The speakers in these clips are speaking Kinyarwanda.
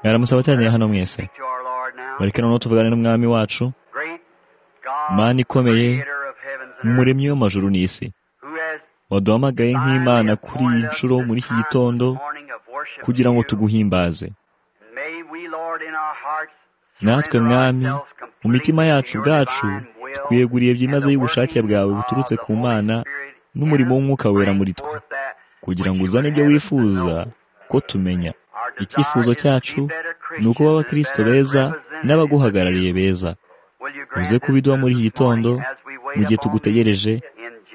mwaramusaba abateraniye hano mwese bareke noneho tuvugane n'umwami wacu mana ikomeye umuremyi w'amajuru n'isi waduhamagaye nk'imana kuri iyi nshuro muri iki gitondo kugira ngo tuguhimbaze natwe mwami mu mitima yacu ubwacu twiyeguriye byimazeyo ubushake bwawe buturutse ku mana n'umurimo w'umwuka wera muri twe kugira ngo uzane ibyo wifuza ko tumenya icyifuzo cyacu ni uko b'abakirisito beza n'abaguhagarariye beza uze kubiduha muri iki gitondo mu gihe tugutegereje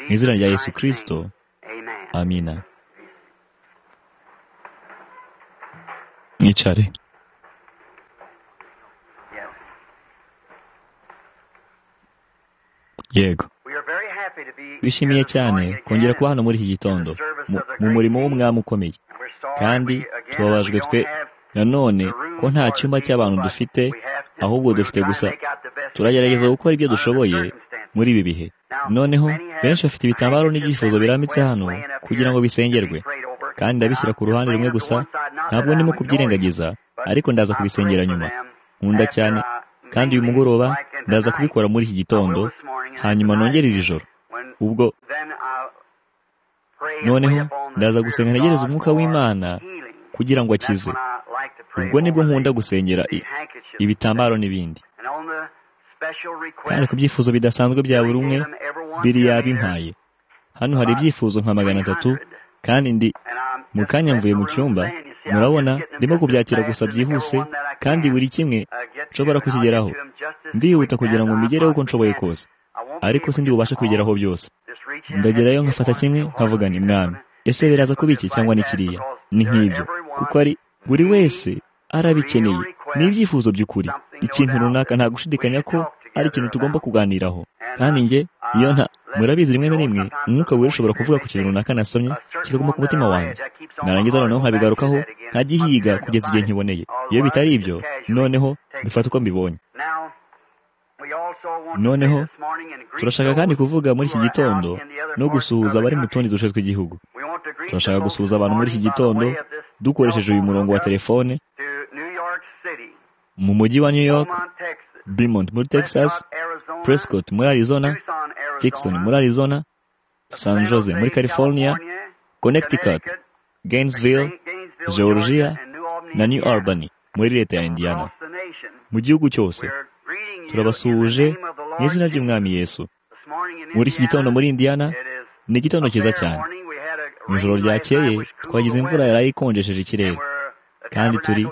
mu izina rya yesu kirisito amina mwicare yego twishimiye cyane kongera kuba hano muri iki gitondo mu murimo w'umwami ukomeye kandi tubabajwe twe nanone ko nta cyumba cy'abantu dufite ahubwo dufite gusa turagerageza gukora ibyo dushoboye muri ibi bihe noneho benshi bafite ibitambaro n'ibyifuzo birambitse hano kugira ngo bisengerwe kandi ndabishyira ku ruhande rumwe gusa ntabwo ndimo kubyirengagiza ariko ndaza kubisengera nyuma nkunda cyane kandi uyu mugoroba ndaza kubikora muri iki gitondo hanyuma nongere iri joro ubwo noneho ndaza gusenga ntegereza umwuka w'imana kugira ngo akize ubwo nibwo nkunda gusengera ibitambaro n'ibindi kandi ku byifuzo bidasanzwe bya buri umwe biri yabimpaye hano hari ibyifuzo nka magana atatu kandi ndi mu kanya mvuye mu cyumba murabona ndimo kubyakira gusa byihuse kandi buri kimwe nshobora kukigeraho ndihuta kugira ngo mbigereho uko nshoboye kose ariko sindi bubashe kubigeraho byose ndagerayo nkafata kimwe nkavuga ni mwami ese biraza kuba iki cyangwa ni kiriya ni nk'ibyo kuko ari buri wese arabikeneye ni ibyifuzo by'ukuri ikintu runaka nta gushidikanya ko ari ikintu tugomba kuganiraho kandi njye iyo nta murabizi rimwe na rimwe umwuka wera ushobora kuvuga ku kintu runaka nasomye kikaguma ku mutima wanjye narangiza noneho nkabigarukaho nkagihiga kugeza igihe nkiboneye iyo bitari ibyo noneho bifata uko mbibonye noneho turashaka kandi kuvuga muri iki gitondo no gusuhuza abari mu tundi duce tw'igihugu turashaka gusuhuza abantu muri iki gitondo dukoresheje uyu murongo wa telefone mu mujyi wa new york Beaumont muri texas prescott muri arizona Jackson muri arizona san jose muri california connecticut gainesville georgia na new albany muri leta ya indiana mu gihugu cyose turabasuhuje mu izina ry'umwami yesu muri iki gitondo muri indiyana ni igitondo cyiza cyane mu ijoro ryakeye twagize imvura yari ikonjesheje ikirere kandi turi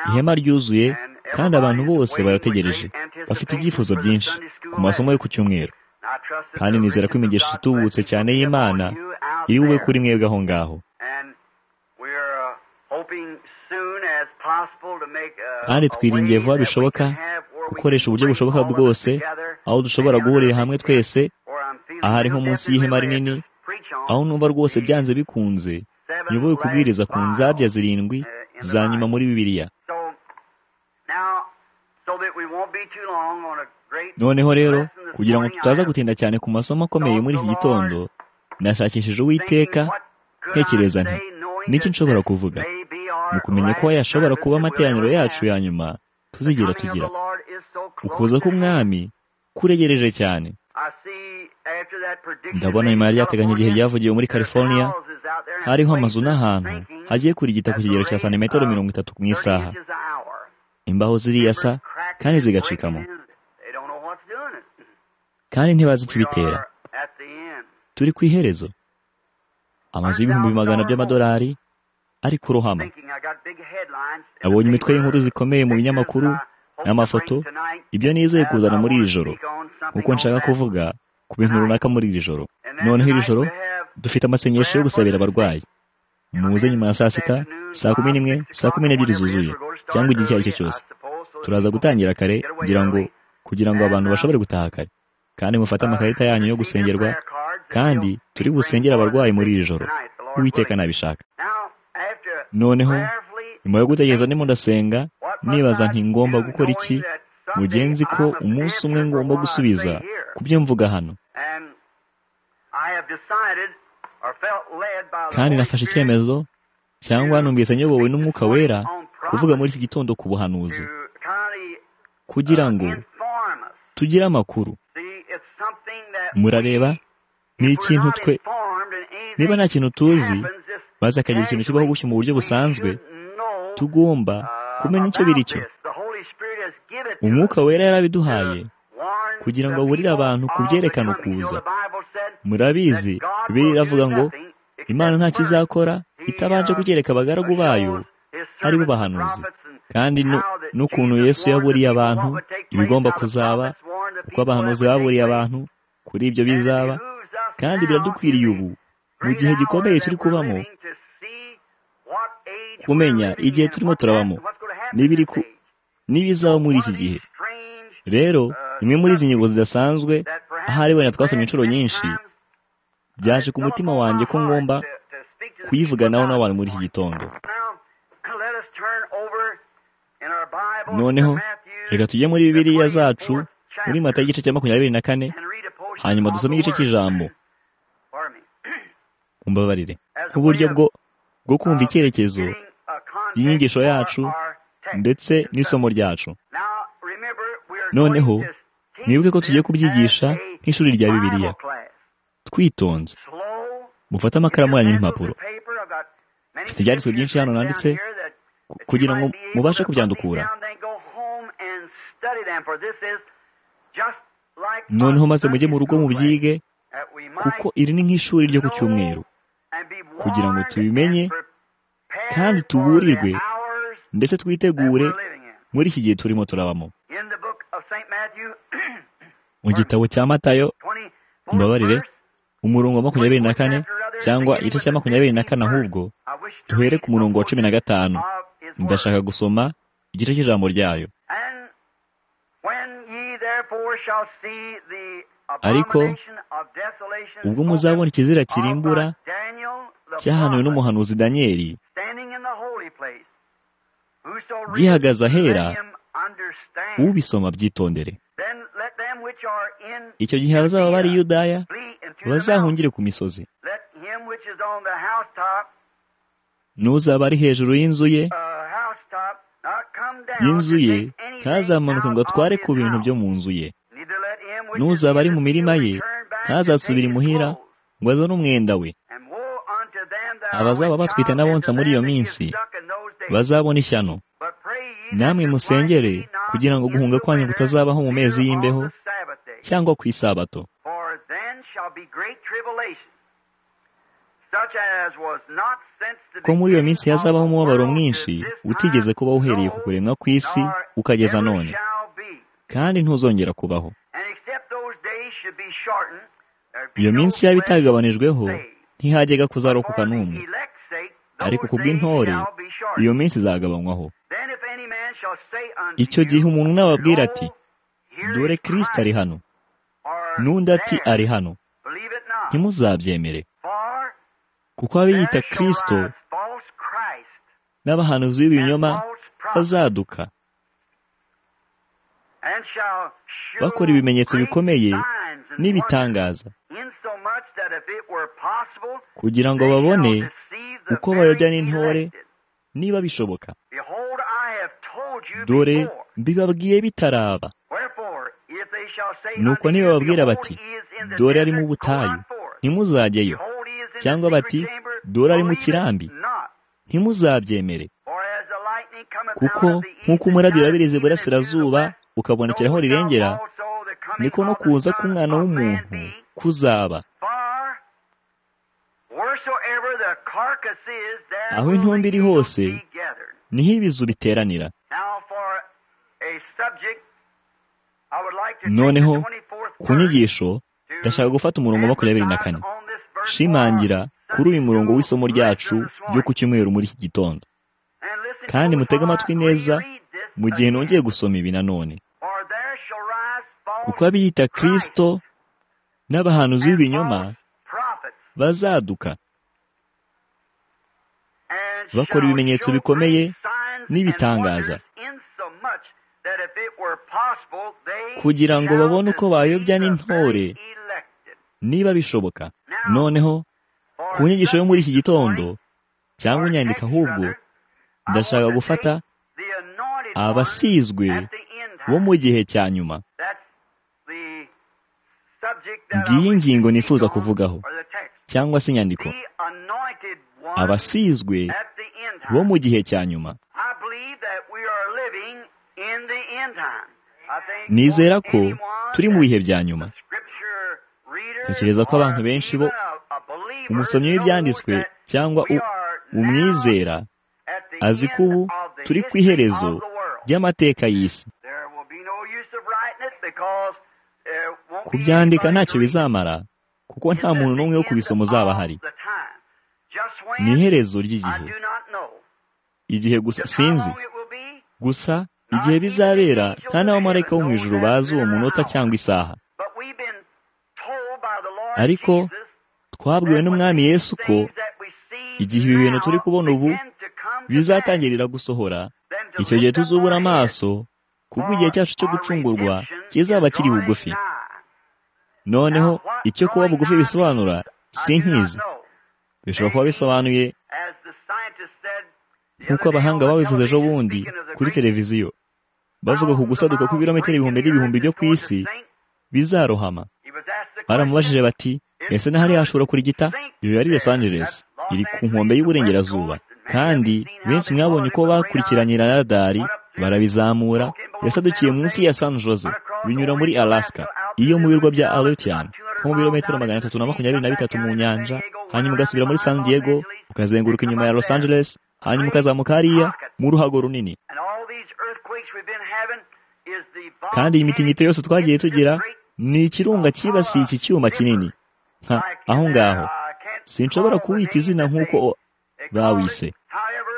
ihema ryuzuye kandi abantu bose barategereje bafite ibyifuzo byinshi ku masomo yo ku cyumweru kandi nizera ko imigisha itubutse cyane y'imana iri bube kuri mwebwe aho ngaho kandi twiringiye vuba bishoboka gukoresha uburyo bushoboka bwose aho dushobora guhurira hamwe twese ahari nko munsi y'ihema rinini aho numva rwose byanze bikunze nyoboye kubwiriza ku nzabya zirindwi za nyuma muri bibiliya noneho rero kugira ngo tutaza gutinda cyane ku masomo akomeye muri iki gitondo nashakishije uwiteka ntekereza nti niki nshobora kuvuga ni ukumenya ko yashobora kuba amateraniro yacu ya nyuma tuzigera tugira ukuza k'umwami kuregereje cyane ndabona nyuma yari yateganya igihe ryavugiwe muri california hariho amazu n'ahantu hagiye kurigita ku kigero cya santimetero mirongo itatu mu isaha imbaho ziriyasa kandi zigacikamo kandi ntibazi ikibitera turi ku iherezo amazu y'ibihumbi magana by'amadolari ari kurohama nabonye imitwe y'inkuru zikomeye mu binyamakuru n'amafoto ibyo nizeye kuzana muri iri joro kuko nshaka kuvuga ku bintu runaka muri iri joro noneho iri joro dufite amasengesho yo gusabira abarwayi muze nyuma ya saa sita saa kumi n'imwe saa kumi n'ebyiri zuzuye cyangwa igihe icyo ari cyo cyose turaza gutangira kare kugira ngo kugira ngo abantu bashobore gutaha kare kandi mufate amakarita yanyu yo gusengerwa kandi turi busengere abarwayi muri iri joro uwiteka nabishaka noneho nyuma yo gutegereza ndimo ndasenga nibaza nti ngomba gukora iki mu gihe nzi ko umunsi umwe ngomba gusubiza ku byo mvuga hano kandi nafashe icyemezo cyangwa numvise nyobowe n'umwuka wera kuvuga muri iki gitondo ku buhanuzi kugira ngo tugire amakuru murareba ni ikintu twe niba nta kintu tuzi maze akagira ikintu kibaho gushya mu buryo busanzwe tugomba kumenya icyo biri cyo umwuka wera yarabiduhaye kugira ngo aburire abantu kubyerekana ukuza murabizi bibiri iravuga ngo imana nta kizakora itabanje kugereka abagaragu bayo aribo bahanuzi kandi n'ukuntu yesu yaburiye abantu ibigomba kuzaba uko abahanuzi baburiye abantu kuri ibyo bizaba kandi biradukwiriye ubu mu gihe gikomeye turi kubamo kumenya igihe turimo turabamo n'ibiri ku n'ibizaba muri iki gihe rero imwe muri izi ngingo zidasanzwe ahari wenda twasomye inshuro nyinshi byaje ku mutima wanjye ko ngomba kuyivuganaho n'abantu muri iki gitondo noneho reka tujye muri bibiriya zacu muri mata y'igice cya makumyabiri na kane hanyuma dusome igice cy'ijambo mumbabarire nk'uburyo bwo bwo kumva icyerekezo y'inyigisho yacu ndetse n'isomo ryacu noneho mwibuke ko tugiye kubyigisha nk'ishuri rya bibiliya twitonze mufate amakaramu yanyu n'impapuro mfite ibyanditswe byinshi hano nanditse kugira ngo mubashe kubyandukura noneho maze mujye mu rugo mubyige kuko iri ni nk'ishuri ryo ku cyumweru kugira ngo tubimenye kandi tuburirwe ndetse twitegure muri iki gihe turimo turabamo mu gitabo cya matayo mbabarire umurongo wa makumyabiri na kane cyangwa igice cya makumyabiri na kane ahubwo duhere ku murongo wa cumi na gatanu ndashaka gusoma igice cy'ijambo ryayo ariko ubwo muzabona ikizira kirimbura cyahanuwe n'umuhanuzi daniyeli gihagaze ahera ubisoma byitondere icyo gihe abazaba bari yudaya bazahungire ku misozi n'uzaba ari hejuru y'inzu ye y'inzu ye ntazamanuke ngo atware ku bintu byo mu nzu ye n'uzaba ari mu mirima ye ntazasubire imuhira ngo azane umwenda we abazaba batwite n'abonsa muri iyo minsi bazabona ishyano namwe musengere kugira ngo guhunga kwanyu kutazabaho mu mezi y'imbeho cyangwa ku isabato ko muri iyo minsi hazabaho umubabaro mwinshi utigeze kuba uhereye ku kuremwa kw'isi ukageza none kandi ntuzongera kubaho iyo minsi yaba itagabanijweho ntihagega kuzarokoka n'umwe ariko ku bw'intore iyo minsi izagabanywaho icyo gihe umuntu nababwira ati dore kirisita ari hano n'undi ati ari hano ntimuzabyemere kuko abiyita kirisito n'abahanuzi b'ibinyoma bazaduka bakora ibimenyetso bikomeye n'ibitangaza kugira ngo babone uko bayobya n'intore niba bishoboka dore bibabwiye bitaraba nuko niba babwira bati dore ari mu butayu ntimuzajyeyo cyangwa bati dore ari mu kirambi ntimuzabyemere kuko nk'uko umurabyo wabirize burasirazuba ukabonekeraho rirengera niko no kuza k'umwana w'umuntu kuzaba aho intumbi iri hose niho ibizu biteranira noneho ku nyigisho ndashaka gufata umurongo wa makumyabiri na kane shimangira kuri uyu murongo w'isomo ryacu ryo ku cyumweru muri iki gitondo kandi mutege amatwi neza mu gihe nongeye gusoma ibi nanone kuko abiyita kirisito n'abahanuzi b'ibinyoma bazaduka bakora ibimenyetso bikomeye n'ibitangaza kugira ngo babone uko bayobya n'intore niba bishoboka noneho ku nyigisho yo muri iki gitondo cyangwa inyandiko ahubwo ndashaka gufata abasizwe bo mu gihe cya nyuma ngiyi ngingo nifuza kuvugaho cyangwa se inyandiko abasizwe bo mu gihe cya nyuma nizera ko turi mu bihe bya nyuma tekereza ko abantu benshi bo umusomyi w'ibyanditswe cyangwa umwizera azi ko ubu turi ku iherezo ry'amateka y'isi kubyandika ntacyo bizamara kuko nta muntu n'umwe wo kubisoma uzaba ahari ni iherezo ry'igihe igihe gusa sinzi gusa igihe bizabera nta n'abamarayika bo mu ijuru bazi uwo munota cyangwa isaha ariko twabwiwe n'umwami Yesu ko igihe ibi bintu turi kubona ubu bizatangirira gusohora icyo gihe tuzubura amaso kuko igihe cyacu cyo gucungurwa kizaba kiri bugufi noneho icyo kuba bugufi bisobanura si nkizi bishobora kuba bisobanuye nk'uko abahanga babivuze ejo bundi kuri televiziyo bavuga ku gusaduka kw'ibirometero ibihumbi n'ibihumbi byo ku isi bizarohama baramubajije bati ese n'ahari hashobora kurigita iyo yari Los Angeles iri ku nkombe y'uburengerazuba kandi benshi mwabonye ko bakurikiranye radari barabizamura yasadukiye munsi ya San Jose binyura muri Alaska iyo mu birwa bya Aleutian nko mu birometero magana atatu na makumyabiri na bitatu mu nyanja hanyuma ugasubira muri San Diego ukazenguruka inyuma ya Los Angeles hanyuma ukazamuka hariya mu ruhago runini kandi iyi mitingito yose twagiye tugira ni ikirunga cyibasiye iki cyuma kinini nka aho ngaho sinshobora kuwita izina nk'uko bawise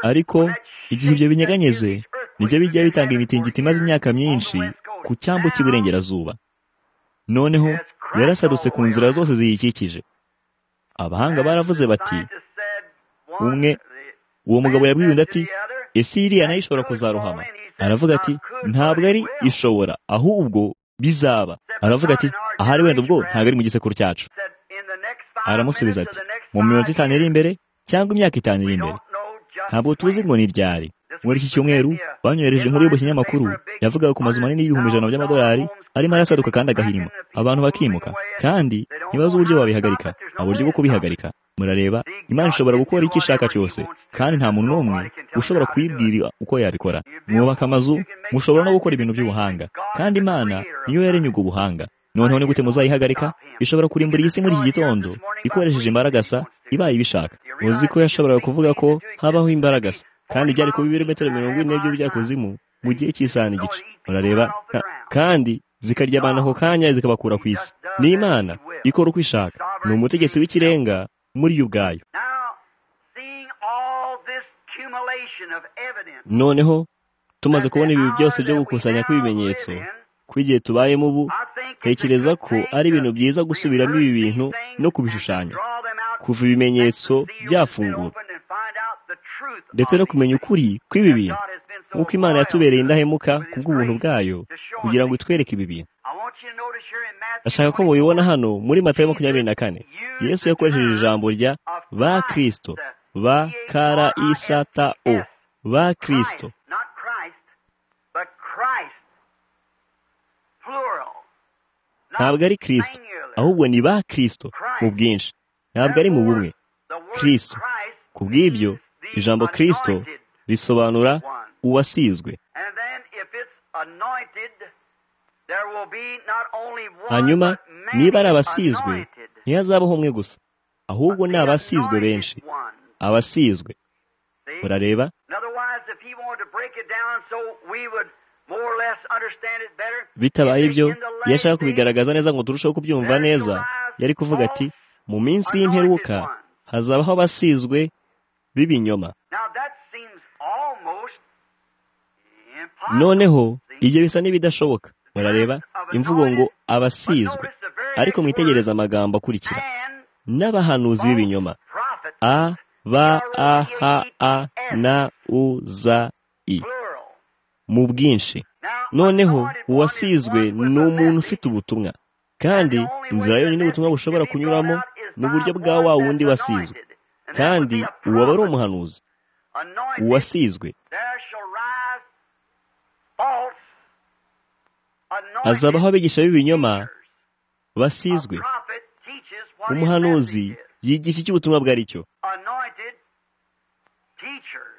ariko igihe ibyo binyeganyeze nibyo bijya bitanga imitingito imaze imyaka myinshi ku cyambu cy'iburengerazuba noneho yarasadutse ku nzira zose ziyikikije abahanga baravuze bati umwe uwo mugabo yabwiye undi ati ese iriya nayo ishobora kuzarohama aravuga ati ntabwo ari ishobora ahubwo bizaba aravuga ati ahari wenda ubwo ntabwo ari mu gisekuru cyacu aramusubiza ati mu mirongo itanu iri imbere cyangwa imyaka itanu iri imbere ntabwo tuzi ngo ni ryari muri iki cyumweru banyohereje inkuru yo mu kinyamakuru yavugaga ku mazu manini y'ibihumbi ijana by'amadolari arimo arasaduka kandi agahirima abantu bakimuka kandi ntibazi uburyo babihagarika nta buryo bwo kubihagarika murareba imana ishobora gukora icyo ishaka cyose kandi nta muntu n'umwe ushobora kuyibwira uko yabikora mwubaka amazu mushobora no gukora ibintu by'ubuhanga kandi imana niyo yaremye ubwo buhanga noneho ni gute muzayihagarika ishobora kurimbura iyi si muri iki gitondo ikoresheje imbaragasa ibaye ibishaka muzi ko yashoboraga kuvuga ko habaho imbaragasa kandi byari kuba ibirometero mirongo ine n'ibyo by'akuzimu mu gihe cy'isaha n'igice murareba kandi zikarya abantu ako kanya zikabakura ku isi ni imana ikora uko ishaka ni umutegetsi w'ikirenga muri yo ubwayo noneho tumaze kubona ibi byose byo gukusanya kw'ibimenyetso kw'igihe tubayemo ubu tekereza ko ari ibintu byiza gusubiramo ibi bintu no kubishushanya kuva ibimenyetso byafungura ndetse no kumenya ukuri kw'ibi bintu nk'uko imana yatubereye indahemuka ku bw'ubuntu bwayo kugira ngo itwereke ibi bintu ashaka ko mubibona hano muri matayo makumyabiri na kane yesu yakoresheje ijambo rya ba kirisito ba kara isata o ba kirisito ntabwo ari kirisito ahubwo ni ba kirisito mu bwinshi ntabwo ari mu bumwe kirisito ku bw'ibyo ijambo kirisito risobanura uwasizwe hanyuma niba ari abasizwe ntihazabaho umwe gusa ahubwo ni abasizwe benshi abasizwe murareba bitabaye ibyo iyo ashaka kubigaragaza neza ngo turusheho kubyumva neza yari kuvuga ati mu minsi y'imperuka hazabaho abasizwe b'ibinyoma noneho ibyo bisa n'ibidashoboka murareba imvugo ngo abasizwe ariko mwitegereze amagambo akurikira n'abahanuzi b'ibinyoma a ba a h a na u za i mu bwinshi noneho uwasizwe ni umuntu ufite ubutumwa kandi inzira yonyine ubutumwa bushobora kunyuramo ni uburyo bwa wa wundi wasizwe kandi uwaba ari umuhanuzi uwasizwe hazabaho abigisha b'ibinyoma basizwe umuhanuzi yigisha icyo ubutumwa bwari cyo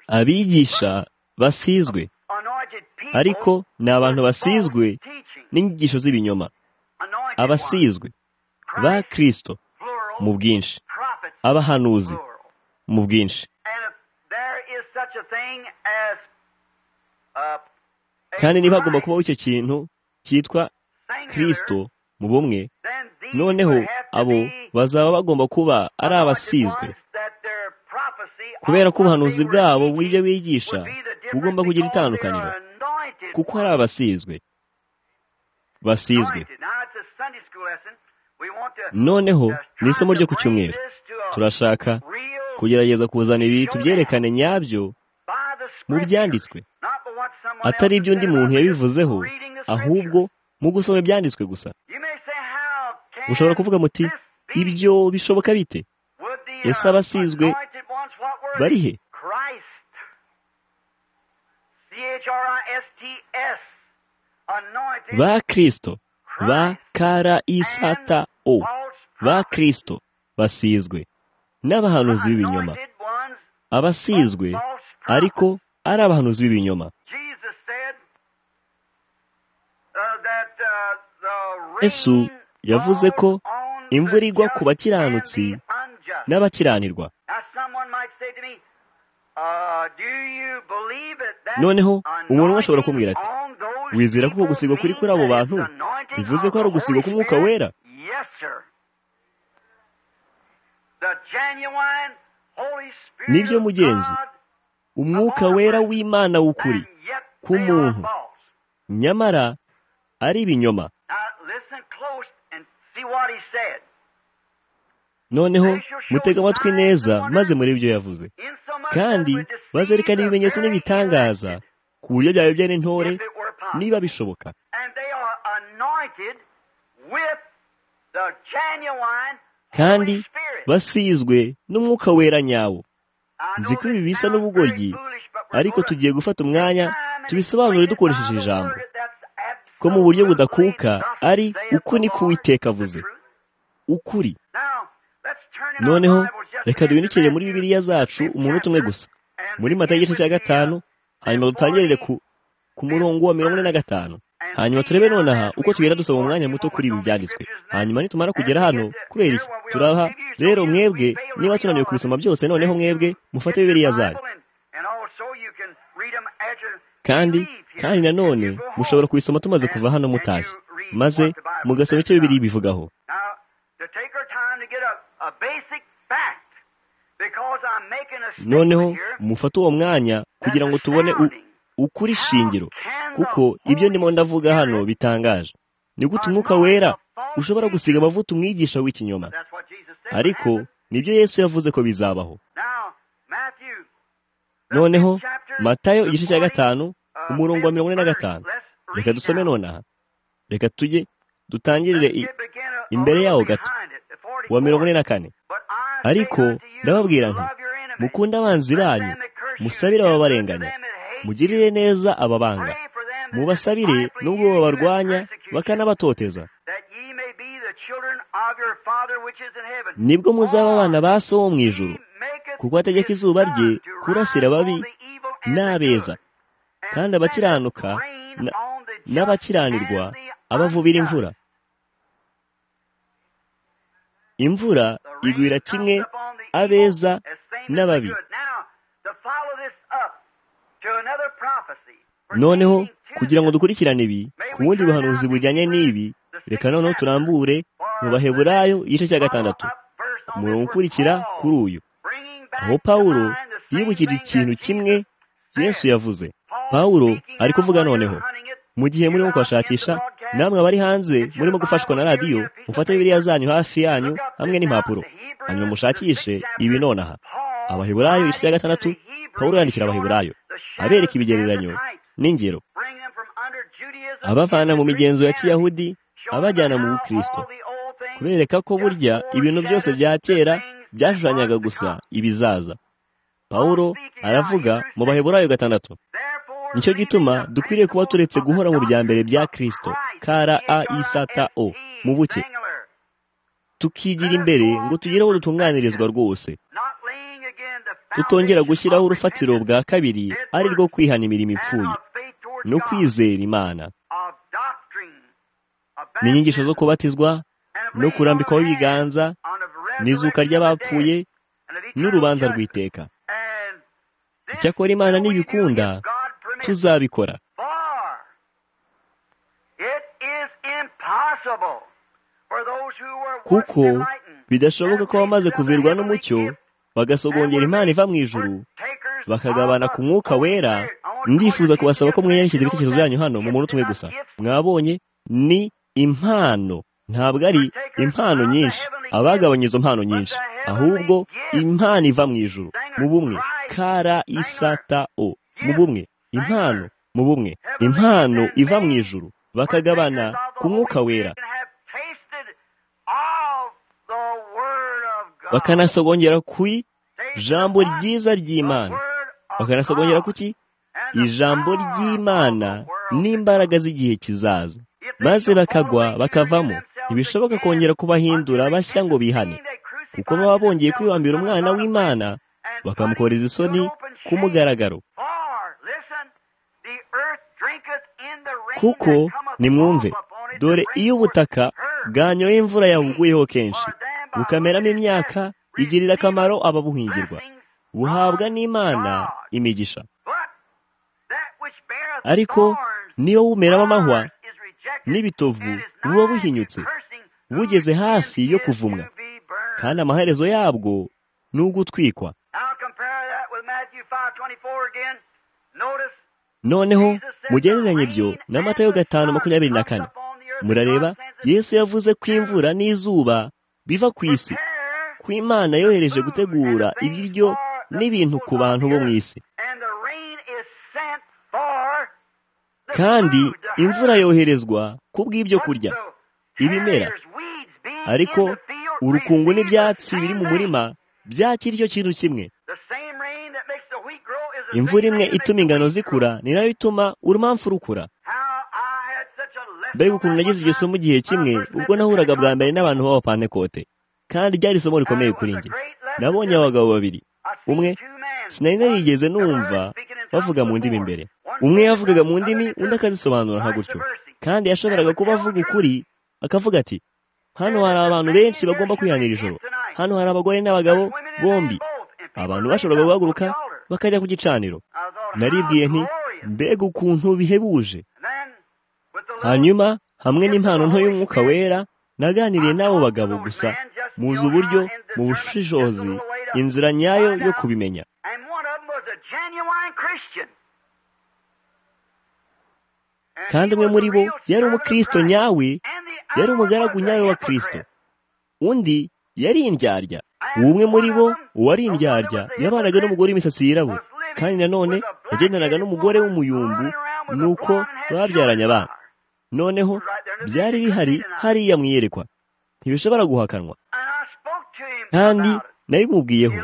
abigisha basizwe ariko ni abantu basizwe n'inyigisho z'ibinyoma abasizwe ba kirisito mu bwinshi abahanuzi mu bwinshi kandi niba hagomba kubaho icyo kintu cyitwa kirisito mu bumwe noneho abo bazaba bagomba kuba ari abasizwe kubera ko ubuhanuzi bwabo bw'ibyo bigisha bugomba kugira itandukaniro kuko hari abasizwe basizwe noneho ni isomo ryo ku cyumweru turashaka kugerageza kuzana ibi tubyerekane nyabyo mu byanditswe atari ibyo undi muntu yabivuzeho ahubwo mu gusoma ibyanditswe gusa ushobora kuvuga muti ibyo bishoboka bite ese abasizwe bari he ba kirisito ba kara isata o ba kirisito basizwe n'abahanuzi b'ibinyoma abasizwe ariko ari abahanuzi b'ibinyoma esu yavuze ko imvura igwa ku bakiranutsi n'abakiranirwa noneho umuntu ashobora kumbwira ati wizera ko gusigwa kuri kuri abo bantu bivuze ko ari ugusigwa k'umwuka wera nibyo mugenzi umwuka wera w'imana w'ukuri ku muntu nyamara ari ibinyoma noneho mutega amatwi neza maze muri ibyo yavuze kandi bazerekana ibimenyetso n'ibitangaza ku buryo byaba byari intore niba bishoboka kandi basizwe n'umwuka wera nyawo nzi ko ibi bisa n'ubugoryi ariko tugiye gufata umwanya tubisobanure dukoresheje ijambo ko mu buryo budakuka ari uku ni kuwiteka avuze ukuri noneho reka duhindukire muri bibiriya zacu umuntu umwe gusa muri mata igice cya gatanu hanyuma dutangirire ku murongo wa mirongo ine na gatanu hanyuma turebe nonaha uko tugenda dusaba umwanya muto kuri ibi byanditswe hanyuma nitumara kugera hano kubera iki turaha rero mwebwe niba tunaniwe kubisoma byose noneho mwebwe mufate bibiriya zanyu kandi kandi nanone mushobora kubisoma tumaze kuva hano mutashye maze mugasoma icyo bibiri bivugaho noneho mufate uwo mwanya kugira ngo tubone ukuri shingiro kuko ibyo ndimo ndavuga hano bitangaje ni gute umwuka wera ushobora gusiga amavuta umwigisha w'ikinyoma ariko nibyo yesu yavuze ko bizabaho noneho matayo igice cya gatanu umurongo wa mirongo ine na gatanu reka dusome nonaha reka tujye dutangirire imbere yaho gato wa mirongo ine na kane ariko ndababwira nti mukunde abanzi banyu musabire ababarenganya mugirire neza ababanga mubasabire n'ubwo babarwanya bakanabatoteza nibwo muzaba abana ba so wo mu ijoro kuko ategeka izuba rye kurasira ababi n'abeza kandi abakiranuka n'abakiranirwa abavubira imvura imvura igwira kimwe abeza n'ababi noneho kugira ngo dukurikirane ibi ku bundi buhanuzi bujyanye n'ibi reka noneho turambure mu baheburayo igice cya gatandatu umurongo ukurikira kuri uyu aho pawulo yibukije ikintu kimwe yesu yavuze pawulo ari kuvuga noneho mu gihe murimo kuhashakisha namwe abari hanze murimo gufashwa na radiyo mufate bibiriya zanyu hafi yanyu hamwe n'impapuro hanyuma mushakishe ibi nonaha abaheburayo igice cya gatandatu pawulo yandikira abaheburayo abereka ibigereranyo n'ingero abavana mu migenzo ya kiyahudi abajyana mu bukristo kubereka ko burya ibintu byose bya kera byashushanyaga gusa ibizaza pawulo aravuga mu baheburayo gatandatu nicyo gituma dukwiriye kuba turetse guhora mu bya mbere bya kirisito kara a isata o mu buke tukigira imbere ngo tugire aho dutunganirizwa rwose tutongera gushyiraho urufatiro bwa kabiri ari rwo kwihana imirimo ipfuye no kwizera imana ni inyigisho zo kubatizwa no kurambikwaho ibiganza n'izuka ry'abapfuye n'urubanza rw'iteka icyakora imana n'ibikunda tuzabikora kuko bidashoboka ko abamaze kuvirwa n'umucyo bagasogongera imana iva mu ijuru bakagabana ku mwuka wera ndifuza kubasaba ko mwiyerekeza ibitekerezo byanyu hano mu muntu tumwe gusa mwabonye ni impano ntabwo ari impano nyinshi abagabanya izo mpano nyinshi ahubwo impano iva mu ijuru mu bumwe kara isata o mu bumwe impano mu bumwe impano iva mu ijuru bakagabana ku mwuka wera bakanasogongera ku ijambo ryiza ry'imana bakanasogongera ku ki ijambo ry'imana n'imbaraga z'igihe kizaza maze bakagwa bakavamo ntibishoboka kongera kubahindura bashya ngo bihane kuko baba bongeye kwibambira umwana w'imana bakamukoreza isoni ku mugaragaro kuko nimwumve dore iyo ubutaka bwanyoye imvura yahuguyeho kenshi bukameramo imyaka igirira akamaro ababuhingirwa buhabwa n'imana imigisha ariko niyo wumeramo amahwa n'ibitovu buba buhinyutse bugeze hafi yo kuvumwa kandi amaherezo yabwo ni ugutwikwa noneho mugereranye ibyo n'amatayo gatanu makumyabiri na kane murareba yesu yavuze ko imvura n'izuba biva ku isi ku imana yohereje gutegura ibiryo n'ibintu ku bantu bo mu isi kandi imvura yoherezwa ku bw'ibyo kurya ibimera ariko urukungu n'ibyatsi biri mu murima byakira icyo kintu kimwe imvura imwe ituma ingano zikura ni nayo ituma urumamfu rukura mbega ukuntu nagize iryo somo igihe kimwe ubwo nahuraga bwa mbere n'abantu b'abapantekote kandi ryari isomo rikomeye kuri njye nabonye abagabo babiri umwe sinari narigeze numva bavuga mu ndimi imbere umwe yavugaga mu ndimi undi akazisobanura nka gutyo kandi yashoboraga kuba avuga ukuri akavuga ati hano hari abantu benshi bagomba kwihanira ijoro hano hari abagore n'abagabo bombi abantu bashobora guhaguruka bakajya ku gicaniro naribwiye nti mbega ukuntu bihebuje hanyuma hamwe n'impano nto y'umwuka wera naganiriye n'abo bagabo gusa muzi uburyo mu bushishozi inzira nyayo yo kubimenya kandi umwe muri bo yari umukristo nyawe yari umugaragu nyawe wa kirisito undi yari indyarya umwe muri bo uwari indyarya yabanaga n'umugore w'imisatsi yirabura kandi nanone yagendanaga n'umugore w'umuyumbu nuko babyaranye abana noneho byari bihari hariya mu iyerekwa ntibishobora guhakanwa kandi nabimubwiyeho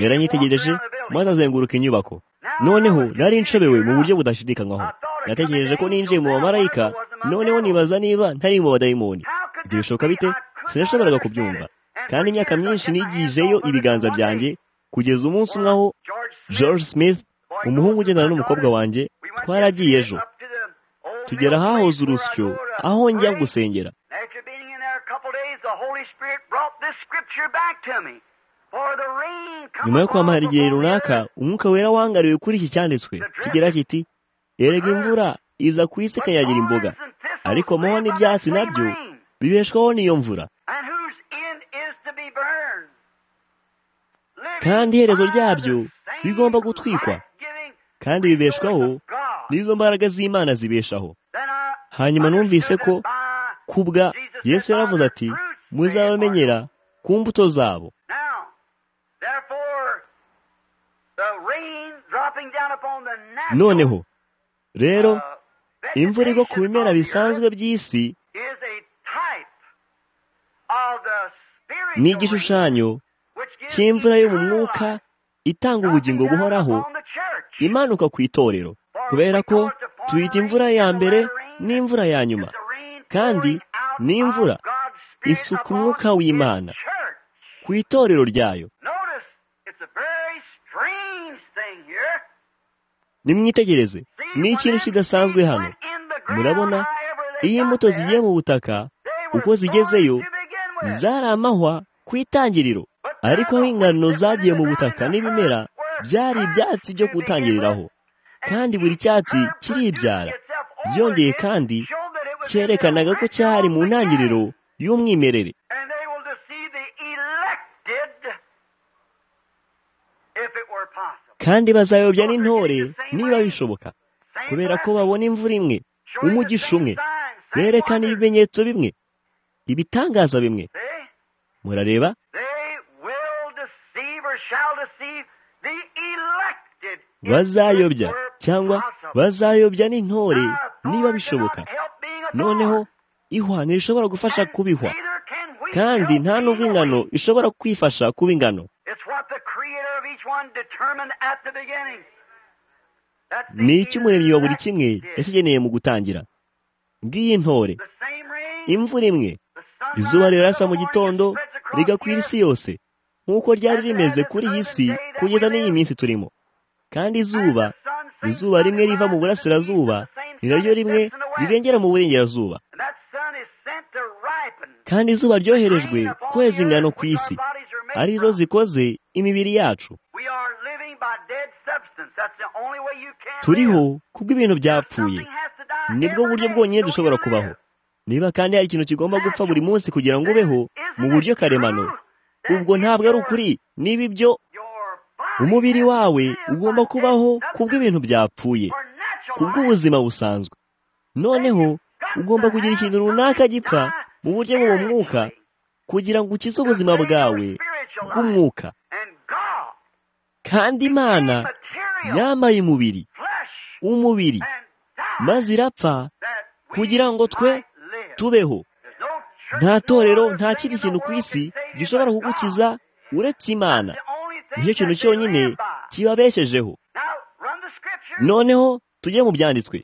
yaranyitegereje maze azenguruka inyubako noneho nari nshobewe mu buryo budashidikanywaho natekereje ko ninjiye mu bamarayika noneho nibaza niba ntari mu badayimoni ibyo bishoboka bite sinashoboraga kubyumva kandi imyaka myinshi nigijeyo ibiganza byanjye kugeza umunsi umwe aho george smith umuhungu ugendana n'umukobwa wanjye twaragiye ejo tugera ahahoze urusyo aho njya gusengera nyuma yo kwamara igihe runaka umwuka wera wangariwe kuri iki cyanditswe kigira kiti erega imvura iza ku isi ikanyagira imboga ariko moho n'ibyatsi nabyo bibeshwaho n'iyo mvura kandi iherezo ryabyo bigomba gutwikwa kandi bibeshwaho n'izo mbaraga z'imana zibeshaho hanyuma numvise ko kubwa yesu yaravuze ati muzabamenyera ku mbuto zabo noneho rero imvura igwa ku bimera bisanzwe by'isi ni igishushanyo cy'imvura yo mu mwuka itanga ubugingo buhoraho imanuka ku itorero kubera ko tuyita imvura ya mbere n'imvura ya nyuma kandi n'imvura isuka umwuka w'imana ku itorero ryayo nimwitegereze ni ikintu kidasanzwe hano murabona iyo imbuto zigiye mu butaka uko zigezeyo zari amahwa ku itangiriro ariko aho ingano zagiye mu butaka n'ibimera byari ibyatsi byo gutangiriraho kandi buri cyatsi kiribyara byongeye kandi cyerekanaga ko cyari mu ntangiriro y'umwimerere kandi bazayobya n'intore niba bishoboka kubera ko babona imvura imwe umugisha umwe berekana ibimenyetso bimwe ibitangaza bimwe murareba bazayobya cyangwa bazayobya n'intore niba bishoboka noneho ihwa ntirishobora gufasha kubihwa kandi nta n'ubwo ingano ishobora kwifasha kuba ingano ni icy'umuremyi wa buri kimwe yakigeneye mu gutangira ngiyi ntore imvura imwe izuba rirasa mu gitondo rigakwira isi yose nk'uko ryari rimeze kuri iyi si kugeza n'iyi minsi turimo kandi izuba izuba rimwe riva mu burasirazuba ni naryo rimwe rirengera mu burengerazuba kandi izuba ryoherejwe kweza ingano ku isi arizo zikoze imibiri yacu turiho kubw'ibintu byapfuye nibwo buryo bwonyine dushobora kubaho niba kandi hari ikintu kigomba gupfa buri munsi kugira ngo ubeho mu buryo karemano ubwo ntabwo ari ukuri niba ibyo umubiri wawe ugomba kubaho kubw'ibintu byapfuye kubw'ubuzima busanzwe noneho ugomba kugira ikintu runaka gipfa mu buryo bw'uwo mwuka kugira ngo ukize ubuzima bwawe bw'umwuka kandi imana yambaye umubiri umubiri maze irapfa kugira ngo twe tubeho nta torero nta kindi kintu ku isi gishobora kugukiza uretse imana nicyo kintu cyonyine kibabeshejeho noneho tujye mu byanditswe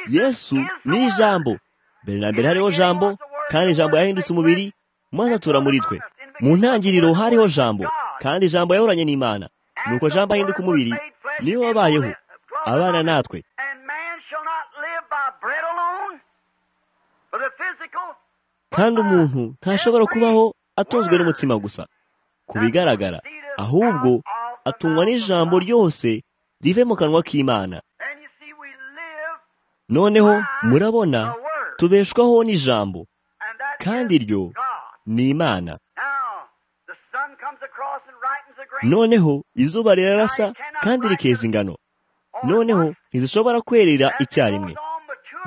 yesu ni ijambo mbere na mbere hariho jambo kandi ijambo yahindutse umubiri maze atura muri twe mu ntangiriro hariho jambo kandi ijambo yahoranye n'imana nuko jambo ahinduka umubiri niyo wabayeho abana natwe kandi umuntu ntashobora kubaho atunzwe n'umutsima gusa ku bigaragara ahubwo atungwa n'ijambo ryose rive mu kanwa k'imana noneho murabona tubeshwaho n'ijambo kandi ryo ni imana noneho izuba rirarasa kandi rikeza ingano noneho ntizishobora kwerera icyarimwe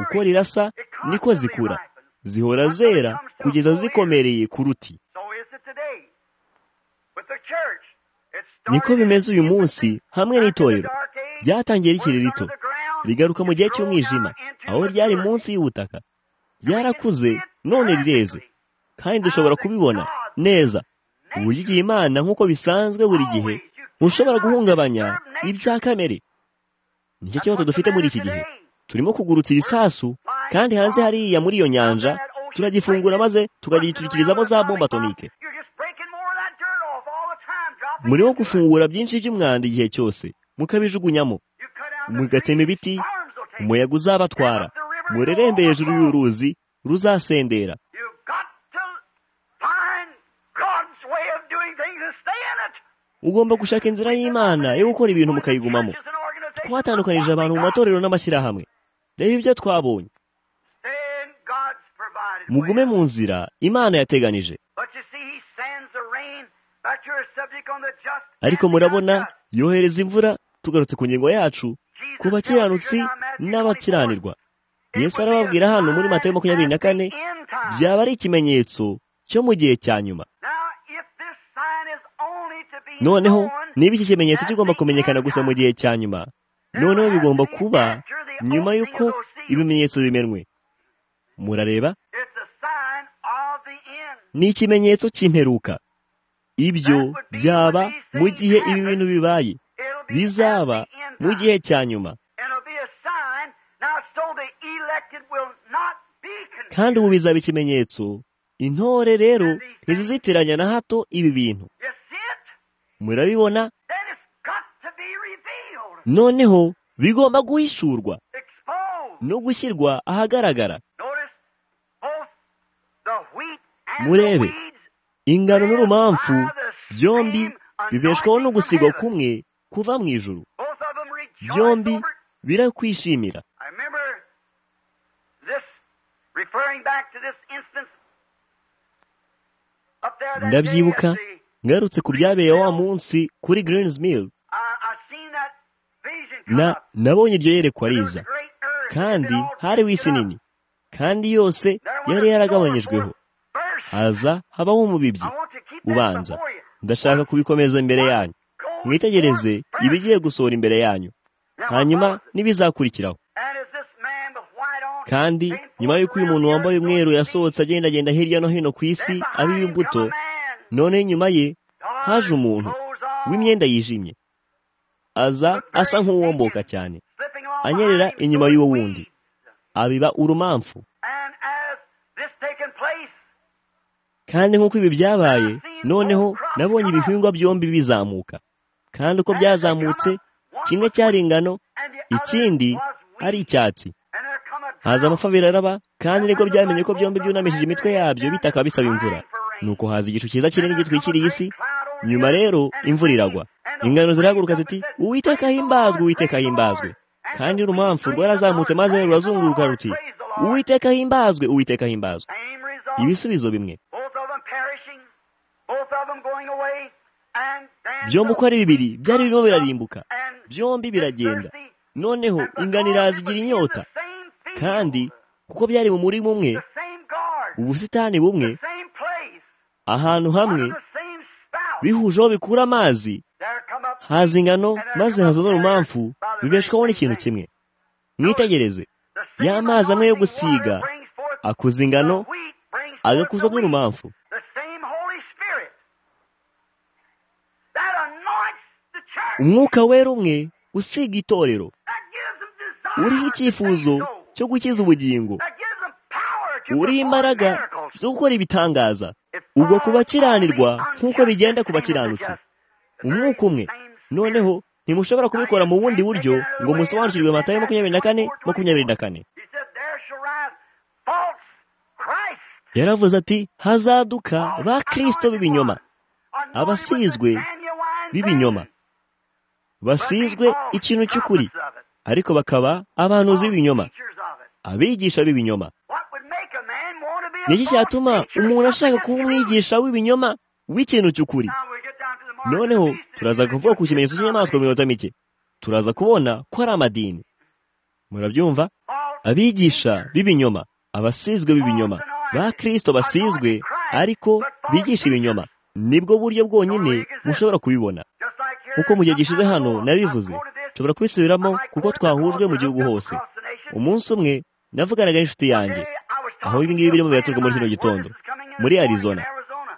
uko rirasa niko zikura zihora zera kugeza zikomereye ku ruti niko bimeze uyu munsi hamwe n'itorero ryatangiye rikiri rito rigaruka mu gihe cy'umwijima aho ryari munsi y'ubutaka ryarakuze none rireze kandi dushobora kubibona neza uburyo igihe imana nk'uko bisanzwe buri gihe ushobora guhungabanya ibya kamere nicyo kibazo dufite muri iki gihe turimo kugurutsa ibisasu kandi hanze hariya muri iyo nyanja turagifungura maze tukagitukirizamo za bomba atomike murimo gufungura byinshi by'umwanda igihe cyose mukabijugunyamo mugatema ibiti umuyaga uzabatwara murerembe hejuru y'uruzi ruzasendera ugomba gushaka inzira y'imana yo gukora ibintu mukayigumamo twatandukanije abantu mu matorero n'amashyirahamwe reba ibyo twabonye mugume mu nzira imana yateganije ariko murabona yohereza imvura tugarutse ku ngingo yacu ku bakiranutsi n'abakiranirwa yesu arababwira hano muri matayo makumyabiri na kane byaba ari ikimenyetso cyo mu gihe cya nyuma noneho niba iki kimenyetso kigomba kumenyekana gusa mu gihe cya nyuma noneho bigomba kuba nyuma y'uko ibimenyetso bimenwe murareba ni ikimenyetso cy'imperuka ibyo byaba mu gihe ibi bintu bibaye bizaba mu gihe cya nyuma kandi ubu bizaba ikimenyetso intore rero ntizizitiranya na hato ibi bintu murabibona noneho bigomba guhishurwa no gushyirwa ahagaragara murebe ingano n'urumamfu byombi bibeshwaho no gusigwa kumwe kuva mu ijuru byombi birakwishimira ndabyibuka ngarutse ku byabereye wa munsi kuri Greens Mill na nabonye iryo yerekwa riza kandi hari isi nini kandi yose yari yaragabanyijweho haza habaho umubibyi ubanza ndashaka kubikomeza imbere yanyu mwitegereze ibigiye gusohora imbere yanyu hanyuma n'ibizakurikiraho kandi nyuma y'uko uyu muntu wambaye umweru yasohotse agendagenda hirya no hino ku isi abiba imbuto none nyuma ye haje umuntu w'imyenda yijimye aza asa nk'uwomboka cyane anyerera inyuma y'uwo wundi abiba urumamfu kandi nk'uko ibi byabaye noneho nabonye ibihingwa byombi bizamuka kandi uko byazamutse kimwe cyari ingano ikindi ari icyatsi haza amapfa biraraba kandi nibwo byamenye ko byombi byunamishije imitwe yabyo bitaka bisaba imvura nuko haza igicu cyiza kinini gitwikiriye isi nyuma rero imvura iragwa ingano zirahaguruka ziti uwiteka himbazwe uwiteka himbazwe kandi urumamfu rwarazamutse maze rurazunguruka ruti uwiteka himbazwe uwiteka himbazwe ibisubizo bimwe byombi uko ari bibiri byari birimo birarimbuka byombi biragenda noneho ingano irazigira inyota kandi kuko byari mu muri umwe ubusitani bumwe ahantu hamwe bihuje aho bikura amazi haza ingano maze haza n'urumamfu bibeshwaho n'ikintu kimwe mwitegereze ya mazi amwe yo gusiga akuza ingano agakuza n'urumamfu umwuka wera umwe usiga itorero uriho icyifuzo cyo gukiza ubugingo uriho imbaraga zo gukora ibitangaza ubwo kubakiranirwa nk'uko bigenda ku bakiranutsi umwuka umwe noneho ntimushobora kubikora mu bundi buryo ngo musobanukirwe amata ya makumyabiri na kane makumyabiri na kane yaravuze ati hazaduka ba kirisito b'ibinyoma abasizwe b'ibinyoma basizwe ikintu cy'ukuri ariko bakaba abanuzi b'ibinyoma abigisha b'ibinyoma ni iki cyatuma umuntu ashaka kuba umwigisha w'ibinyoma w'ikintu cy'ukuri noneho turaza kuvuga ku kimenyetso cy'inyamaswa mu minota mike turaza kubona ko ari amadini murabyumva abigisha b'ibinyoma abasizwe b'ibinyoma ba kirisito basizwe ariko bigisha ibinyoma nibwo buryo bwonyine mushobora kubibona kuko mu gihe gishize hano nabivuze nshobora kubisubiramo kuko twahujwe mu gihugu hose umunsi umwe navuganaga n'inshuti yanjye aho ibi ngibi birimo biraturwa muri kino gitondo muri arizona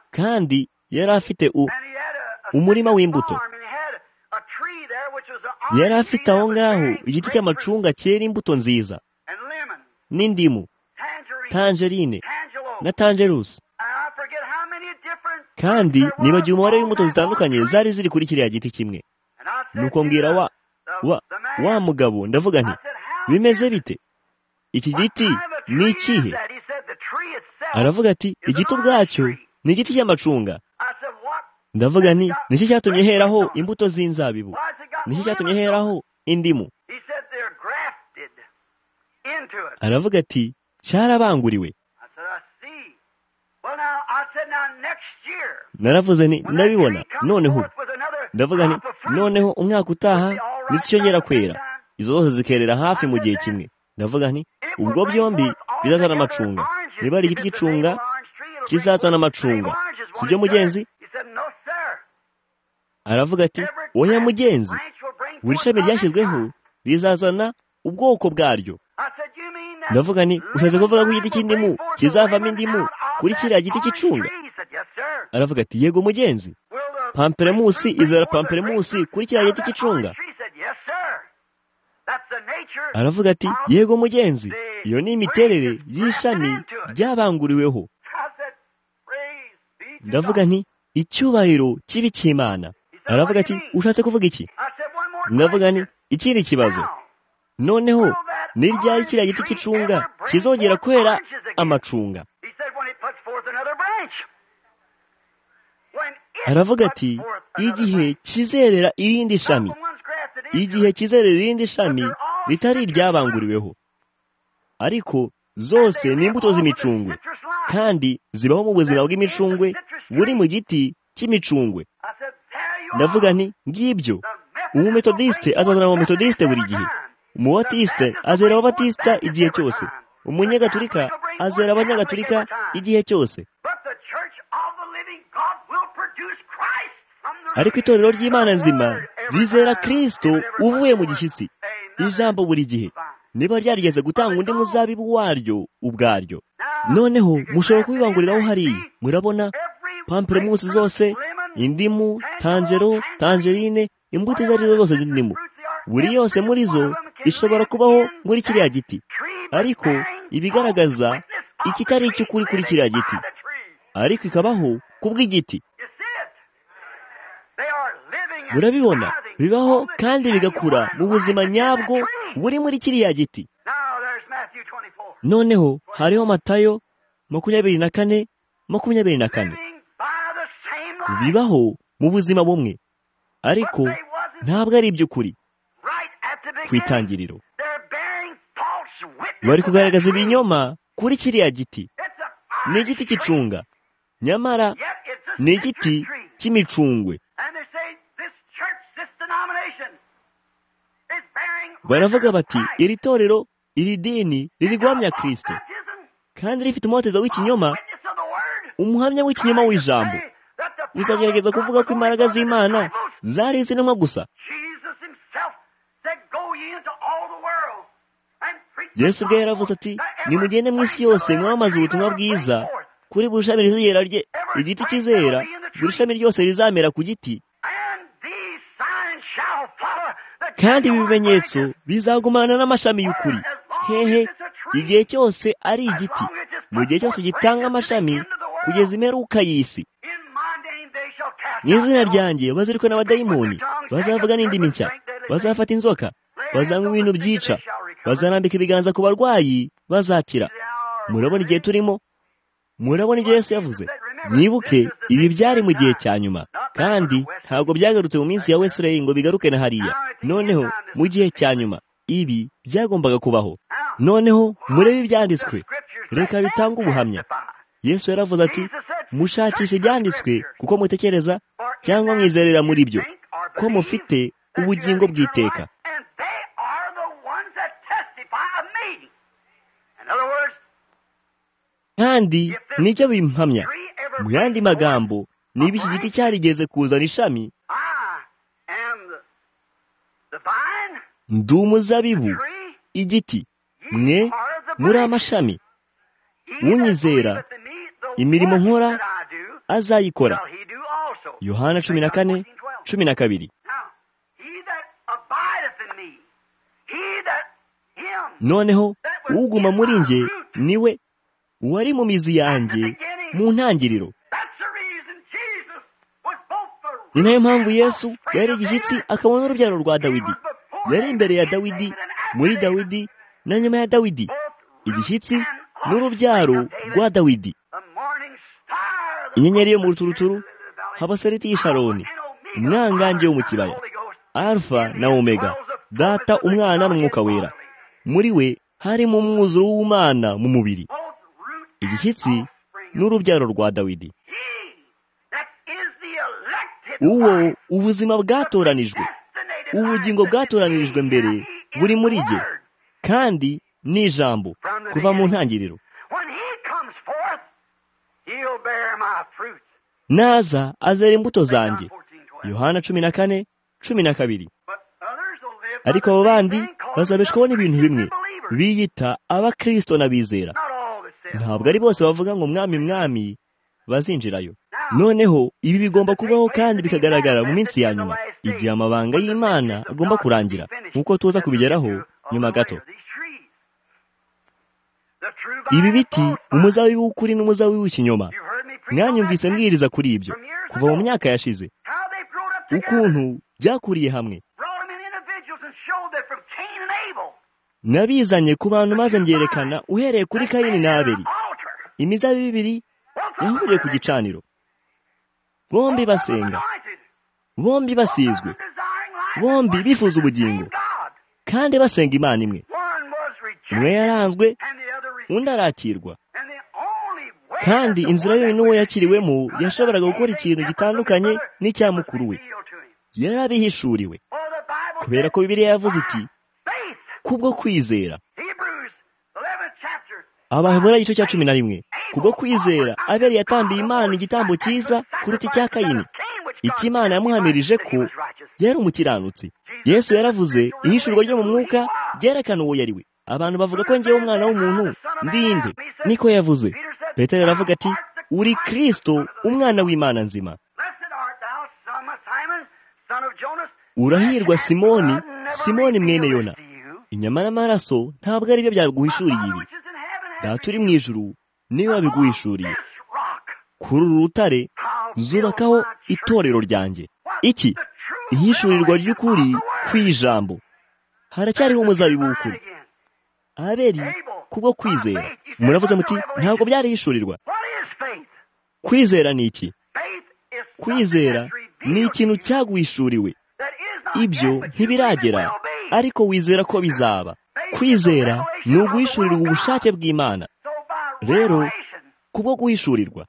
kandi yari afite umurima w'imbuto yari afite aho ngaho igiti cy'amacunga cyera imbuto nziza n'indimu tangerine na tangerusi kandi nibagiwe umubare w'imbuto zitandukanye zari ziri kuri kiriya giti kimwe nuko mbwira wa wa wa mugabo ndavuga nti bimeze bite iki giti ni ikihe aravuga ati igiti ubwacyo ni igiti cy'amacunga ndavuga nti nicyo cyatumye heraho imbuto z'inzabibu nicyo cyatumye heraho indimu aravuga ati cyarabanguriwe naravuze nti ndabibona noneho ndavuga nti noneho umwaka utaha nticyongera kwera izo zose zikerera hafi mu gihe kimwe ndavuga nti ubwo byombi bizazana amacunga niba ari igiti cy'icunga kizazana amacunga si byo mugenzi aravuga ati oya mugenzi buri shami ryashyizweho rizazana ubwoko bwaryo ndavuga nti ushatse kuvuga ko igiti cy'indimu kizavamo indimu kuri kiriya giti cy'icunga aravuga ati yego mugenzi pamperemusi izera pamperemusi kuri kiriya giti cy'icunga aravuga ati yego mugenzi iyo ni imiterere y'ishami ryabanguriweho ndavuga nti icyubahiro kibi cy'imana aravuga ati ushatse kuvuga iki ndavuga nti ikindi kibazo noneho ni ryari kiriya giti cy'icunga kizongera kwera amacunga aravuga ati igihe kizerera irindi shami igihe kizerera irindi shami ritari iryabanguriweho ariko zose ni imbuto z'imicungwe kandi zibaho mu buzima bw'imicungwe buri mu giti cy'imicungwe ndavuga nti ngibyo umumethodiiste azazana umumethodiiste buri gihe umubatiste azera ababatista igihe cyose umunyagatulika azera abanyagatulika igihe cyose ariko itorero ry'imana nzima rizera kirisito uvuye mu gishyitsi ijambo buri gihe niba ryarigeze gutanga undi muzabibu waryo ubwaryo noneho mushobora kubibanguriraho hariya murabona pamperemusi zose indimu tangero tangerine imbuto izo arizo zose z'indimu buri yose muri zo ishobora kubaho muri kiriya giti ariko ibigaragaza ikitari icy'ukuri kuri kiriya giti ariko ikabaho ku bw'igiti murabibona bibaho kandi bigakura mu buzima nyabwo buri muri kiriya giti noneho hariho matayo makumyabiri na kane makumyabiri na kane bibaho mu buzima bumwe ariko ntabwo ari iby'ukuri ku itangiriro bari kugaragaza ibinyoma kuri kiriya giti ni igiti cy'icunga nyamara ni igiti cy'imicungwe baravuga bati iri torero iri dini ririguhamya kirisito kandi rifite umuhotezo w'ikinyoma umuhamya w'ikinyoma w'ijambo bizagerageza kuvuga ko imbaraga z'imana zari izintumwa gusa yesu ubwe yaravuze ati nimugende mu isi yose mwamaze ubutumwa bwiza kuri buri shami rizigera rye igiti kizera buri shami ryose rizamera ku giti kandi ibi bimenyetso bizagumana n'amashami y'ukuri hehe igihe cyose ari igiti mu gihe cyose gitanga amashami kugeza imperuka y'isi mu izina ryanjye bazirikwe n'abadayimoni bazavuga n'indimi nshya bazafata inzoka bazanywa ibintu byica bazarambika ibiganza ku barwayi bazakira murabona igihe turimo murabona ibyo Yesu yavuze mwibuke ibi byari mu gihe cya nyuma kandi ntabwo byagarutse mu minsi ya wesireyi ngo bigaruke na hariya noneho mu gihe cya nyuma ibi byagombaga kubaho noneho murebe ibyanditswe reka bitanga ubuhamya yesu yaravuze ati mushakishe ibyanditswe kuko mutekereza cyangwa mwizerera muri byo ko mufite ubugingo bw'iteka kandi nibyo bimpamya mu yandi magambo niba iki giti cyarigeze kuzana ishami ndi umuzabibu igiti mwe muri amashami unyizera imirimo nkora azayikora yohana cumi na kane cumi na kabiri noneho uguma muri njye niwe uwari mu mizi yanjye mu ntangiriro ni nayo mpamvu yesu yari igishyitsi akabona urubyaro rwa dawidi yari imbere ya dawidi muri dawidi na nyuma ya dawidi igishyitsi n'urubyaro rwa dawidi inyenyeri yo mu ruturuturu habaseriti y'isharoni umwangange wo mu kibaya alfa na omega data umwana n'umwuka wera muri we harimo umwuzuro w'umwana mu mubiri igishyitsi n'urubyaro rwa dawidi uwo ubuzima bwatoranijwe ubugingo bwatoranijwe mbere buri muri jye kandi ni ijambo kuva mu ntangiriro naza azera imbuto zanjye yohana cumi na kane cumi na kabiri ariko abo bandi bazabeshwaho n'ibintu bimwe biyita abakirisito n'abizera ntabwo ari bose bavuga ngo mwami mwami bazinjirayo noneho ibi bigomba kubaho kandi bikagaragara mu minsi ya nyuma igihe amabanga y'imana agomba kurangira nk'uko tuza kubigeraho nyuma gato ibi biti umuzabibu w'ukuri n'umuzabibu w'ikinyoma mwanyumvise mbwiriza kuri ibyo kuva mu myaka yashize ukuntu byakuriye hamwe nabizanye ku bantu maze mbyerekana uhereye kuri kayini n'abiri imizabibu ibiri yahuriye ku gicaniro bombi basenga bombi basizwe bombi bifuza ubugingo kandi basenga imana imwe umwe yaranzwe undi arakirwa kandi inzira yonyine uwo yakiriwemo yashoboraga gukora ikintu gitandukanye n'icya mukuru we yarabihishuriwe kubera ko bibiliya yavuze iti kubwo kwizera abahebura igice cya cumi na rimwe kubwo kwizera abeli yatambiye imana igitambo cyiza kuruta icya kayini icyo imana yamuhamirije ko yari umukiranutsi yesu yaravuze ihishurwa ryo mu mwuka ryerekana uwo yari we abantu bavuga ko ngewe umwana w'umuntu ndinde niko yavuze petero aravuga ati uri kirisito umwana w'imana nzima urahirwa simoni simoni mwene yona inyama n'amaraso ntabwo ari byo byaguhishuriye ibi data uri mu ijuru niba wabiguhishuriye kuri uru rutare zubakaho itorero ryanjye iki ihishurirwa ry'ukuri ku ijambo haracyariho umuzabibu w'ukuri aberi kubwo kwizera muravuze muti ntabwo byarihishurirwa kwizera ni iki kwizera ni ikintu cyaguhishuriwe ibyo ntibiragera ariko wizera ko bizaba kwizera ni uguhishurirwa ubushake bw'imana rero kubwo guhishurirwa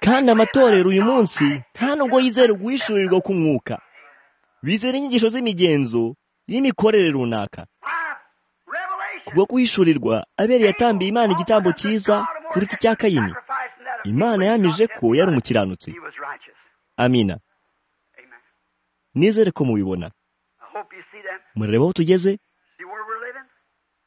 kandi amatorero uyu munsi nta nubwo yizera uguhishurirwa k'umwuka bizera inyigisho z'imigenzo y'imikorere runaka kubwo guhishurirwa abere yatambiye imana igitambo cyiza kuruta icya kayini imana yamije ko yari umukiranutsi amina nizere ko mubibona murareba aho tugeze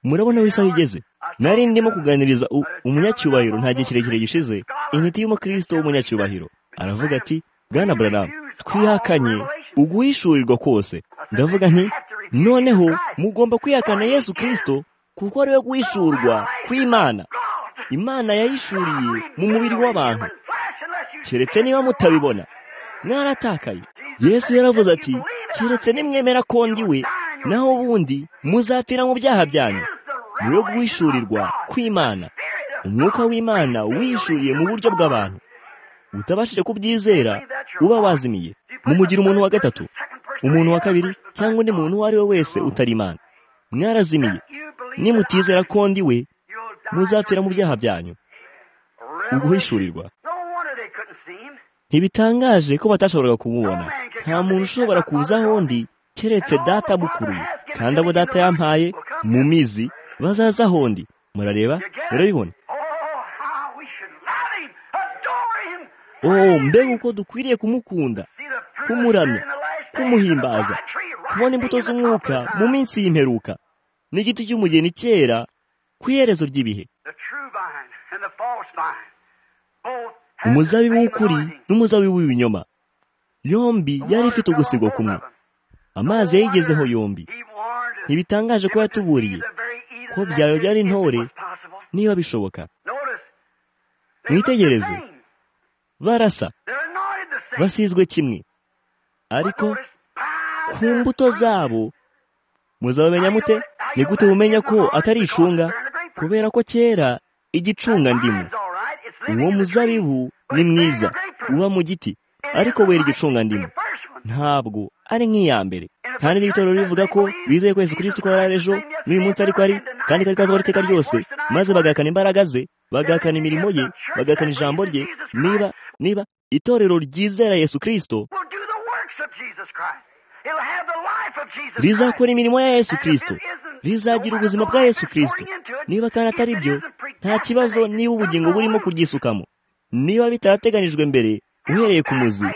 murabona aho isaha igeze nari ndimo kuganiriza umunyacyubahiro nta gihe kirekire gishize intiti y'umukristo w'umunyacyubahiro aravuga ati bwana buranamu twihakanye uguhishurirwa kose ndavuga nti noneho mugomba kwihakana yesu kirisito kuko ariwe guhishurwa kw'imana imana yahishuriye mu mubiri w'abantu keretse niba mutabibona mwaratakaye yesu yaravuze ati keretse nimwemera ko ndi we naho ubundi muzapfira mu byaha byanyu niwe guhishurirwa kw'imana umwuka w'imana wihishuriye mu buryo bw'abantu utabashije kubyizera uba wazimiye mumugira umuntu wa gatatu umuntu wa kabiri cyangwa undi muntu uwo ari we wese utari imana mwarazimiye nimutizera ko ndi we muzapfira mu byaha byanyu uguhishurirwa ntibitangaje ko batashoboraga kumubona nta muntu ushobora kuza aho ndi keretse data amukuruye kandi abo data yampaye mu mizi bazaza aho ndi murareba murabibona oh mbega uko dukwiriye kumukunda kumuramya kumuhimbaza kubona imbuto z'umwuka mu minsi y'imperuka n'igiti cy'umugeni cyera ku iherezo ry'ibihe umuzabibu w'ukuri n'umuzabibu w'ibinyoma yombi yari ifite ugusigwa kumwe amazi yayigezeho yombi ntibitangaje ko yatuburiye ko byawe byari intore niba bishoboka mwitegereze barasa basizwe kimwe ariko ku mbuto zabo muzabamenya mute ni gute mumenya ko atari icunga kubera ko kera igicunga ndimu uwo muzabibu ni mwiza uba mu giti ariko wera igicunga ndimu ntabwo ari nk'iya mbere kandi n'ibitorero bivuga ko bizeye ko Yesu kirisiti ko yari ejo n'uyu munsi ariko ari kandi ko ari iteka ryose maze bagahakana imbaraga ze bagahakana imirimo ye bagahakana ijambo rye niba niba itorero ryizera Yesu kirisito rizakora imirimo ya yesu kirisito rizagira ubuzima bwa yesu kirisito niba kandi atari byo nta kibazo niba ubugingo burimo kuryisukamo niba bitarateganijwe mbere uhereye ku muzi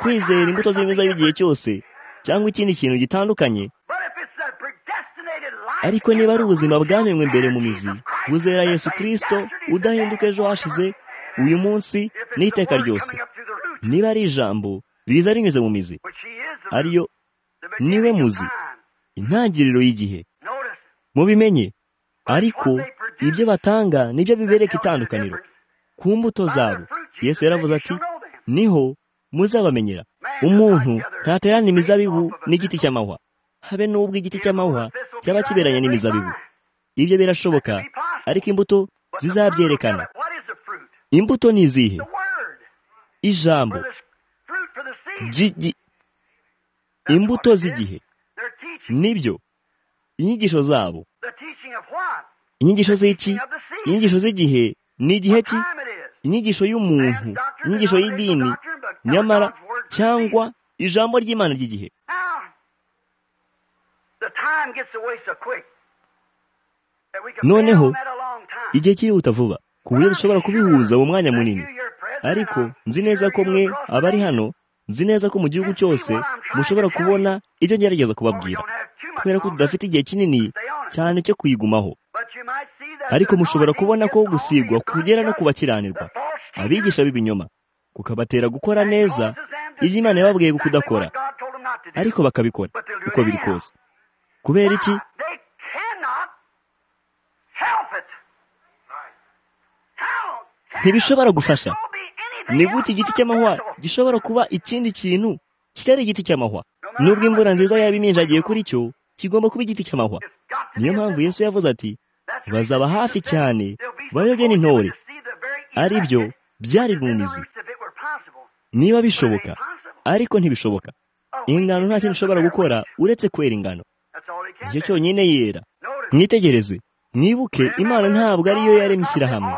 kwizera imbuto z'imiza y'igihe cyose cyangwa ikindi kintu gitandukanye ariko niba ari ubuzima bwamenywe mbere mu mizi buzera yesu kirisito udahinduka ejo hashize uyu munsi n'iteka ryose niba ari ijambo riza rinyuze mu mizi ariyo niwe muzi intangiriro y'igihe mubimenye ariko ibyo batanga nibyo bibereka itandukaniro ku mbuto zabo yesu yaravuze ati niho muzabamenyera umuntu ntaterana imizabibu n'igiti cy'amahwa habe n'ubwo igiti cy'amahwa cyaba kiberanye n'imizabibu ibyo birashoboka ariko imbuto zizabyerekana imbuto ni izihe ijambo imbuto z'igihe nibyo inyigisho zabo inyigisho z'iki inyigisho z'igihe ni igihe ki inyigisho y'umuntu inyigisho y'idini nyamara cyangwa ijambo ry'imana ry'igihe noneho igihe kirihuta vuba ku buryo dushobora kubihuza mu mwanya munini ariko nzi neza ko mwe abari hano nzi neza ko mu gihugu cyose mushobora kubona ibyo ngerageza kubabwira kubera ko tudafite igihe kinini cyane cyo kuyigumaho ariko mushobora kubona ko gusigwa kugera no kubakiranirwa abigisha b'ibinyoma kukabatera gukora neza ibyo imana yababwiye kudakora ariko bakabikora uko biri kose kubera iki ntibishobora gufasha ni gute igiti cy'amahwa gishobora kuba ikindi kintu kitari igiti cy'amahwa nubwo imvura nziza yaba iminjagiye kuri cyo kigomba kuba igiti cy'amahwa niyo mpamvu yesu yavuze ati bazaba hafi cyane bayobye n'intore ari byo byari mu mizi niba bishoboka ariko ntibishoboka ingano nta kintu ushobora gukora uretse kwera ingano nicyo cyonyine yera mwitegereze mwibuke imana ntabwo ariyo yaremye ishyirahamwe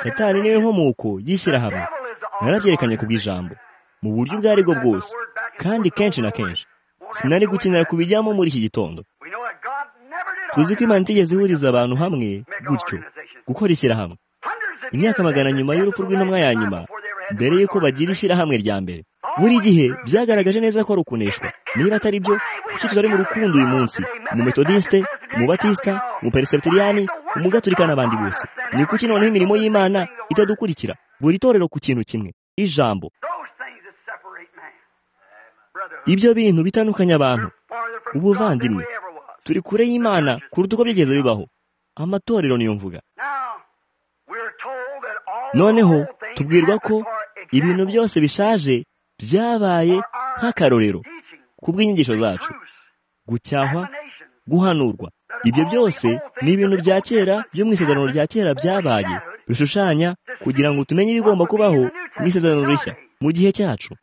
satani niwe nkomoko y'ishyirahamwe narabyerekanye ku bw'ijambo mu buryo ubwo aribwo bwose kandi kenshi na kenshi sinari gukenera kubijyamo muri iki gitondo tuzi ko imana itigeze ihuriza abantu hamwe gutyo gukora ishyirahamwe imyaka magana nyuma y'urupfu rw'intumwa ya nyuma mbere y'uko bagira ishyirahamwe rya mbere buri gihe byagaragaje neza ko ari ukuneshwa niba atari byo kuki tutari mu rukundo uyu munsi mu metodiste mu batisita mu perisebutiriyani mu gaturika n'abandi bose ni kuki noneho imirimo y'imana itadukurikira buri torero ku kintu kimwe ijambo ibyo bintu bitandukanya abantu ubuvandimwe turi kure y'imana kuruta uko byigeze bibaho amatorero niyo mvuga noneho tubwirwa ko ibintu byose bishaje byabaye nk'akarorero ku bw'inyigisho zacu gucyahwa guhanurwa ibyo byose ni ibintu bya kera byo mu isezerano rya kera byabaye bishushanya kugira ngo tumenye ibigomba kubaho mu isezerano rishya mu gihe cyacu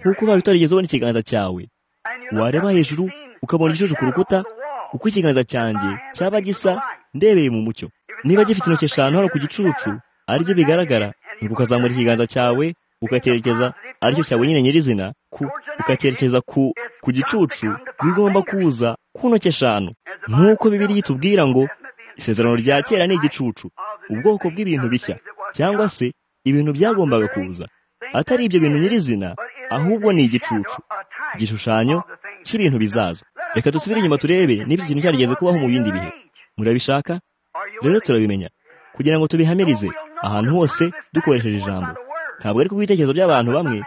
nk'uko ubaye utarigeze ubona ikiganza cyawe wareba hejuru ukabona igicucu ku rukuta uko ikiganza cyanjye cyaba gisa ndebeye mu mucyo niba gifite intoki eshanu hano ku gicucu aribyo bigaragara nuko ukazamura ikiganza cyawe ukakerekeza aricyo cyawe nyine nyirizina ku ukakerekeza ku ku gicucu bigomba kuza ku ntoki eshanu nk'uko bibiri yitubwira ngo isezerano rya kera ni igicucu ubwoko bw'ibintu bishya cyangwa se ibintu byagombaga kuza atari ibyo bintu nyirizina ahubwo ni igicucu igishushanyo cy'ibintu bizaza reka dusubire inyuma turebe niba ikintu cyarigeze kubaho mu bindi bihe murabishaka rero turabimenya kugira ngo tubihamirize ahantu hose dukoresheje ijambo ntabwo ari kubitekerezo by'abantu bamwe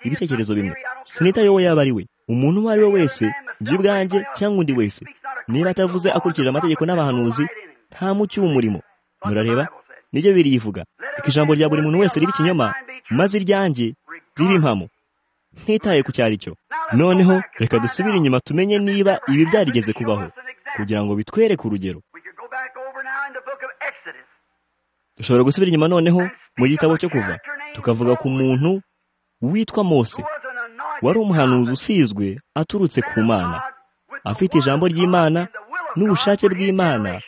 ibitekerezo bimwe sinitaye uwo yaba ari we umuntu uwo ari we wese njye ubwanjye cyangwa undi wese niba atavuze akurikije amategeko n'abahanuzi nta mucyo w'umurimo murareba nibyo biriyivuga reka ijambo rya buri muntu wese riba ikinyoma maze iryanjye riba impamo ntitaye ku cyari cyo noneho reka dusubire inyuma tumenye niba ibi byarigeze kubaho kugira ngo bitwereke urugero dushobora gusubira inyuma noneho mu gitabo cyo kuva tukavuga ku muntu witwa mose wari umuhanuzi usizwe aturutse ku mana afite ijambo ry'imana n'ubushake bw'imana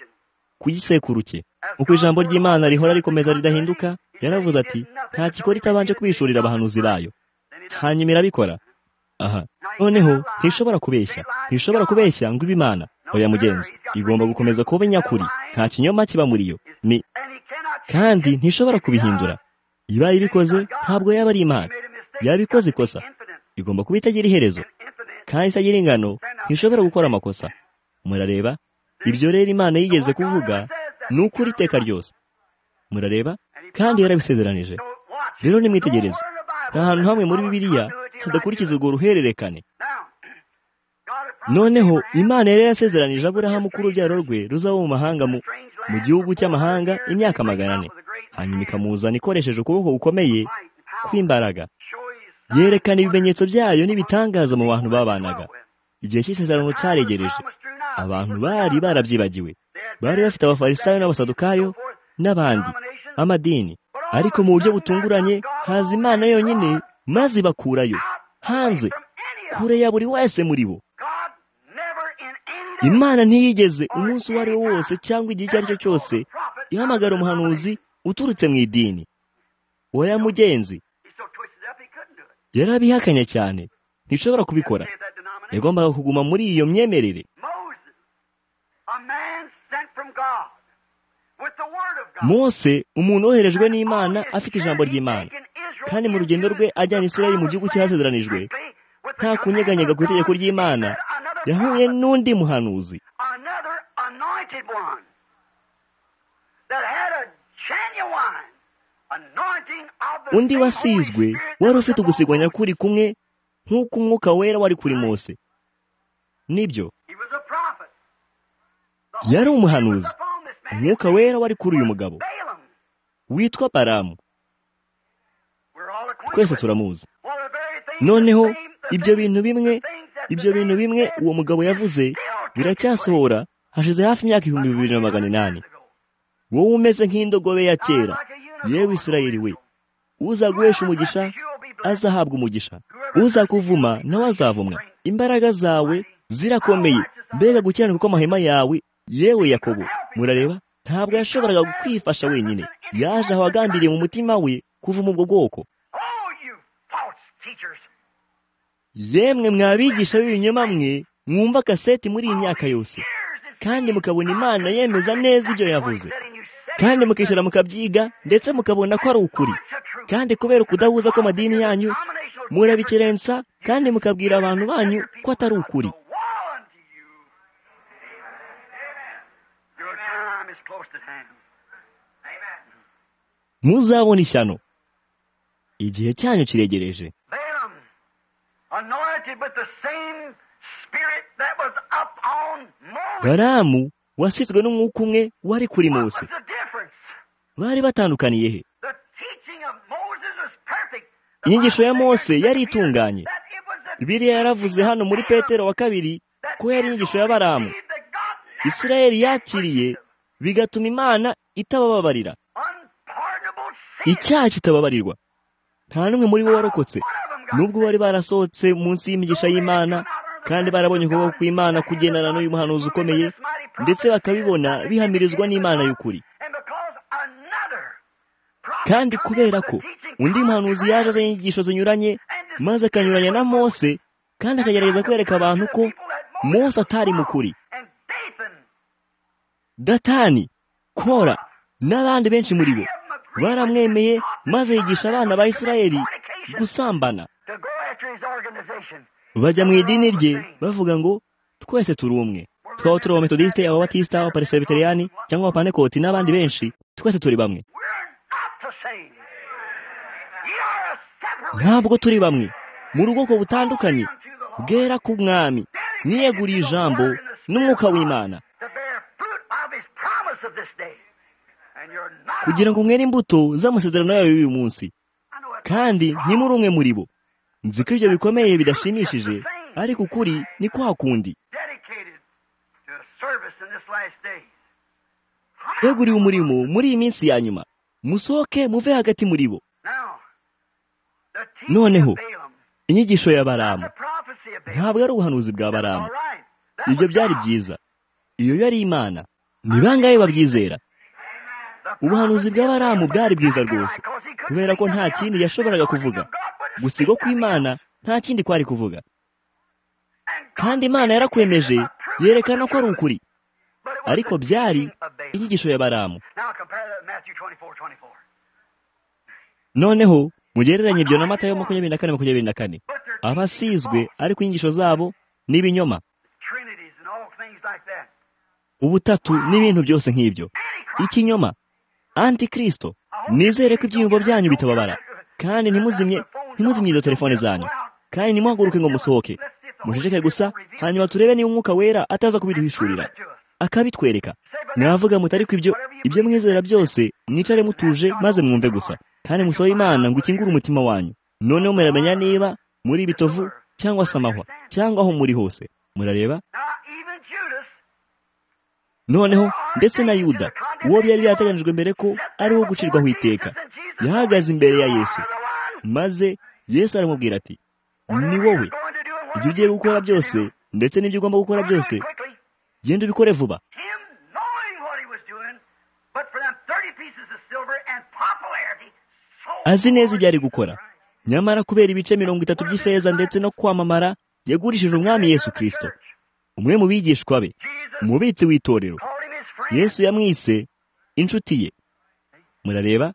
ku gisekuru cye uko ijambo ry'imana rihora rikomeza ridahinduka yaravuze ati nta gikora itabanje kubishurira abahanuzi bayo hanyuma irabikora aha noneho ntishobora kubeshya ntishobora kubeshya ngo ibe imana oya mugenzi igomba gukomeza kuba inyakuri nta kinyoma kiba muri yo ni kandi ntishobora kubihindura ibaye ibikoze ntabwo yaba ari imana yabikoze ikosa igomba kuba itagira iherezo kandi itagira ingano ntishobora gukora amakosa murareba ibyo rero imana yigeze kuvuga ni ukuri iteka ryose murareba kandi yarabisezeranije rero nimwitegereze nta hantu hamwe muri bibiliya hadakurikiza urwo ruhererekane noneho imana yari yasezeranije aburahamu ko urubyaro rwe ruzaba mu mahanga mu gihugu cy'amahanga imyaka magana ane hanyuma ikamuzana ikoresheje ukuboko gukomeye kw'imbaraga yerekana ibimenyetso byayo n'ibitangaza mu bantu babanaga igihe cy'isezerano cyaregereje abantu bari barabyibagiwe bari bafite abafarisayo n'abasadukayo n'abandi b'amadini ariko mu buryo butunguranye haza imana yonyine maze ibakurayo hanze kure ya buri wese muri bo imana ntiyigeze umunsi uwo ari wo wose cyangwa igihe icyo ari cyo cyose ihamagara umuhanuzi uturutse mu idini oya mugenzi yarabihakanya cyane ntishobora kubikora yagombaga kuguma muri iyo myemerere mose umuntu woherejwe n'imana afite ijambo ry'imana kandi mu rugendo rwe ajyana israel mu gihugu cyasezeranijwe nta kunyeganyega ku itegeko ry'imana yahuye n'undi muhanuzi undi wasizwe wari ufite ugusigwa kuri kumwe nk'uko umwuka wera wari kuri mose nibyo yari umuhanuzi umwuka wera wari kuri uyu mugabo witwa baramu twese turamuzi noneho ibyo bintu bimwe ibyo bintu bimwe uwo mugabo yavuze biracyasohora hashize hafi imyaka ibihumbi bibiri na magana inani wowe umeze nk'indogobe ya kera yewe israeli we uza guhesha umugisha azahabwa umugisha uza kuvuma nawe azavumwa imbaraga zawe zirakomeye mbega gukiranuka kw'amahema yawe yewe yakobo murareba ntabwo yashoboraga kwifasha wenyine yaje aho agambiriye mu mutima we kuvuma ubwo bwoko yemwe mwabigisha b'ibinyoma mwe mwumva kaseti muri iyi myaka yose kandi mukabona imana yemeza neza ibyo yavuze kandi mukicara mukabyiga ndetse mukabona ko ari ukuri kandi kubera ukudahuza kw'amadini yanyu murabikerensa kandi mukabwira abantu banyu ko atari ukuri muzabona ishyano igihe cyanyu kiregereje baramu wasizwe n'umwuka umwe wari kuri mose bari batandukaniye he inyigisho ya mose yari itunganye biriya yaravuze hano muri petero wa kabiri ko yari inyigisho ya baramu isirayeli yakiriye bigatuma imana itabababarira icyaha kitababarirwa nta n'umwe muri bo warokotse nubwo bari barasohotse munsi y'imigisha y'imana kandi barabonye ukuboko kw'imana kugendana n'uyu muhanuzi ukomeye ndetse bakabibona bihamirizwa n'imana y'ukuri kandi kubera ko undi muhanuzi yaje azanye inyigisho zinyuranye maze akanyuranya na mose kandi akagerageza kwereka abantu ko mose atari mukuri datani kora n'abandi benshi muri bo baramwemeye maze yigisha abana ba israeli gusambana bajya mu idini rye bavuga ngo twese turi umwe twaba turi abametodisite ababatisita abaparisebeteriyani cyangwa abapanekoti n'abandi benshi twese turi bamwe ntabwo turi bamwe mu rwego butandukanye bwera ku mwami niyeguriye ijambo n'umwuka w'imana kugira ngo mwere imbuto z'amasezerano yayo y'uyu munsi kandi ntimuri umwe muri bo nzi ko ibyo bikomeye bidashimishije ariko ukuri ni kwa kundi yeguriwe umurimo muri iyi minsi ya nyuma musohoke muve hagati muri bo noneho inyigisho ya baramu ntabwo ari ubuhanuzi bwa baramu ibyo byari byiza iyo yari imana ni bangahe babyizera ubuhanuzi bwa baramu bwari bwiza rwose kubera ko nta kindi yashoboraga kuvuga gusigo kw'imana nta kindi kwari kuvuga kandi imana yarakwemeje yerekana ko ari ukuri ariko byari inyigisho ya baramu noneho mugereranye ibyo na matayo makumyabiri na kane makumyabiri na kane abasizwe ariko inyigisho zabo n'ibinyoma ubutatu n'ibintu byose nk'ibyo ikinyoma antikirisito nizere ko ibyiyumvo byanyu bitababara kandi ntimuzimye ntimuzimye izo telefone zanyu kandi ntimuhaguruke ngo musohoke muceceke gusa hanyuma turebe niba umwuka wera ataza kubiduhishurira akabitwereka mwavuga mutari ku ibyo ibyo mwizera byose mwicare mutuje maze mwumve gusa kandi musabe imana ngo ukingure umutima wanyu noneho muramenya niba muri bitovu cyangwa se amahwa cyangwa aho muri hose murareba noneho ndetse na yuda uwo byari byateganyijwe mbere ko ari uwo gucirwaho iteka yahagaze imbere ya yesu maze yesu aramubwira ati ni wowe ibyo ugiye gukora byose ndetse n'ibyo ugomba gukora byose genda ubikore vuba azi neza ibyo ari gukora nyamara kubera ibice mirongo itatu by'ifeza ndetse no kwamamara yagurishije umwami yesu kirisito umwe mu bigishwa be umubitsi w'itorero yesu yamwise inshuti ye murareba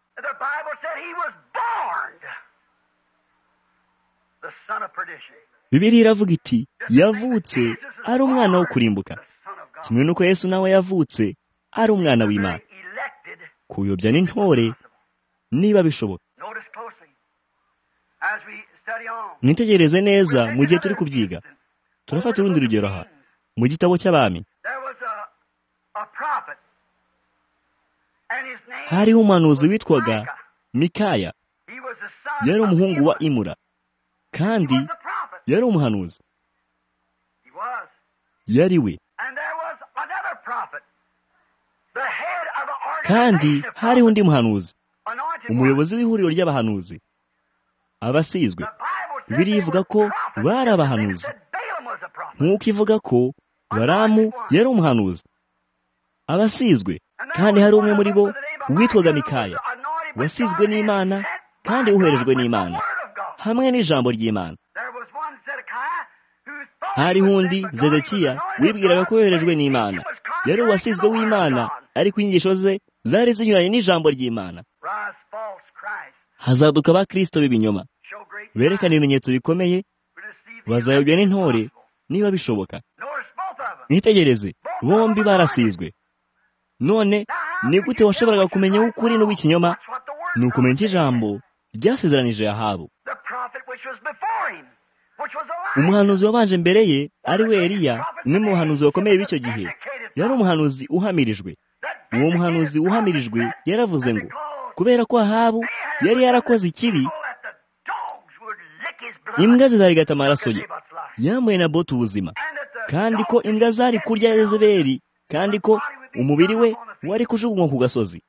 bibiri iravuga iti yavutse ari umwana wo kurimbuka kimwe n'uko yesu nawe yavutse ari umwana w'imana kuyobya n'intore niba bishoboka mwitegereze neza mu gihe turi kubyiga turafata urundi rugero aha mu gitabo cy'abami hariho umuhanuzi witwaga mikaya yari umuhungu wa imura kandi yari umuhanuzi yari we kandi hariho undi muhanuzi umuyobozi w'ihuriro ry'abahanuzi abasizwe biriya ivuga ko bari abahanuzi nk'uko ivuga ko baramu yari umuhanuzi abasizwe kandi hari umwe muri bo witwaga mikaya wasizwe n'imana kandi woherejwe n'imana hamwe n'ijambo ry'imana hariho undi zedekiya wibwiraga ko yoherejwe n'imana yari uwasizwe w'imana ariko inyigisho ze zari zinyuranye n'ijambo ry'imana hazaduka abakristo b'ibinyoma berekana ibimenyetso bikomeye bazayobya n'intore niba bishoboka mwitegereze bombi barasizwe none ni gute washoboraga kumenya uw'ukuri n'uw'ikinyoma ni ukumenya ijambo ryasezeranije yahabu umuhanuzi wabanje mbere ye ari we Eliya umwe mu bahanuzi bakomeye b'icyo gihe yari umuhanuzi uhamirijwe uwo muhanuzi uhamirijwe yaravuze ngo kubera ko ahabu yari yarakoze ikibi imbwa zizarigata amaraso ye yambaye na bote ubuzima kandi ko imbwa zari kurya Yezebeli kandi ko umubiri we wari kujugunywa ku gasozi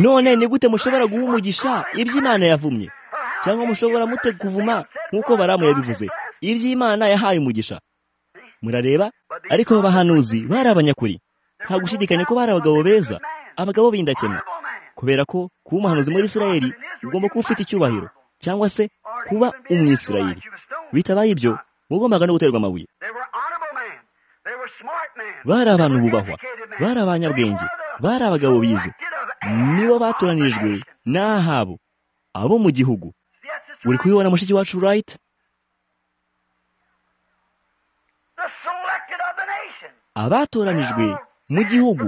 none ni gute mushobora guha umugisha iby'imana yavumye cyangwa mushobora mute kuvuma nk'uko baramu yabivuze iby'imana yahaye umugisha murareba ariko abo bahanuzi bari abanyakuri nta gushidikanya ko bari abagabo beza abagabo b'indakemwa kubera ko kuba umuhanuzi muri isirayeli ugomba kuba ufite icyubahiro cyangwa se kuba umwisirayeli bitabaye ibyo ugombaga no guterwa amabuye bari abantu bubahwa bari abanyabwenge bari abagabo bize nibo batoranijwe n'ahabo abo mu gihugu uri kubibona mushiki wacu rayiti abatoranijwe mu gihugu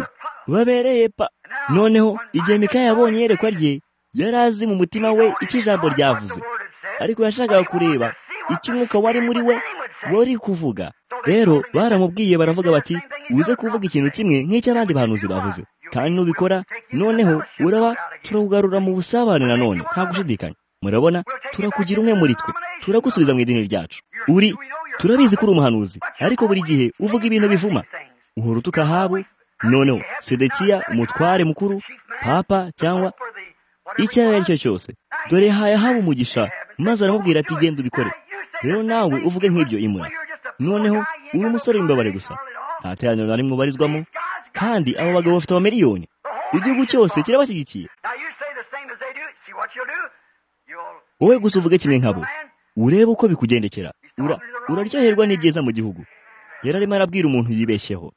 babereye pa noneho igihe Mikaya yabonye iyerekwa rye yari azi mu mutima we icyo ijambo ryavuze ariko yashakaga kureba icyo umwuka wari muri we wari kuvuga rero baramubwiye baravuga bati uze kuvuga ikintu kimwe nk'icy'abandi bahanuzi bavuze kandi nubikora noneho uraba turakugarura mu busabane nanone nta gushidikanya murabona turakugira umwe muri twe turagusubiza mu idini ryacu uri turabizi ko uri umuhanuzi ariko buri gihe uvuga ibintu bivuma uhora utuka habu noneho sedekiya umutware mukuru papa cyangwa icyo ari cyo cyose dore haye haba umugisha maze aramubwira ati genda ubikore rero nawe uvuge nk'ibyo imura noneho uri umusore w'imbabare gusa nta teraniro na rimwe ubarizwamo kandi abo bagabo bafite amamiliyoni igihugu cyose kirabashyigikiye wowe gusa uvuge kimwe nkabo urebe uko bikugendekera uraryoherwa n'ibyiza mu gihugu yari arimo arabwira umuntu yibeshyeho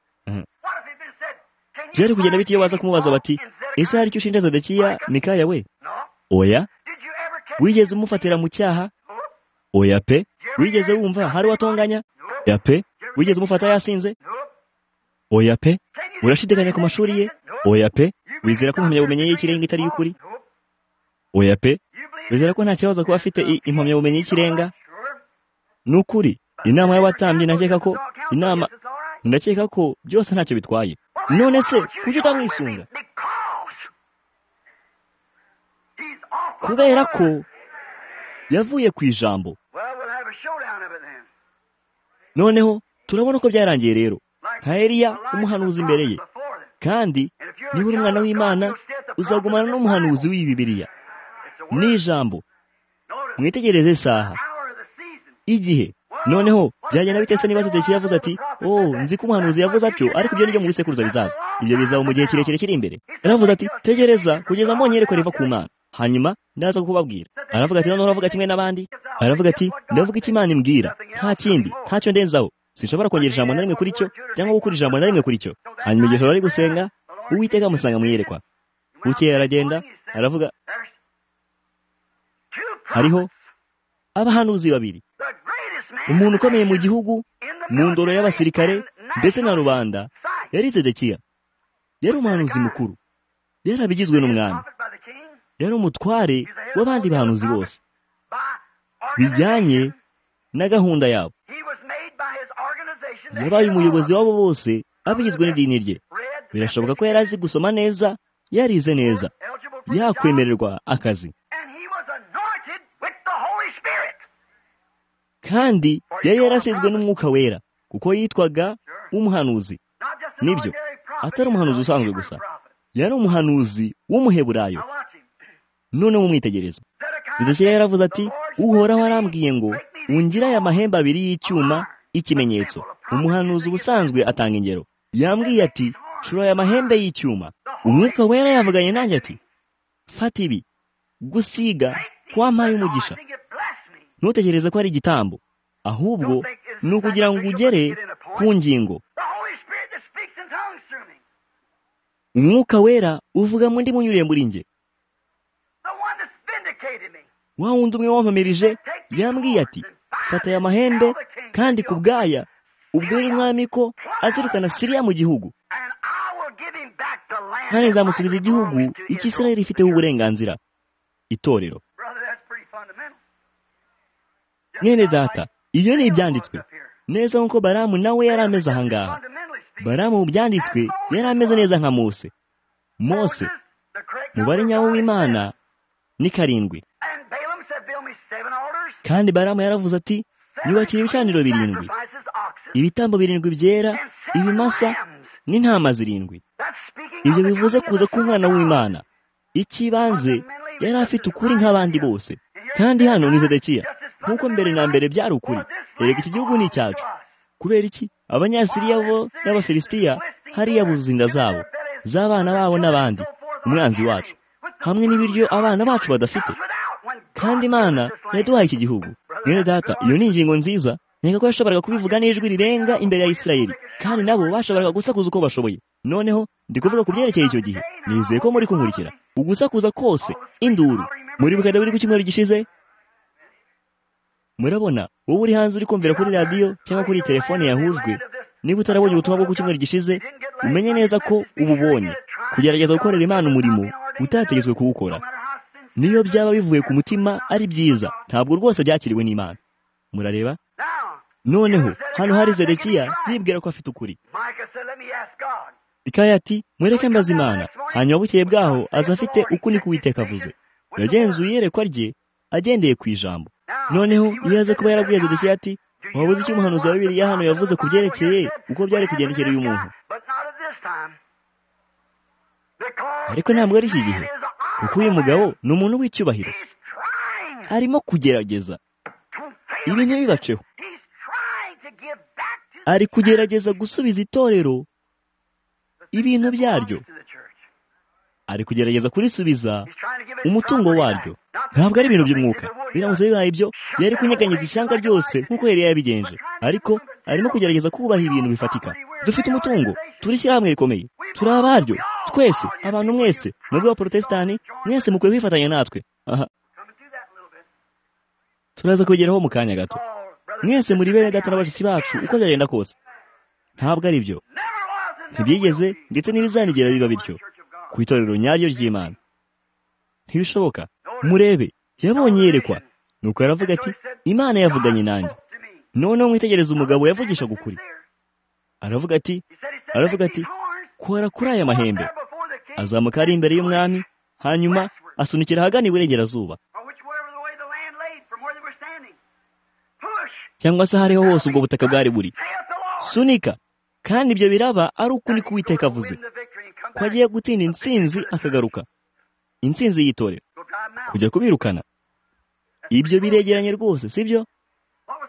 byari kugenda bite iyo baza kumubaza bati ese hari icyo ushinja zedekiya mikaya we oya wigeze umufatira mu cyaha oya pe wigeze wumva hari uwatonganya oya pe wigeze umufata yasinze oya pe urashidikanya ku mashuri ye oya pe wizera ko impamyabumenyi ye y'ikirenga itari y'ukuri oya pe wizera ko nta kibazo kuba afite impamyabumenyi y'ikirenga ni ukuri inama y'abatambyi nakeka ko inama ndakeka ko byose ntacyo bitwaye none se kuki utamwisunga kubera ko yavuye ku ijambo noneho turabona ko byarangiye rero nka Eliya umuhanuzi imbere ye kandi niba uri umwana w'imana uzagumana n'umuhanuzi w'ibibiriya n'ijambo mwitegereze isaha igihe noneho byagenda bite se niba ziteke yavuze ati oh nzi ko umuhanuzi yavuze atyo ariko ibyo nibyo mu bisekuruza bizaza ibyo bizaba mu gihe kirekire kiri imbere yaravuze ati tegereza kugeza mbonye yereko riva ku mana hanyuma ndaza kukubabwira aravuga ati noneho uravuga kimwe n'abandi aravuga ati ndavuga icyo imana imbwira nta kindi ntacyo ndenzaho sinshobora kongera ijambo na rimwe kuri cyo cyangwa gukura ijambo na rimwe kuri cyo hanyuma igihe ari gusenga uwiteka amusanga mwiyerekwa bukeye aragenda aravuga hariho abahanuzi babiri umuntu ukomeye mu gihugu mu ndoro y'abasirikare ndetse na rubanda yari zedekiya yari umuhanuzi mukuru yari abigizwe n'umwami yari umutware w'abandi bahanuzi bose bijyanye na gahunda yabo yabaye umuyobozi wabo bose abigizwe n'idini rye birashoboka ko yari azi gusoma neza yarize neza yakwemererwa akazi kandi yari yarasizwe n'umwuka wera kuko yitwaga umuhanuzi nibyo atari umuhanuzi usanzwe gusa yari umuhanuzi w'umuheburayo none mumwitegereza zidukira yaravuze ati uhoraho arambwiye ngo ungire aya mahembe abiri y'icyuma y'ikimenyetso umuhanuzi ubusanzwe atanga ingero yambwiye ati shura aya mahembe y'icyuma umwuka wera yavuganye nanjye ati fata ibi gusiga kwampaye umugisha ntutegereze ko ari igitambo ahubwo ni ukugira ngo ugere ku ngingo umwuka wera uvuga mu ndimi unyuriye muri njye wa wundi umwe wampamirije yambwiye ati fata aya mahembe kandi ku bwaya ubwira umwami ko azirukana siriya mu gihugu kandi nzamusubiza igihugu iki israel ifiteho uburenganzira itorero mwene data ibyo ni ibyanditswe neza nk'uko baramu nawe yari ameze ahangaha baramu mu byanditswe yari ameze neza nka mose mose mubare nyawo w'imana ni karindwi kandi baramu yaravuze ati yubakira ibicaniro birindwi ibitambo birindwi byera ibimasa n'intama zirindwi ibyo bivuze kuza k'umwana w'imana icy'ibanze yari afite ukuri nk'abandi bose kandi hano ni zedekiya nk'uko mbere na mbere byari ukuri erega iki gihugu ni icyacu kubera iki abanyasiriya bo n'abafilisitiya hariya buzuza inda zabo z'abana babo n'abandi umwanzi wacu hamwe n'ibiryo abana bacu badafite kandi imana yaduhaye iki gihugu mwene data iyo ni ingingo nziza nkeka ko yashoboraga kubivuga n'ijwi rirenga imbere ya isirayeli kandi nabo bashoboraga gusakuza uko bashoboye noneho ndi kuvuga ku byerekeye icyo gihe nizeye ko muri kunkurikira ugusakuza kose induru muribuka dawidi ku cyumweru gishize murabona wowe uri hanze uri kumvira kuri radiyo cyangwa kuri telefone yahujwe niba utarabonye ubutumwa bwo ku cyumweru gishize umenye neza ko ububonye kugerageza gukorera imana umurimo utategetswe kuwukora niyo byaba bivuye ku mutima ari byiza ntabwo rwose byakiriwe n'imana murareba noneho hano hari zedekiya yibwira ko afite ukuri ikaya ati mureke mbaze imana hanyuma bukeye bwaho aza afite ukuni k'uwiteka avuze yagenzuye iyerekwa rye agendeye ku ijambo noneho iyo aza kuba yarabwiye zedekiya ati wabuze icyo umuhanuzi wa bibiliya hano yavuze ku byerekeye uko byari kugendekera uyu muntu ariko ntabwo ari iki gihe kuko uyu mugabo ni umuntu w'icyubahiro arimo kugerageza ibi ntibibaceho ari kugerageza gusubiza itorero ibintu byaryo ari kugerageza kurisubiza umutungo waryo ntabwo ari ibintu by'umwuka biramutse bibaye ibyo yari kunyeganyeza ishyanga ryose nk'uko yari yabigenje ariko arimo kugerageza kubaha ibintu bifatika dufite umutungo turi ishyirahamwe rikomeye turi abaryo twese abantu mwese nubwo abaporotesitanti mwese mukwiye kwifatanya natwe aha turaza kubigeraho mu kanya gato mwese muri bene data na bashiki bacu uko byagenda kose ntabwo ari byo ntibyigeze ndetse n'ibizanigera biba bityo ku itorero nyaryo ry'imana ntibishoboka murebe yabonye yerekwa nuko aravuga ati imana yavuganye nanjye noneho mwitegereze umugabo yavugishaga ukuri aravuga ati aravuga ati kora kuri aya mahembe azamuka ari imbere y'umwami hanyuma asunikira ahagana iburengerazuba cyangwa se ahariho hose ubwo butaka bwari buri sunika kandi ibyo biraba ari uko ni kuwiteka avuze ko agiye gutsinda intsinzi akagaruka intsinzi yitorera kujya kubirukana ibyo biregeranye rwose sibyo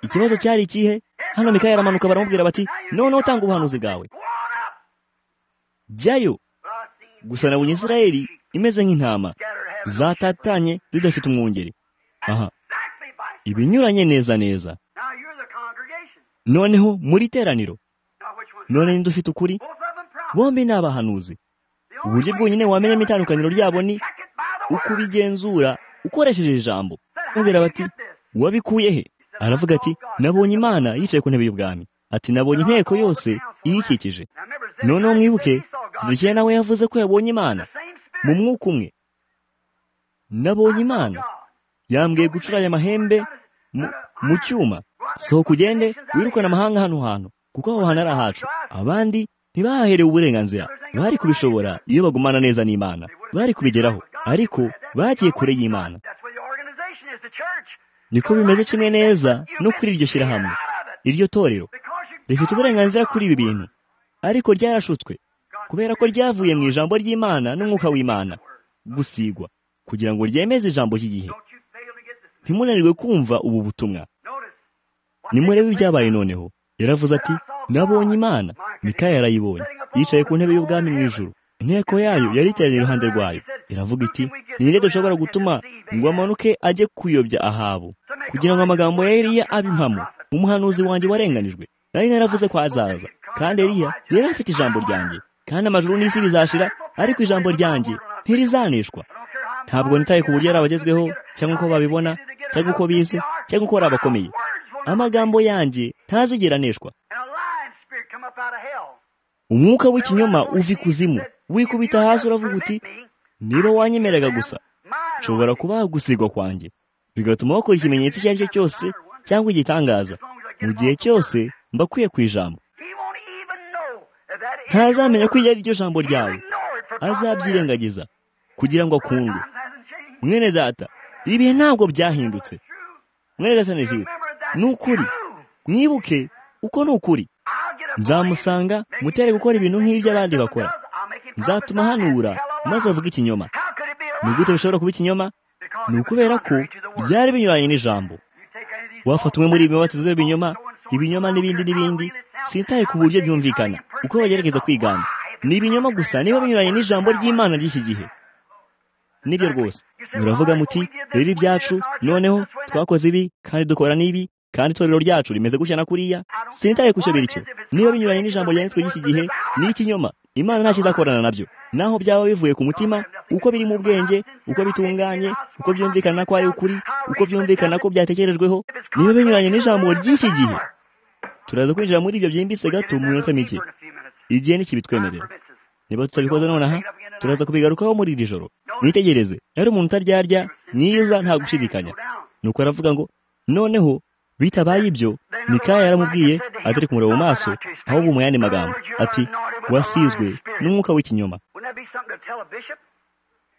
ikibazo cyari ikihe hano mikaya aramanuka baramubwira bati noneho utanga ubuhanuzi bwawe jyayo gusa nabonye israeli imeze nk'intama zatatanye zidafite umwungeri aha ibinyuranye neza neza noneho muri teraniro none ninde ufite ukuri bombi ni abahanuzi uburyo bwonyine wamenyamo itandukaniro ryabo ni uko ubigenzura ukoresheje ijambo mubwira bati wabikuye he aravuga ati nabonye imana yicaye ku ntebe y'ubwami ati nabonye inteko yose iyikikije noneho mwibuke zidukiye nawe yavuze ko yabonye imana mu mwuka umwe nabonye imana yambwiye gucura aya mahembe mu cyuma sohoka ugende wirukane amahanga hano hantu kuko aho hantu ari ahacu abandi ntibahaherewe uburenganzira bari kubishobora iyo bagumana neza n'imana bari kubigeraho ariko bagiye kure y'imana niko bimeze kimwe neza no kuri iryo shyirahamwe iryo torero rifite uburenganzira kuri ibi bintu ariko ryarashutswe kubera ko ryavuye mu ijambo ry'imana n'umwuka w'imana gusigwa kugira ngo ryemeze ijambo ry'igihe ntimunanirwe kumva ubu butumwa nimurebe ibyabaye noneho yaravuze ati nabonye imana mikaya yarayibonye yicaye ku ntebe y'ubwami mu ijoro inteko yayo yari iteraniye iruhande rwayo iravuga iti ninde dushobora gutuma ngo amanuke ajye kuyobya ahabu kugira ngo amagambo ya Eliya abe impamo umuhanuzi wanjye warenganijwe nari naravuze ko azaza kandi Eliya yari afite ijambo ryanjye kandi amajuru n'isi bizashira ariko ijambo ryanjye ntirizanishwa ntabwo nitaye ku buryo ari abagezweho cyangwa uko babibona cyangwa uko bize cyangwa uko ari abakomeye amagambo yanjye ntazigeranishwa umwuka w'ikinyoma uva ikuzimu wikubita hasi uravuga uti niba wanyemeraga gusa nshobora kuba gusigwa kwanjye bigatuma bakora ikimenyetso icyo ari cyo cyose cyangwa igitangaza mu gihe cyose mbakwiye ku ijambo ntazamenya ko iyo ari ryo jambo ryawe azabyirengagiza kugira ngo akundwe mwene data ibihe ntabwo byahindutse mwene data ni vide ni ukuri mwibuke uko ni ukuri nzamusanga mutere gukora ibintu nk'ibyo abandi bakora nzatuma ahanura maze avuga ikinyoma ni gute bishobora kuba ikinyoma ni ukubera ko byari binyuranye n'ijambo wafata umwe muri ibi mubatizo b'ibinyoma ibinyoma n'ibindi n'ibindi sitaye ku buryo byumvikana uko bagerageza kwigana ni ibinyoma gusa niba binyuranye n'ijambo ry'imana ry'iki gihe nibyo rwose muravuga muti rero ibyacu noneho twakoze ibi kandi dukora n'ibi kandi itorero ryacu rimeze gutya na kuriya sinitaye ku cyo biricyo niba binyuranye n'ijambo ryanditswe ry'iki gihe ni ikinyoma imana nta kizakorana nabyo naho byaba bivuye ku mutima uko biri mu bwenge uko bitunganye uko byumvikana ko ari ukuri uko byumvikana ko byatekerejweho niba binyuranye n'ijambo ry'iki gihe turaza kwinjira muri ibyo byimbitse gato mu minota mike igihe ntikibitwemerera niba tutabikoze nonaha turaza kubigarukaho muri iri joro mwitegereze yari umuntu utaryarya mwiza nta gushidikanya nuko aravuga ngo noneho bitabaye ibyo mikaya yaramubwiye atari kumureba mu maso ahubwo mu yandi magambo ati wasizwe n'umwuka w'ikinyoma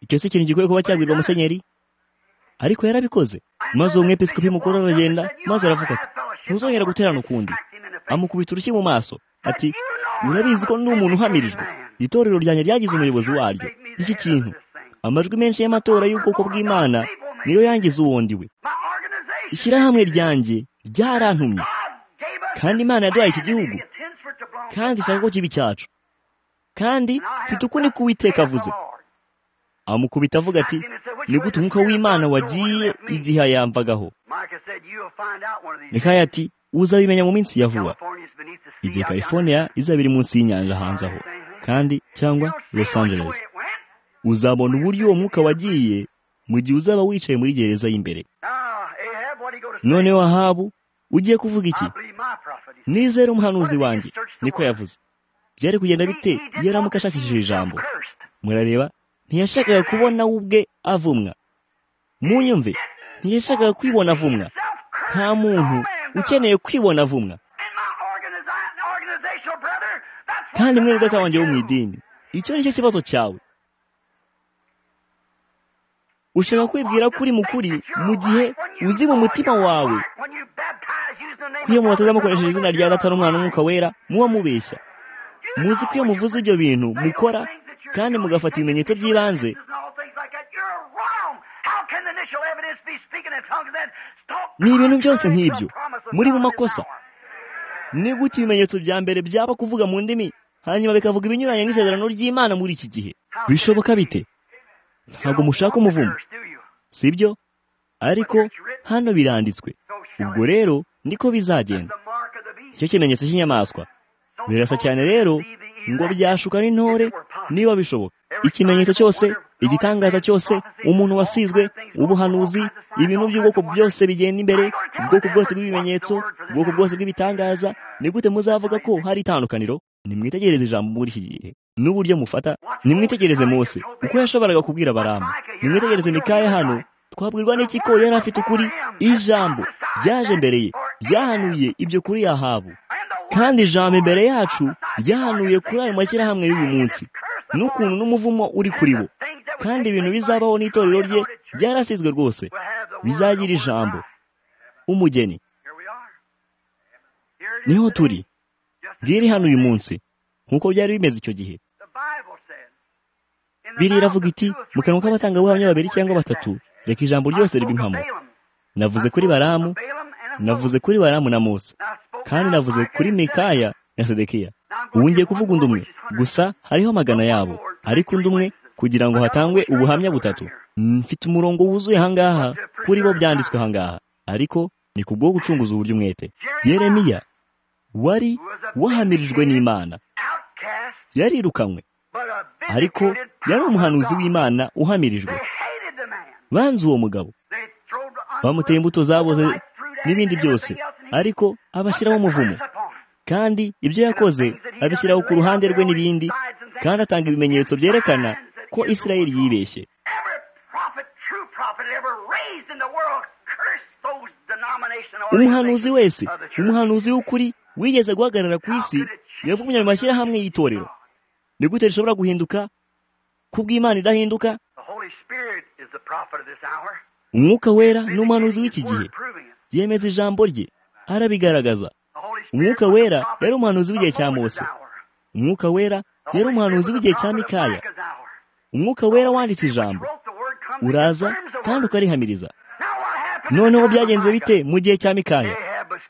icyo si ikintu gikwiye kuba cyabwirwa musenyeri ariko yarabikoze maze uwo mwepisikopi mukuru aragenda maze aravuga ati ntuzongera guterana ukundi amukubita urushyi mu maso ati urabizi ko ndi umuntu uhamirijwe itorero ryanjye ryagize umuyobozi waryo iki kintu amajwi menshi y'amatora y'ubwoko bw'imana niyo yangize uwo ndi we ishyirahamwe ryanjye ryarantumye kandi imana yaduhaye iki gihugu kandi ishaka ko kiba icyacu kandi mfite ukundi kuwiteka avuze amukubita avuga ati ni gute umwuka w'imana wagiye igihe yamvagaho mikaya ati uzabimenya mu minsi ya vuba igihe california izaba iri munsi y'inyanja hanze aho kandi cyangwa los angeles uzabona uburyo uwo mwuka wagiye mu gihe uzaba wicaye muri gereza y'imbere noneho ahabu ugiye kuvuga iki nizere umuhanuzi wanjye niko yavuze byari kugenda bite iyo aramuka ashakishije ijambo murareba ntiyashakaga kubona we ubwe avumwa munyumve ntiyashakaga kwibona avumwa nta muntu ukeneye kwibona avumwa kandi mwe data wanjye wo mu idini icyo ni cyo kibazo cyawe ushaka kwibwira ko uri mukuri mu gihe uzi mu mutima wawe ko iyo mubateza mukoresheje izina rya data n'umwana n'umwuka wera muba mubeshya muzi ko iyo muvuze ibyo bintu mukora kandi mugafata ibimenyetso by'ibanze ni ibintu byose nk'ibyo muri mu makosa ni gute ibimenyetso bya mbere byaba kuvuga mu ndimi hanyuma bikavuga ibinyuranye n'isezerano ry'imana muri iki gihe bishoboka bite ntabwo mushaka umuvumo si byo ariko hano biranditswe ubwo rero niko bizagenda icyo kimenyetso cy'inyamaswa birasa cyane rero ngo byashuka n'intore niba bishoboka ikimenyetso cyose igitangaza cyose umuntu wasizwe ubuhanuzi ibintu by'ubwoko byose bigenda imbere ubwoko bwose bw'ibimenyetso ubwoko bwose bw'ibitangaza ni gute muzavuga ko hari itandukaniro nimwitegereze ijambo muri iki gihe n'uburyo mufata nimwitegereze Mose uko yashoboraga kubwira abaramu nimwitegereze mikaya hano twabwirwa n'iki ko yari afite ukuri ijambo ryaje mbere ye ryahanuye ibyo kuri yahabu kandi ijambo imbere yacu ryahanuye kuri ayo mashyirahamwe y'uyu munsi n'ukuntu n'umuvumo uri kuri bo kandi ibintu bizabaho n'itorero rye byarasizwe rwose bizagira ijambo umugeni niho turi riri hano uyu munsi nk'uko byari bimeze icyo gihe biriya iravuga iti mu kanwa k'abatangabuhamya babiri cyangwa batatu reka ijambo ryose riba impamo navuze kuri baramu navuze kuri baramu na mose kandi navuze kuri mikaya na sedekiya ubu ngiye kuvuga undi umwe gusa hariho amagana yabo ariko undi umwe kugira ngo hatangwe ubuhamya butatu mfite umurongo wuzuye ahangaha kuri bo byanditswe ahangaha ariko ni ku bwo gucunguza uburyo umwete yeremiya wari wahamirijwe n'imana yarirukanywe ariko yari umuhanuzi w'imana uhamirijwe banze uwo mugabo bamuteye imbuto zaboze n'ibindi byose ariko abashyiraho umuvumo kandi ibyo yakoze abishyiraho ku ruhande rwe n'ibindi kandi atanga ibimenyetso byerekana ko israel yibeshye umuhanuzi wese umuhanuzi w'ukuri wigeze guhagarara ku isi yavumye ayo mashyirahamwe y'itorero ni gute rishobora guhinduka kubw'imana idahinduka umwuka wera ni umuhanuzi w'iki gihe yemeza ijambo rye arabigaragaza umwuka wera yari umuhanuzi w'igihe cya mose umwuka wera yari umuhanuzi w'igihe cya mikaya umwuka wera wanditse ijambo uraza kandi ukarihamiriza noneho byagenze bite mu gihe cya mikaya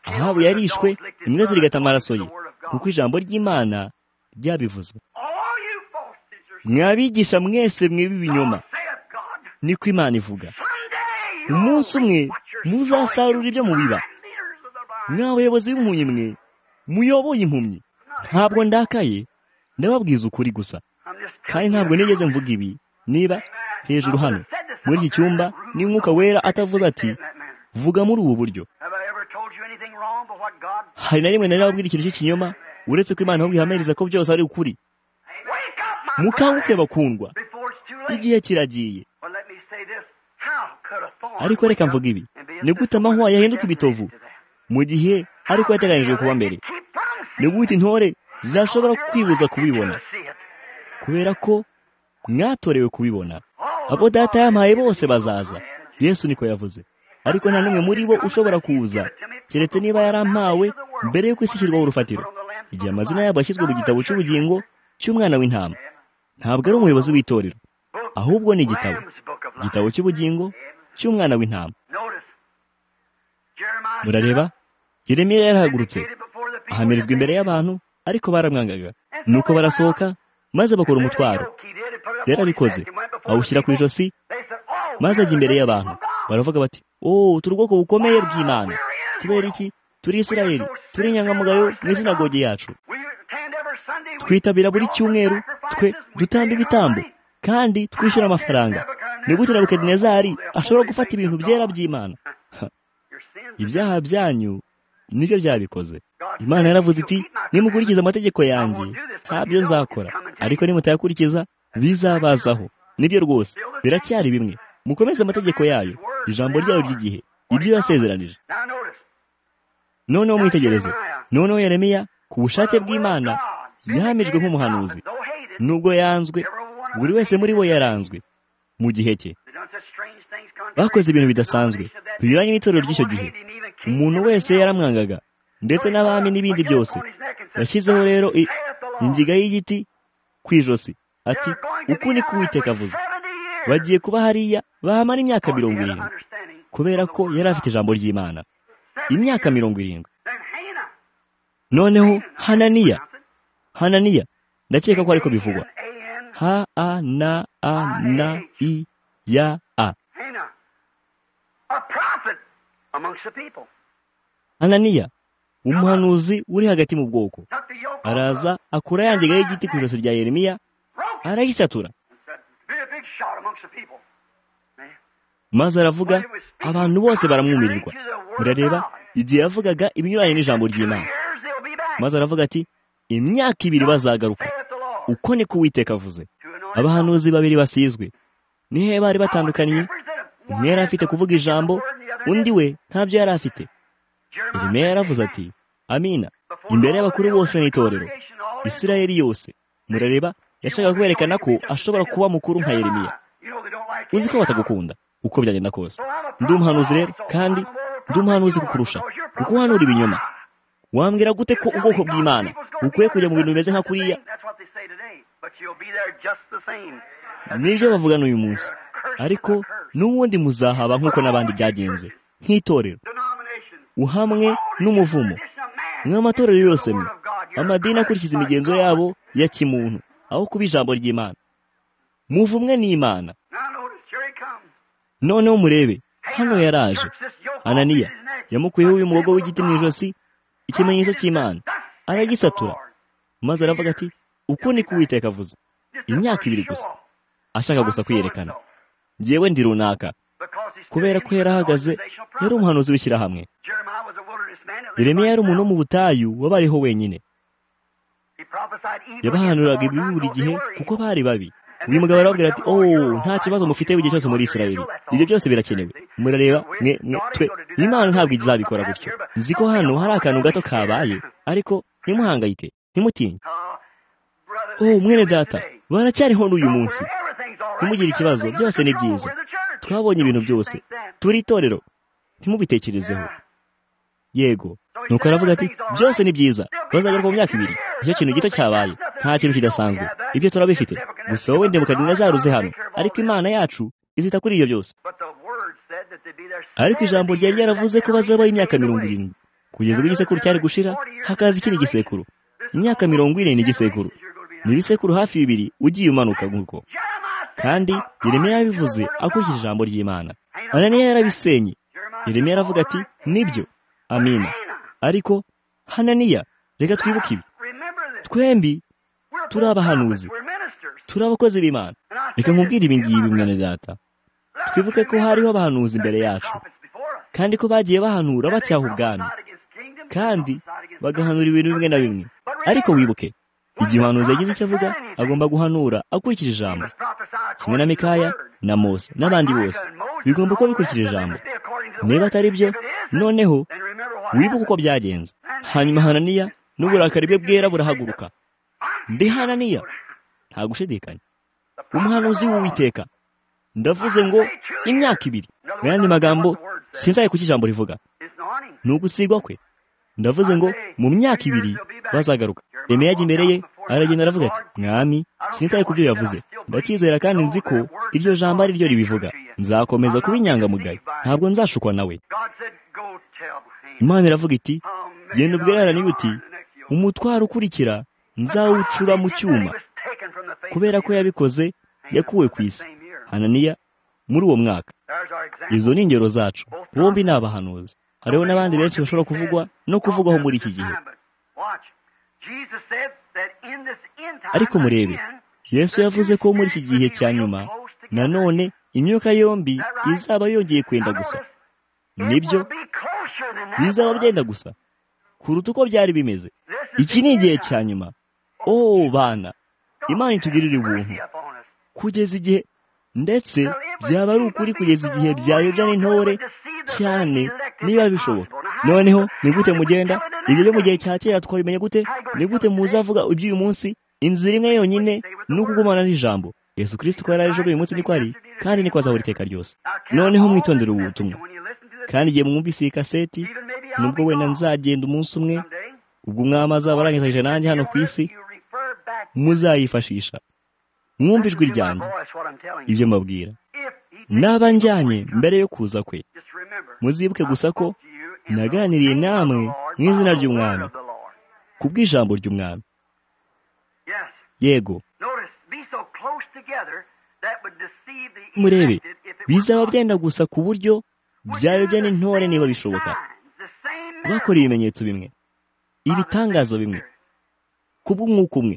ahabu yarishwe imbwa zirigata amaraso ye kuko ijambo ry'imana ryabivuze mwabigisha mwese mwibi ibinyoma niko imana ivuga umunsi umwe muzasarura ibyo mubiba mwa bayobozi b'impumyi mwe muyoboye impumyi ntabwo ndakaye ndababwiza ukuri gusa kandi ntabwo nigeze mvuga ibi niba hejuru hano muri iki cyumba n'umwuka wera atavuze ati vuga muri ubu buryo hari na rimwe nari nababwira ikintu cy'ikinyoma uretse ko imana bihamiriza ko byose ari ukuri mukanguke bakundwa igihe kiragiye ariko reka mvuga ibi ni gute amahwa yahinduka ibitovu mu gihe ariko yateganyijwe kuba mbere ni gute intore zashobora kwibuza kubibona kubera ko mwatorewe kubibona abo data yampaye bose bazaza yesu niko yavuze ariko nta n'umwe muri bo ushobora kuza keretse niba yarampawe mbere y'uko isi ishyirwaho urufatiro igihe amazina yabo yashyizwe mu gitabo cy'ubugingo cy'umwana w'intama ntabwo ari umuyobozi w'itorero ahubwo ni igitabo igitabo cy'ubugingo cy'umwana w'intama murareba Yeremiya yarahagurutse ahamirizwa imbere y'abantu ariko baramwangaga nuko barasohoka maze bakora umutwaro yarabikoze awushyira ku ijosi maze ajya imbere y'abantu baravuga bati oh turi ubwoko bukomeye bw'imana kubera iki turi isirayeli turi inyangamugayo mu isinagogi yacu twitabira buri cyumweru twe dutamba ibitambo kandi twishyura amafaranga ni gute na bukedinezari ashobora gufata ibintu byera by'imana ibyaha byanyu nibyo byabikoze imana yaravuze iti nimukurikiza amategeko yanjye ntabyo nzakora ariko nimutayakurikiza bizabazaho nibyo rwose biracyari bimwe mukomeze amategeko yayo ijambo ryayo ry'igihe ibyo yasezeranije noneho mwitegereze noneho yeremiya ku bushake bw'imana yahamijwe nk'umuhanuzi nubwo yanzwe buri wese muri bo yaranzwe mu gihe cye bakoze ibintu bidasanzwe binyuranye n'itorero ry'icyo gihe umuntu wese yaramwangaga ndetse n'abami n'ibindi byose yashyizeho rero ingiga y'igiti ku ijosi ati uku ni kuwiteka avuze bagiye kuba hariya bahamara imyaka mirongo irindwi kubera ko yari afite ijambo ry'imana imyaka mirongo irindwi noneho hananiya hananiya ndakeka ko ariko bivugwa ha a na a na i ya a hananiya umuhanuzi uri hagati mu bwoko araza akura yangiga y'igiti ku ijosi rya yeremiya arayisatura maze aravuga abantu bose baramwumirirwa murareba igihe yavugaga ibinyuranye n'ijambo ry'imana maze aravuga ati imyaka ibiri bazagaruka uko ni kuwiteka avuze abahanuzi babiri basizwe nihe bari batandukaniye umwe yari afite kuvuga ijambo undi we ntabyo yari afite Yeremiya yaravuze ati amina imbere y'abakuru bose n'itorero isirayeli yose murareba yashakaga kwerekana ko ashobora kuba mukuru nka Yeremiya uzi ko batagukunda uko byagenda kose ndi umuhanuzi rero kandi ndi umuhanuzi kukurusha kuko uhanura ibinyoma wambwira gute ko ubwoko bw'imana bukwiye kujya mu bintu bimeze nka kuriya nibyo bavuga n'uyu munsi ariko n'ubundi muzahaba nk'uko n'abandi byagenze nk'itorero uhamwe n'umuvumo nk'amatorero yose mwe amadini akurikiza imigenzo yabo ya kimuntu aho kuba ijambo ry'imana muvumwe n'imana noneho murebe hano yaraje ananiya yamukuyeho uyu mugogo w'igiti mu ijosi ikimenyetso cy'imana aragisatura maze aravuga ati uko ni kuwiteka avuze imyaka ibiri gusa ashaka gusa kwiyerekana yewe ndi runaka kubera ko yari ahagaze yari umuhanuzi w'ishyirahamwe Yeremiya yari umuntu wo mu butayu wabariho wenyine yabahanuraga ibi buri gihe kuko bari babi uyu mugabo arababwira ati ooo nta kibazo mufite igihe cyose muri Isiraheli ibyo byose birakenewe murareba mwe mwe twe imana ntabwo izabikora gutyo nzi ko hano hari akantu gato kabaye ariko ntimuhangayike ntimutinye ooo mwene data baracyariho n'uyu munsi ntimugire ikibazo byose ni byiza twabonye ibintu byose turi itorero ntimubitekerezeho yego nuko aravuga ati byose ni byiza bazagaruka mu myaka ibiri nicyo kintu gito cyabaye nta kintu kidasanzwe ibyo turabifite gusa wowe ndemukadini zaruze hano ariko imana yacu izita kuri ibyo byose ariko ijambo ryari ryaravuze ko bazabaho imyaka mirongo irindwi kugeza ubwo igisekuru cyari gushira hakaza ikindi gisekuru imyaka mirongo ine ni igisekuru ni ibisekuru hafi bibiri ugiye umanuka nk'uko kandi Yeremiya yabivuze akurikije ijambo ry'imana ananiya yarabisenye Yeremiya aravuga ati nibyo amina ariko hananiya reka twibuke ibi twembi turi abahanuzi turi abakozi b'imana reka nkubwire ibi ngibi mwene data twibuke ko hariho abahanuzi imbere yacu kandi ko bagiye bahanura bacyaha ubwami kandi bagahanura ibintu bimwe na bimwe ariko wibuke igihe umuhanuzi yagize icyo avuga agomba guhanura akurikije ijambo kimwe na mikaya na mose n'abandi bose bigomba kuba bikurikije ijambo niba atari byo noneho wibuke uko byagenze hanyuma hananiya n'uburakari bwe bwera burahaguruka mbi hananiya nta gushidikanya umuhanuzi w'uwiteka ndavuze ngo imyaka ibiri mu yandi magambo sinzaye kuko ijambo rivuga ni ugusigwa kwe ndavuze ngo mu myaka ibiri bazagaruka Remeye ajya imbere ye aragenda aravuga ati mwami sinitaye ku byo yavuze ndakizera kandi nzi ko iryo jambo ari ryo ribivuga nzakomeza kuba inyangamugayo ntabwo nzashukwa nawe imana iravuga iti genda ubwererane uti umutwaro ukurikira nzawucura mu cyuma kubera ko yabikoze yakuwe ku isi hananiya muri uwo mwaka izo ni ingero zacu bombi ni abahanuzi hariho n'abandi benshi bashobora kuvugwa no kuvugwaho muri iki gihe ariko murebe yesu yavuze ko muri iki gihe cya nyuma nanone imyuka yombi izaba yongeye kwenda gusa nibyo bizaba byenda gusa kuruta uko byari bimeze iki ni igihe cya nyuma ooo bana imana itugirira ubuntu kugeza igihe ndetse byaba ari ukuri kugeza igihe byayobya n'intore cyane niba bishoboka noneho ni gute mugenda ibyo byo mu gihe cya kera twabimenya gute ni gute muzavuga iby'uyu munsi inzira imwe yonyine ni ukugumana n'ijambo yesu kirisiti ko yari ari ejo uyu munsi niko ari kandi niko azahora iteka ryose noneho mwitondere ubu butumwa kandi igihe mwumvise iyi kaseti nubwo wenda nzagenda umunsi umwe ubwo umwami azaba arangije nanjye hano ku isi muzayifashisha mwumva ijwi ryanjye ibyo mbabwira naba njyanye mbere yo kuza kwe muzibuke gusa ko naganiriye namwe mu izina ry'umwami ku bw'ijambo ry'umwami yego murebe bizaba byenda gusa ku buryo byayobya n'intore niba bishoboka bakora ibimenyetso bimwe ibitangaza bimwe ku bw'umwuka umwe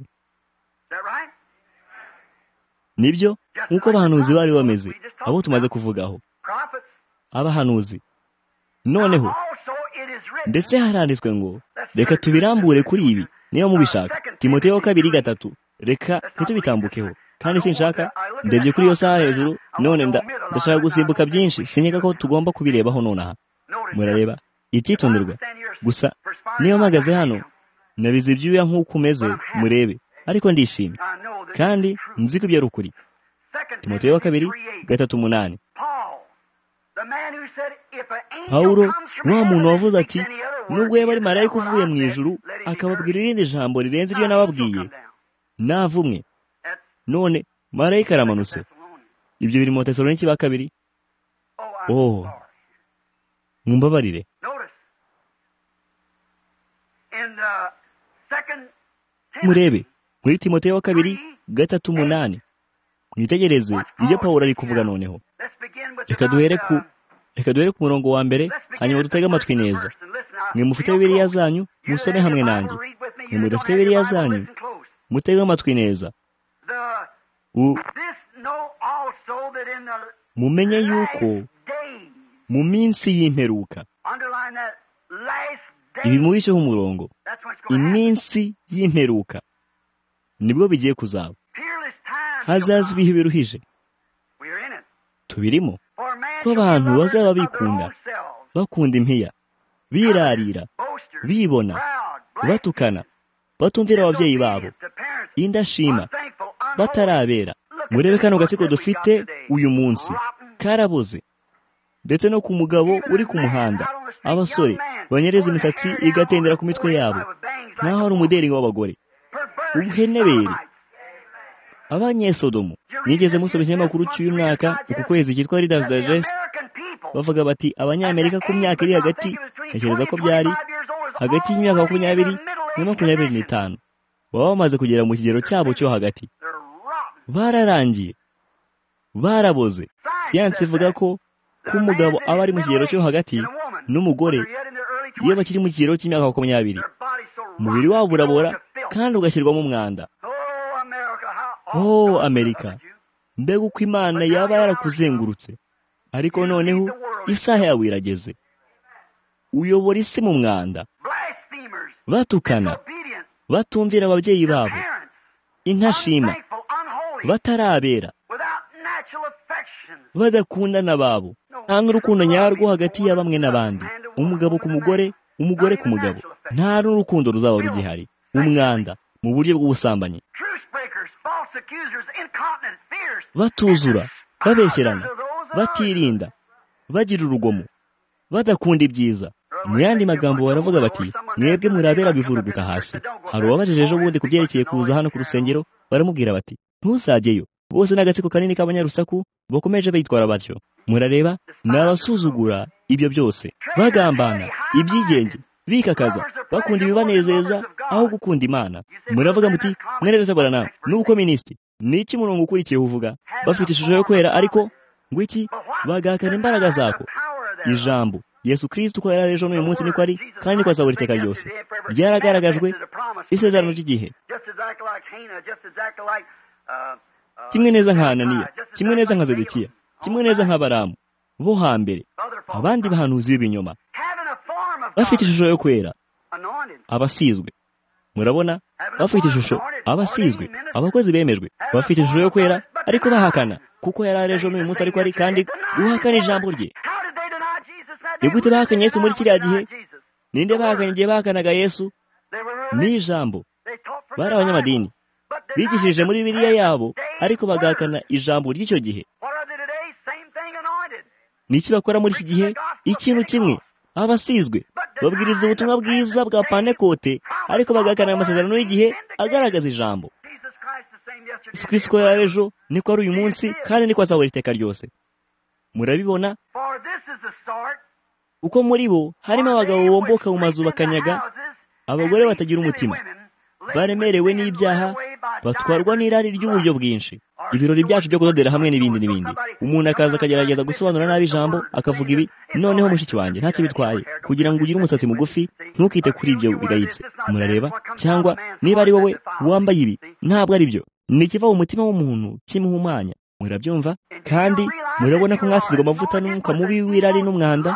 nibyo nk'uko abahanuzi bari bameze abo tumaze kuvugaho abahanuzi noneho ndetse haranditswe ngo reka tubirambure kuri ibi niba mubishaka timoteo kabiri gatatu reka ntitubitambukeho kandi sinshaka ndebye kuri iyo saha hejuru none ndashaka gusimbuka byinshi sinyega ko tugomba kubirebaho nonaha murareba ititonderwa gusa niba mpagaze hano nabize ibyuya nk'uko umeze murebe ariko ndishimye kandi nzi ko ibyo ari ukuri timoteo wa kabiri gatatu umunani pawulo wa muntu wavuze ati nubwo yaba ari marayika uvuye mu ijuru akababwira irindi jambo rirenze iryo nababwiye navumwe none marayika aramanutse ibyo biri mu tesaloniki ba kabiri oh mumbabarire murebe muri timoteo wa kabiri gatatu umunani mwitegereze ibyo paul ari kuvuga noneho reka duhere ku reka duhere ku murongo wa mbere hanyuma dutege amatwi neza mwe mufite bibiriya zanyu musome hamwe nanjye mwe mudafite bibiriya zanyu mutege amatwi neza mumenye yuko mu minsi y'imperuka ibi mubishyeho umurongo iminsi y'imperuka nibwo bigiye kuzaba hazaza ibihe biruhije tubirimo ko abantu bazaba bikunda bakunda impiya birarira bibona batukana batumvira ababyeyi babo indashima batarabera murebe kano gatsiko dufite uyu munsi karabuze ndetse no ku mugabo uri ku muhanda abasore banyereza imisatsi igatendera ku mitwe yabo naho ari umuderingo w'abagore ubuhenebere abanyesodomu nigeze musoma ikinyamakuru cy'uyu mwaka uku kwezi cyitwa leaders digest bavuga bati abanyamerika ku myaka iri hagati ntekereza ko byari hagati y'imyaka makumyabiri na makumyabiri n'itanu baba bamaze kugera mu kigero cyabo cyo hagati bararangiye baraboze siyansi ivuga ko ko umugabo aba ari mu kigero cyo hagati n'umugore iyo bakiri mu kigero cy'imyaka makumyabiri umubiri wabo urabora kandi ugashyirwamo umwanda oh amerika mbega uko imana yaba yarakuzengurutse ariko noneho isaha yawe irageze uyobora isi mu mwanda batukana batumvira ababyeyi babo intashima batarabera badakundana babo nta n'urukundo nyarwo hagati ya bamwe n'abandi umugabo ku mugore umugore ku mugabo nta n'urukundo ruzaba rugihari umwanda mu buryo bw'ubusambanyi batuzura babeshyerana batirinda bagira urugomo badakunda ibyiza mu yandi magambo baravuga bati mwebwe murabera bivuruguta hasi hari uwabajije ejo bundi ku byerekeye kuza hano ku rusengero baramubwira bati ntuzajyeyo bose ni agatsiko kanini k'abanyarusaku bakomeje bitwara batyo murareba ni abasuzugura ibyo byose bagambana ibyigenge bikakaza bakunda ibibanezeza aho gukunda imana muravuga muti mwene dutagora nawe n'uko minisitiri ni iki murongo ukurikiye uvuga bafite ishusho yo kwera ariko ngo iki bagahakana imbaraga zako ijambo yesu kirisiti uko yari ejo n'uyu munsi niko ari kandi niko azabura iteka ryose ryaragaragajwe isezerano ry'igihe kimwe neza nka hananiya kimwe neza nka zedekiya kimwe neza nka baramu bo hambere abandi bahanuzi b'ibinyoma bafite ishusho yo kwera abasizwe murabona bafite ishusho abasizwe abakozi bemejwe bafite ishusho yo kwera ariko bahakana kuko yari ari ejo n'uyu munsi ariko ari kandi guhakana ijambo rye ni gute bahakanye yesu muri kiriya gihe ninde bahakana igihe bahakanaga yesu ni ijambo bari abanyamadini bigishirije muri biriya yabo ariko bagahakana ijambo ry'icyo gihe ni iki bakora muri iki gihe ikintu kimwe abasizwe babwiriza ubutumwa bwiza bwa panekote ariko bagahakana amasezerano y'igihe agaragaza ijambo yesu kirisiko ejo niko ari uyu munsi kandi niko azahora iteka ryose murabibona uko muri bo harimo abagabo bomboka mu mazu bakanyaga abagore batagira umutima baremerewe n'ibyaha batwarwa n'irari ry'uburyo bwinshi ibirori byacu byo kudodera hamwe n'ibindi n'ibindi umuntu akaza akagerageza gusobanura nabi ijambo akavuga ibi noneho mushiki wanjye ntacyo bitwaye kugira ngo ugire umusatsi mugufi ntukite kuri ibyo bigayitse murareba cyangwa niba ari wowe wambaye ibi ntabwo ari byo ni ikiva mu mutima w'umuntu kimuhumanya murabyumva kandi murabona ko mwasizwe amavuta n'umwuka mubi w'irari n'umwanda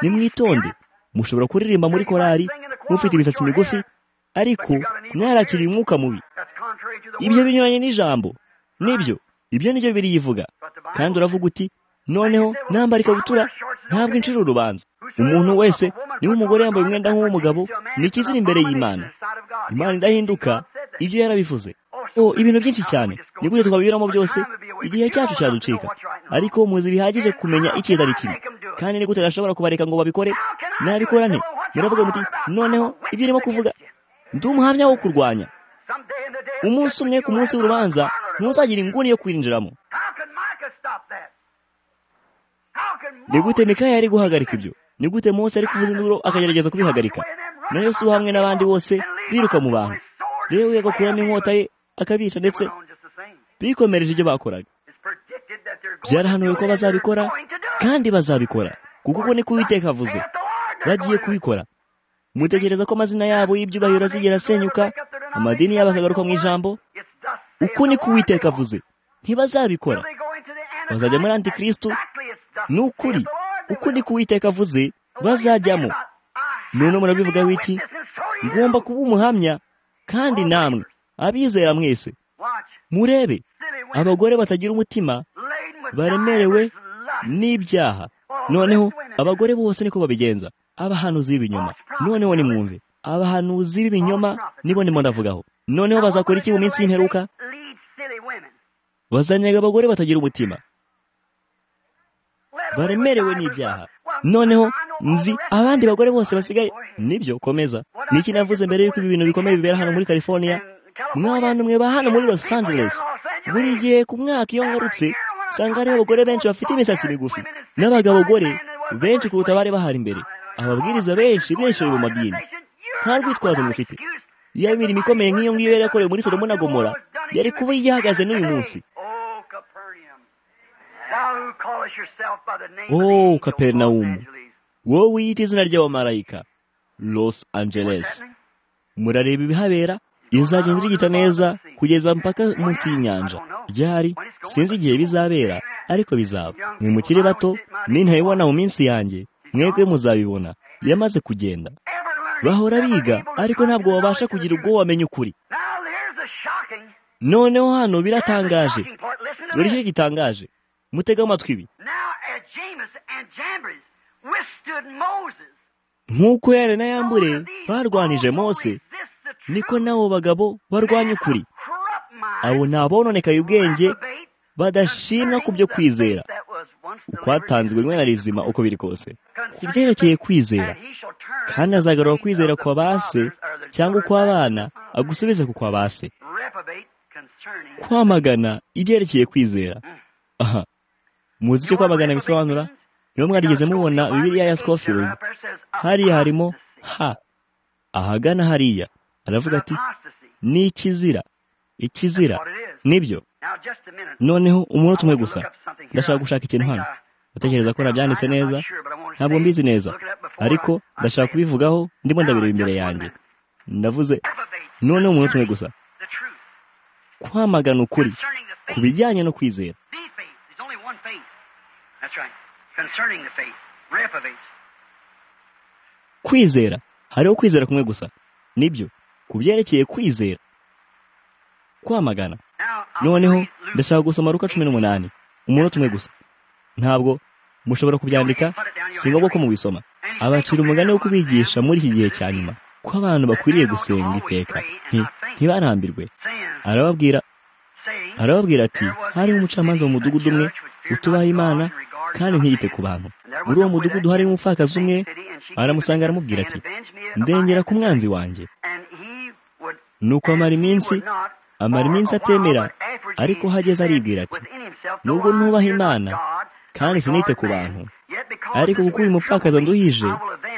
nimwitonde mushobora kuririmba muri korari mufite imisatsi migufi ariko mwarakiriye umwuka mubi ibyo binyuranye n'ijambo nibyo ibyo nibyo biriyivuga kandi uravuga uti noneho nambara ikabutura ntabwo inshira urubanza umuntu wese niba umugore yambaye umwenda nk'uw'umugabo ni ikizira imbere y'imana imana idahinduka ibyo yarabivuze oh ibintu byinshi cyane ni gute twabinyuramo byose igihe cyacu cyaducika ariko muzi bihagije kumenya icyiza ari kibi kandi ni gute gashobora kubareka ngo babikore nabikora nte muravuga muti noneho ibyo urimo kuvuga ndi umuhamya wo kurwanya umunsi umwe ku munsi w'urubanza ntuzagire inguni yo kwinjiramo ni gute mikaya yari guhagarika ibyo ni gute munsi ari kuvuza induru akagerageza kubihagarika na Yesu hamwe n'abandi bose biruka mu bantu rero we agakuramo inkota ye akabica ndetse bikomereje ibyo bakoraga byarahanuwe ko bazabikora kandi bazabikora kuko uko ni kuwiteka avuze bagiye kubikora mutekereza ko amazina yabo y'ibyubahiro azigera asenyuka amadini yabo akagaruka mu ijambo uko ni kuwiteka avuze ntibazabikora bazajya muri antikirisitu ni ukuri uko ni kuwiteka avuze bazajyamo none murabivuga wiki ngomba kuba umuhamya kandi namwe abizera mwese murebe abagore batagira umutima baremerewe n'ibyaha noneho abagore bose niko babigenza abahanuzi b'ibinyoma noneho nimwumve abahanuzi b'ibinyoma nibo ndimo ndavugaho noneho bazakora iki mu minsi y'imperuka bazanyaga abagore batagira umutima baremerewe n'ibyaha noneho nzi abandi bagore bose basigaye nibyo komeza niki navuze mbere y'uko ibi bintu bikomeye bibera hano muri california mwa bantu mwe ba hano muri los angeles buri gihe ku mwaka iyo ngarutse usanga hariho abagore benshi bafite imisatsi migufi n'abagabo gore benshi kuruta bari bahari imbere ababwiriza benshi benshi mu madini nta rwitwazo mufite yaba imirimo ikomeye nk'iyo ngiyo yari yakorewe muri sodomo na gomora yari kuba yahagaze n'uyu munsi oh kaperinawumu wowe wiyita izina ry'abamarayika los angeles murareba ibihabera izagenda irigita neza kugeza mpaka munsi y'inyanja ryari sinzi igihe bizabera ariko bizaba mwe mukiri bato nintabibona mu minsi yanjye mwebwe muzabibona yamaze kugenda bahora biga ariko ntabwo babasha kugira ubwo wamenya ukuri noneho hano biratangaje dore icyo gitangaje mutega amatwi ibi nk'uko yare na yambure barwanije mose niko n'abo bagabo barwanya ukuri abo ni abononekaye ubwenge badashimwa ku byo kwizera ukwatanzwe rimwe na rizima uko biri kose ku byerekeye kwizera kandi azagarura kwizera kwa ba se cyangwa ukw'abana agusubize ku kwa ba se kwamagana ibyerekeye kwizera aha muzi icyo kwamagana bisobanura niba mwarigeze mubona bibiriya ya sikofiru hariya harimo ha ahagana hariya aravuga ati ni ikizira ikizira nibyo noneho umunota umwe gusa ndashaka gushaka ikintu hano ndatekereza ko nabyanditse neza ntabwo mbizi neza ariko ndashaka kubivugaho ndimo ndabireba imbere yanjye ndavuze noneho umunota umwe gusa kwamagana ukuri ku bijyanye no kwizera kwizera hariho kwizera kumwe gusa nibyo ku byerekeye kwizera kwamagana noneho ndashaka gusoma ruka cumi n'umunani umunota umwe gusa ntabwo mushobora kubyandika si ngombwa ko mubisoma abacira umugani wo kubigisha muri iki gihe cya nyuma ko abantu bakwiriye gusenga iteka nti ntibarambirwe arababwira arababwira ati harimo umucamanza mu mudugudu umwe utubaha imana kandi ntiyite ku bantu muri uwo mudugudu harimo umupfakazi umwe aramusanga aramubwira ati ndengera ku mwanzi wanjye nuko amara iminsi amara iminsi atemera ariko hageze aribwira ati nubwo ntubaha imana kandi sinite ku bantu ariko kuko uyu mupfakazi nduhije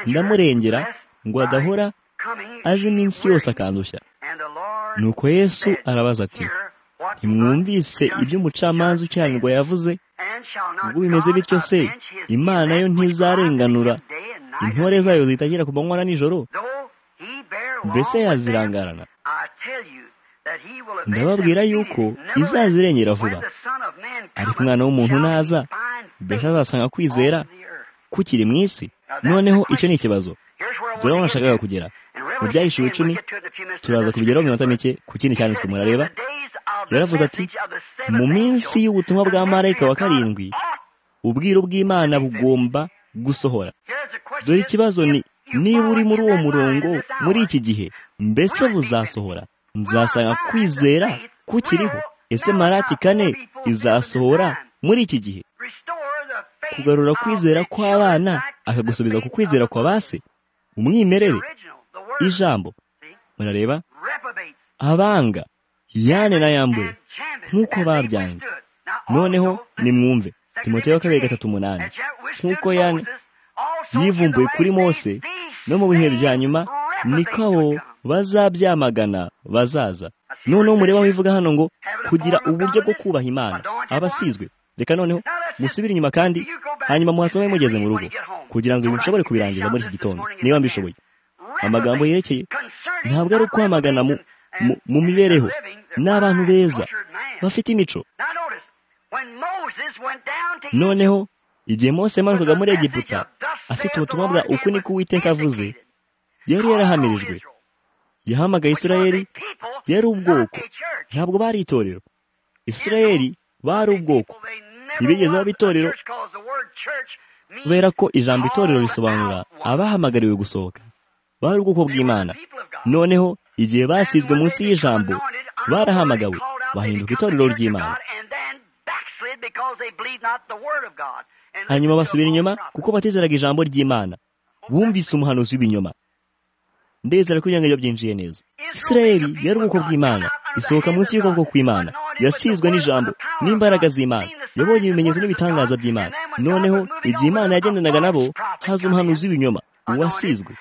ndamurengera ngo adahora azi iminsi yose akandushya nuko yesu arabaza ati ntimwumvise ibyo umucamanza ukiranirwa yavuze ubwo bimeze bityo se imana yo ntizarenganura intore zayo zitagira ku manywa na nijoro mbese yazirangarana ndababwira yuko izazirengera vuba ariko umwana w'umuntu naza mbese azasanga kwizera kukiri mu isi noneho icyo ni ikibazo dore aho nashakaga kugera mu byahishuwe icumi turaza kubigeraho mu minota mike ku kindi cyanditswe murareba yaravuze ati mu minsi y'ubutumwa bwa marayika wa karindwi ubwiru bw'imana bugomba gusohora dore ikibazo ni niba uri muri uwo murongo muri iki gihe mbese buzasohora nzasanga kwizera kukiriho ese marati kane izasohora muri iki gihe kugarura kwizera kw'abana akagusubiza ku kwizera kwa base umwimerere ijambo murareba abanga yane na yambure nk'uko babyanze noneho nimwumve timote wa kabiri gatatu umunani nk'uko yane yivumbuye kuri mose no mu bihe bya nyuma niko abo bazabyamagana bazaza noneho mureba aho ivuga hano ngo kugira uburyo bwo kubaha imana abasizwe reka noneho musubire inyuma kandi hanyuma muhasome mugeze mu rugo kugira ngo ibi mushobore kubirangiza muri iki gitondo niba mbishoboye amagambo yerekeye ntabwo ari ukwamagana mu mibereho ni abantu beza bafite imico noneho igihe mose yamanukaga muri egiputa afite ubutumwa bwa uku niko uwiteka avuze yari yarahamirijwe yahamagaye isirayeri yari ubwoko ntabwo bari itorero isirayeri bari ubwoko ntibigeze baba itorero kubera ko ijambo itorero risobanura abahamagariwe gusohoka bari ubwoko bw'imana noneho igihe basizwe munsi y'ijambo barahamagawe bahinduka itorero ry'imana hanyuma basubira inyuma kuko batizeraga ijambo ry'imana bumvise umuhanuzi w'ibinyoma ndezera ko ibyo byinjiye neza isirayeli yari ubwoko bw'imana isohoka munsi y'ubwoko kw'imana yasizwe n'ijambo n'imbaraga z'imana yabonye ibimenyetso n'ibitangaza by'imana noneho igihe imana yagendanaga nabo haza umuhanuzi w'ibinyoma uwasizwe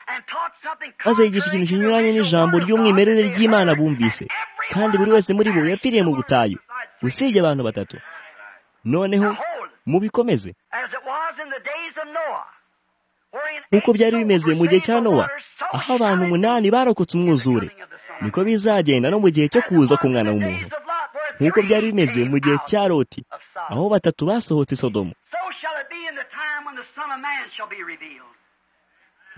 maze yigisha ikintu kinyuranye n'ijambo ry'umwimerere ry'imana bumvise kandi buri wese muri bo yapfiriye mu butayu usibye abantu batatu noneho mubikomeze nk'uko byari bimeze mu gihe cya nowa aho abantu umunani barokotse umwuzure niko bizagenda no mu gihe cyo kuza k'umwana w'umuntu nk'uko byari bimeze mu gihe cya roti aho batatu basohotse isodomo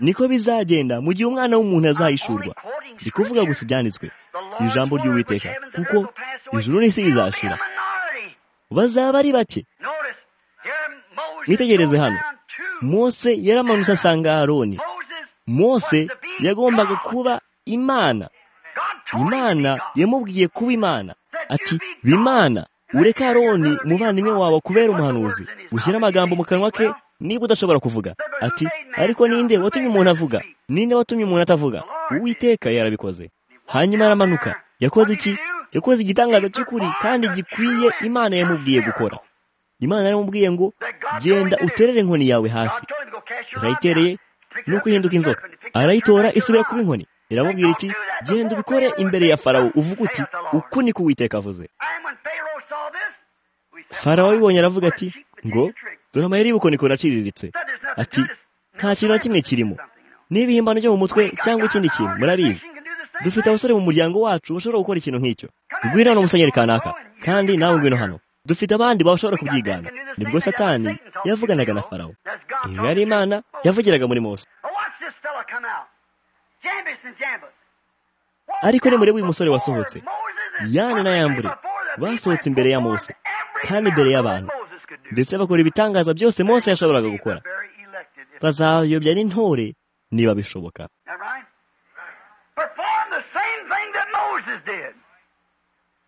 niko bizagenda mu gihe umwana w'umuntu azahishurwa ndi kuvuga gusa ibyanditswe ijambo ry'uwiteka kuko ijuru n'isi bizashira bazaba ari bake mwitegereze hano mose yaramanutse asanga aroni mose yagombaga kuba imana imana yamubwiye kuba imana ati bimana ureke aroni umuvandimwe wawe kubera umuhanuzi ushyire amagambo mu kanwa ke niba udashobora kuvuga ati ariko ninde watumye umuntu avuga ninde watumye umuntu atavuga uwiteka yarabikoze hanyuma aramanuka yakoze iki yakoze igitangaza cy'ukuri kandi gikwiye imana yamubwiye gukora imana yaramubwiye ngo genda uterere inkoni yawe hasi irayitereye ni uguhinduka inzoka arayitora isubira kuba inkoni iramubwira iti genda ubikore imbere ya farawo uvuga uti uku niko uwiteka avuze farawo abibonye aravuga ati ngo dore amayeri y'ubukorikori aciriritse ati nta kintu na kimwe kirimo niba ihimbano ryo mu mutwe cyangwa ikindi kintu murabizi dufite abasore mu muryango wacu bashobora gukora ikintu nk'icyo ngwino hano musenyeri kanaka kandi nawe ngwino hano dufite abandi bashobora kubyigana nibwo satani yavuganaga na farawo iyi yari imana yavugiraga muri mose ariko nimurebe uyu musore wasohotse yane na yambure basohotse imbere ya mose kandi imbere y'abantu ndetse bakora ibitangaza byose mose yashoboraga gukora bazayobya n'intore niba bishoboka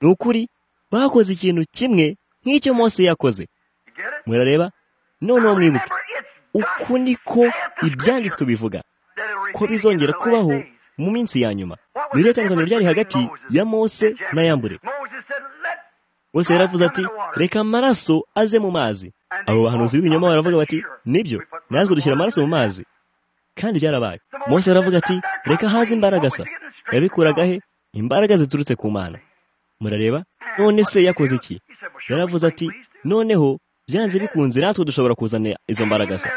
ni ukuri bakoze ikintu kimwe nk'icyo mose yakoze murareba noneho mwibuke uku niko ibyanditswe bivuga ko bizongera kubaho mu minsi ya nyuma ni ryo tandukaniro ryari hagati ya mose n'ayambure mose yaravuze ati reka amaraso aze mu mazi abo bahanuzi b'ibinyoma baravuga bati nibyo natwe dushyira amaraso mu mazi kandi byarabaye mose aravuga ati reka haze imbaraga sa yabikuraga he imbaraga ziturutse ku mana murareba none se yakoze iki yaravuze ati noneho byanze bikunze natwe dushobora kuzana izo mbaraga se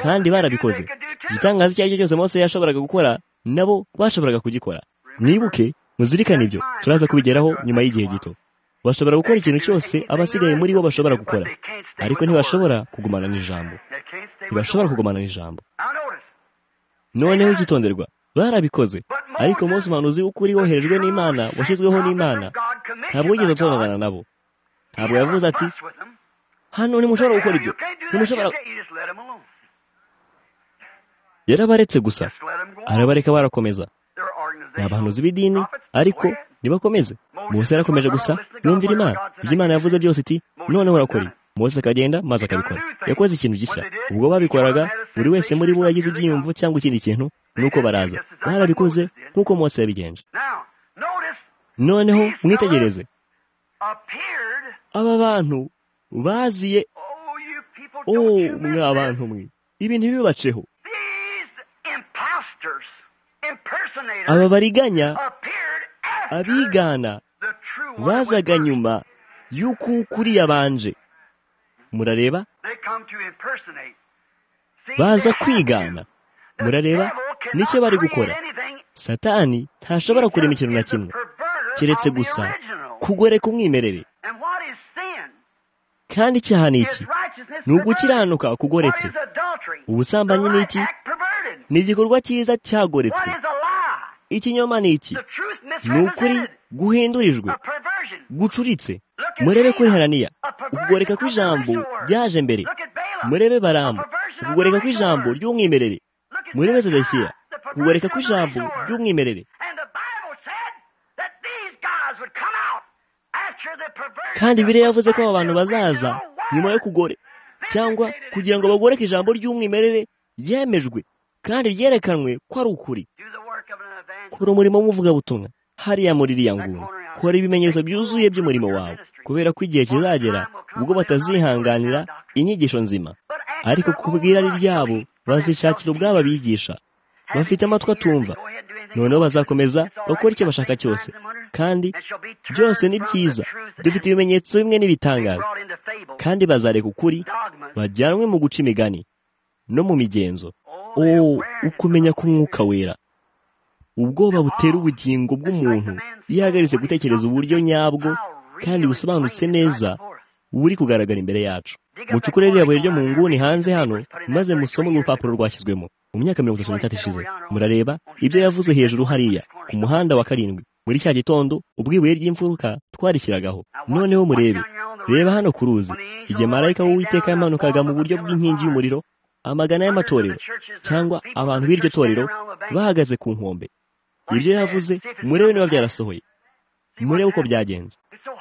kandi barabikoze igitangaza icyo ari cyo cyose mose yashoboraga gukora nabo bashoboraga kugikora mwibuke muzirikane ibyo turaza kubigeraho nyuma y'igihe gito bashobora gukora ikintu cyose abasigaye muri bo bashobora gukora ariko ntibashobora kugumana n'ijambo ntibashobora kugumana n'ijambo noneho igitonderwa barabikoze ariko mose umuhanuzi w'ukuri woherejwe n'imana washyizweho n'imana ntabwo wigeze atonana nabo ntabwo yavuze ati hano ntimushobora gukora ibyo ntimushobora yarabaretse gusa arabareka barakomeza ni abahanuzi b'idini ariko ntibakomeze Mose yarakomeje gusa yumvira imana ibyo imana yavuze byose iti noneho urakora Mose akagenda maze akabikora yakoze ikintu gishya ubwo babikoraga buri wese muri bo yagize ibyiyumvo cyangwa ikindi kintu nuko baraza barabikoze nk'uko Mose yabigenje noneho mwitegereze aba bantu baziye o mwa bantu mwe ibintu bibaceho aba bariganya abigana bazaga nyuma y'uko ukuri yabanje murareba baza kwigana murareba nicyo bari gukora satani ntashobora kurema ikintu na kimwe keretse gusa kugoreka umwimerere kandi icyaha ni iki ni ugukiranuka kugoretse ubusambanyi ni iki ni igikorwa cyiza cyagoretswe ikinyoma ni iki ni ukuri guhindurijwe gucuritse murebe kuri haraniya ukugoreka kw'ijambo byaje mbere murebe baramu ukugoreka kw'ijambo ry'umwimerere murebe zedekiya ukugoreka kw'ijambo ry'umwimerere kandi biriya yavuze ko aba bantu bazaza nyuma yo kugore cyangwa kugira ngo bagoreke ijambo ry'umwimerere yemejwe kandi ryerekanwe ko ari ukuri kora umurimo w'umuvugabutumwa hariya muri iriya nguni kora ibimenyetso byuzuye by'umurimo wawe kubera ko igihe kizagera ubwo batazihanganira inyigisho nzima ariko ku bw'irari ryabo bazishakira ubwabo abigisha bafite amatwi atumva noneho bazakomeza bakora icyo bashaka cyose kandi byose ni byiza dufite ibimenyetso bimwe n'ibitangaza kandi bazareka ukuri bajyanwe mu guca imigani no mu migenzo uwo ukumenya ko umwuka wera ubwoba butera ubugingo bw'umuntu iyo ahagaritse gutekereza uburyo nyabwo kandi busobanutse neza buri kugaragara imbere yacu mucukure ririya buye ryo mu nguni hanze hano maze musome urupapuro rwashyizwemo mu myaka mirongo itatu n'itatu ishize murareba ibyo yavuze hejuru hariya ku muhanda wa karindwi muri cya gitondo ubwo ibuye ry'imfuruka twarishyiragaho noneho murebe reba hano ku ruzi igihe marayika w'uwiteka yamanukaga mu buryo bw'inkingi y'umuriro amagana y'amatorero cyangwa abantu b'iryo torero bahagaze ku nkombe ibyo yavuze murebe niba byarasohoye murebe uko byagenze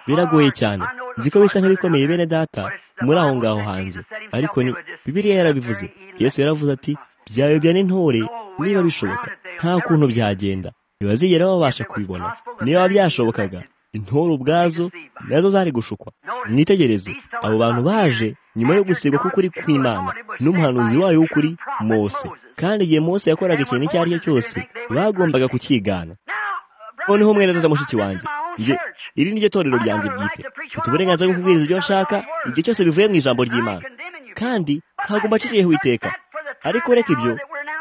biragoye cyane nzi ko bisa nk'ibikomeye bene data muri aho ngaho hanze ariko ni bibiriya yarabivuze yesu yaravuze ati byayobya n'intore niba bishoboka nta kuntu byagenda ntibazigera babasha kubibona niba byashobokaga intore ubwazo nazo zari gushukwa mwitegereze abo bantu baje nyuma yo gusigwa k'ukuri kw'imana n'umuhanuzi wayo w'ukuri mose kandi igihe mose yakoraga ikintu icyo ari cyo cyose bagombaga kukigana noneho mwene data mushiki wanjye iri ni ryo torero ryanjye bwite mfite uburenganzira bwo kubwiriza ibyo nshaka igihe cyose bivuye mu ijambo ry'imana kandi ntabwo mbaciriyeho iteka ariko reka ibyo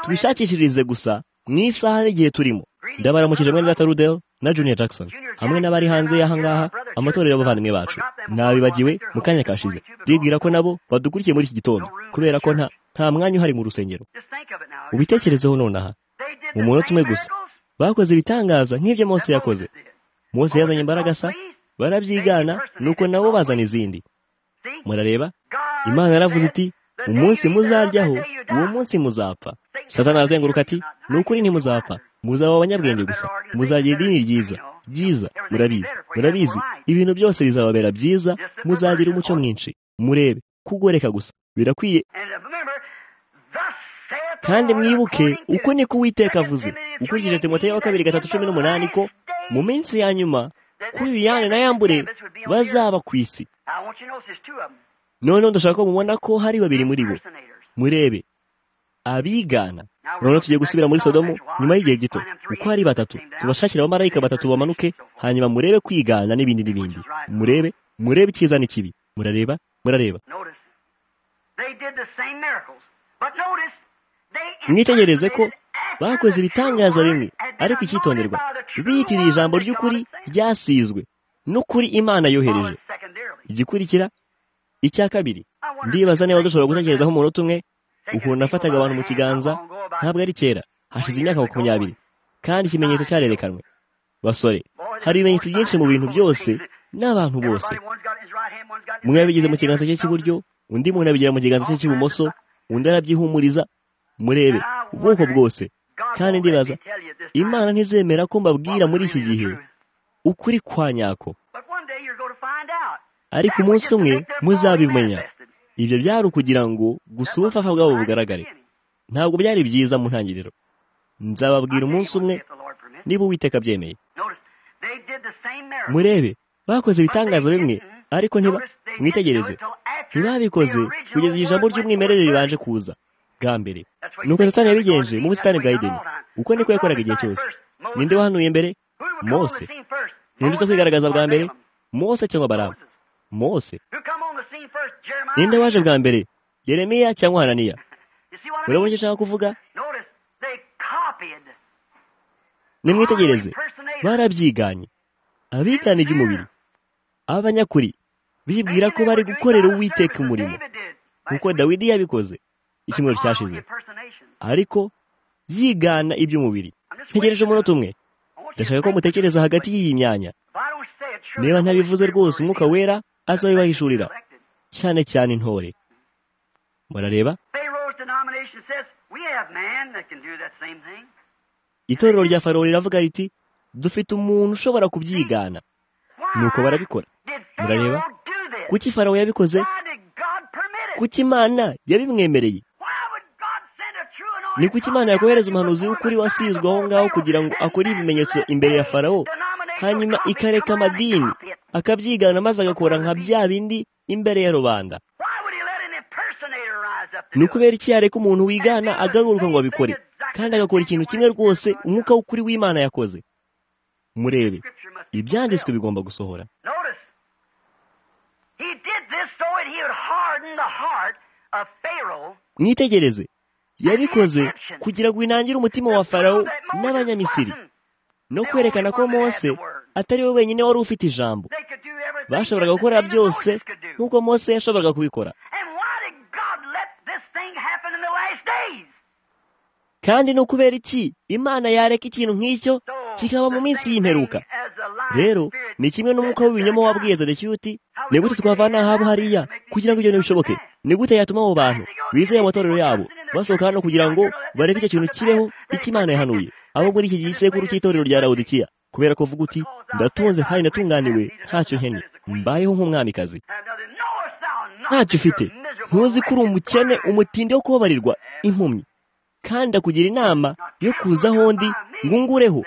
tubishakishirize gusa mu isaha n'igihe turimo ndabaramukije mwene data rudel na juniya jackson hamwe n'abari hanze y'aha ngaha amatorero y'abavandimwe bacu nabibagiwe mu kanya kashize bibwira ko nabo badukurikiye muri iki gitondo kubera ko nta mwanya uhari mu rusengero ubitekerezeho nonaha mu munota umwe gusa bakoze ibitangaza nk'ibyo mose yakoze mose yazanye imbaraga asa barabyigana nuko nabo bazana izindi murareba imana yaravuze iti umunsi muzaryaho uwo munsi muzapfa satana arazenguruka ati ni ukuri ntimuzapfa muzaba abanyabwenge gusa muzagira idini ryiza byiza murabizi murabizi ibintu byose bizababera byiza muzagira umucyo mwinshi murebe kugoreka gusa birakwiye kandi mwibuke uko niko uwiteka avuze ukurikije timoteyo wa kabiri gatatu cumi n'umunani ko mu minsi ya nyuma kuri uyane na yambure bazaba ku isi noneho ndashaka ko mubona ko hari babiri muri bo murebe abigana noneho tugiye gusubira muri sodomu nyuma y'igihe gito uko hari batatu tubashakira abamarayika batatu bamanuke hanyuma murebe kwigana n'ibindi n'ibindi murebe murebe icyiza n'ikibi murareba murareba mwitegereze ko bakoze ibitangaza bimwe ariko icyitonderwa biyitirira ijambo ry'ukuri ryasizwe n'ukuri imana yohereje igikurikira icya kabiri ndibaza niba dushobora gutekerezaho umunota umwe ukuntu nafataga abantu mu kiganza ntabwo ari kera hashize imyaka makumyabiri kandi ikimenyetso cyarerekanwe basore hari ibimenyetso byinshi mu bintu byose n'abantu bose umwe yabigize mu kiganza cye cy'iburyo undi muntu abigira mu kiganza cye cy'ibumoso undi arabyihumuriza murebe ubwoko bwose kandi ndibaza imana ntizemera ko mbabwira muri iki gihe ukuri kwa nyako ariko umunsi umwe muzabimenya ibyo byari ukugira ngo gusa ubupfafa bwabo bugaragare ntabwo byari byiza mu ntangiriro nzababwira umunsi umwe niba uwiteka abyemeye murebe bakoze ibitangaza bimwe ariko ntiba mwitegereze ntibabikoze kugeza ijambo ry'umwimerere ribanje kuza bwa mbere nuko satani yabigenje mu busitani bwa edeni uko niko yakoraga igihe cyose ninde wahanuye mbere mose ninde uza kwigaragaza bwa mbere mose cyangwa baramu mose ninde waje bwa mbere yeremiya cyangwa hananiya urabona icyo ushaka kuvuga nimwitegereze barabyiganye abigana iby'umubiri abanyakuri bibwira ko bari gukorera uwiteka umurimo kuko dawidi yabikoze icyumweru cyashize ariko yigana iby'umubiri ntegereje umunota umwe ndashaka ko mutekereza hagati y'iyi myanya niba ntabivuze rwose umwuka wera azabibahishurira cyane cyane intore murareba itorero rya faro riravuga riti dufite umuntu ushobora kubyigana nuko barabikora murareba kuki farawo yabikoze kuki imana yabimwemereye ni kuki imana yakohereza umuhanuzi w'ukuri wasizwe aho ngaho kugira ngo akore ibimenyetso imbere ya farawo hanyuma ikareka amadini akabyigana maze agakora nka bya bindi imbere ya rubanda ni ukubera iki yareka umuntu wigana agaruka ngo abikore kandi agakora ikintu kimwe rwose umwuka w'ukuri w'imana yakoze murebe ibyanditswe bigomba gusohora mwitegereze yabikoze kugira ngo inangire umutima wa farawo n'abanyamisiri no kwerekana ko mose atari we wenyine wari ufite ijambo bashoboraga gukora byose nk'uko mose yashoboraga kubikora kandi ni ukubera iki imana yareka ikintu nk'icyo kikaba mu minsi y'imperuka rero ni kimwe n'umwuka w'ibinyoma wabwiye zedecyuti ni gute twavana ahabo hariya kugira ngo ibyo ntibishoboke ni gute yatuma abo bantu bizeye amatorero yabo basohoka hano kugira ngo bareke icyo kintu kibeho icyo imana yahanuye abo muri iki gihe isekuru cy'itorero rya rawudikiya kubera ko uvuga uti ndatunze kandi natunganiwe ntacyo nkennye mbayeho nk'umwamikazi ntacyo ufite ntuzi ko uri umukene umutindi wo kubabarirwa impumyi kandi akugira inama yo kuza ahondi ngo ungureho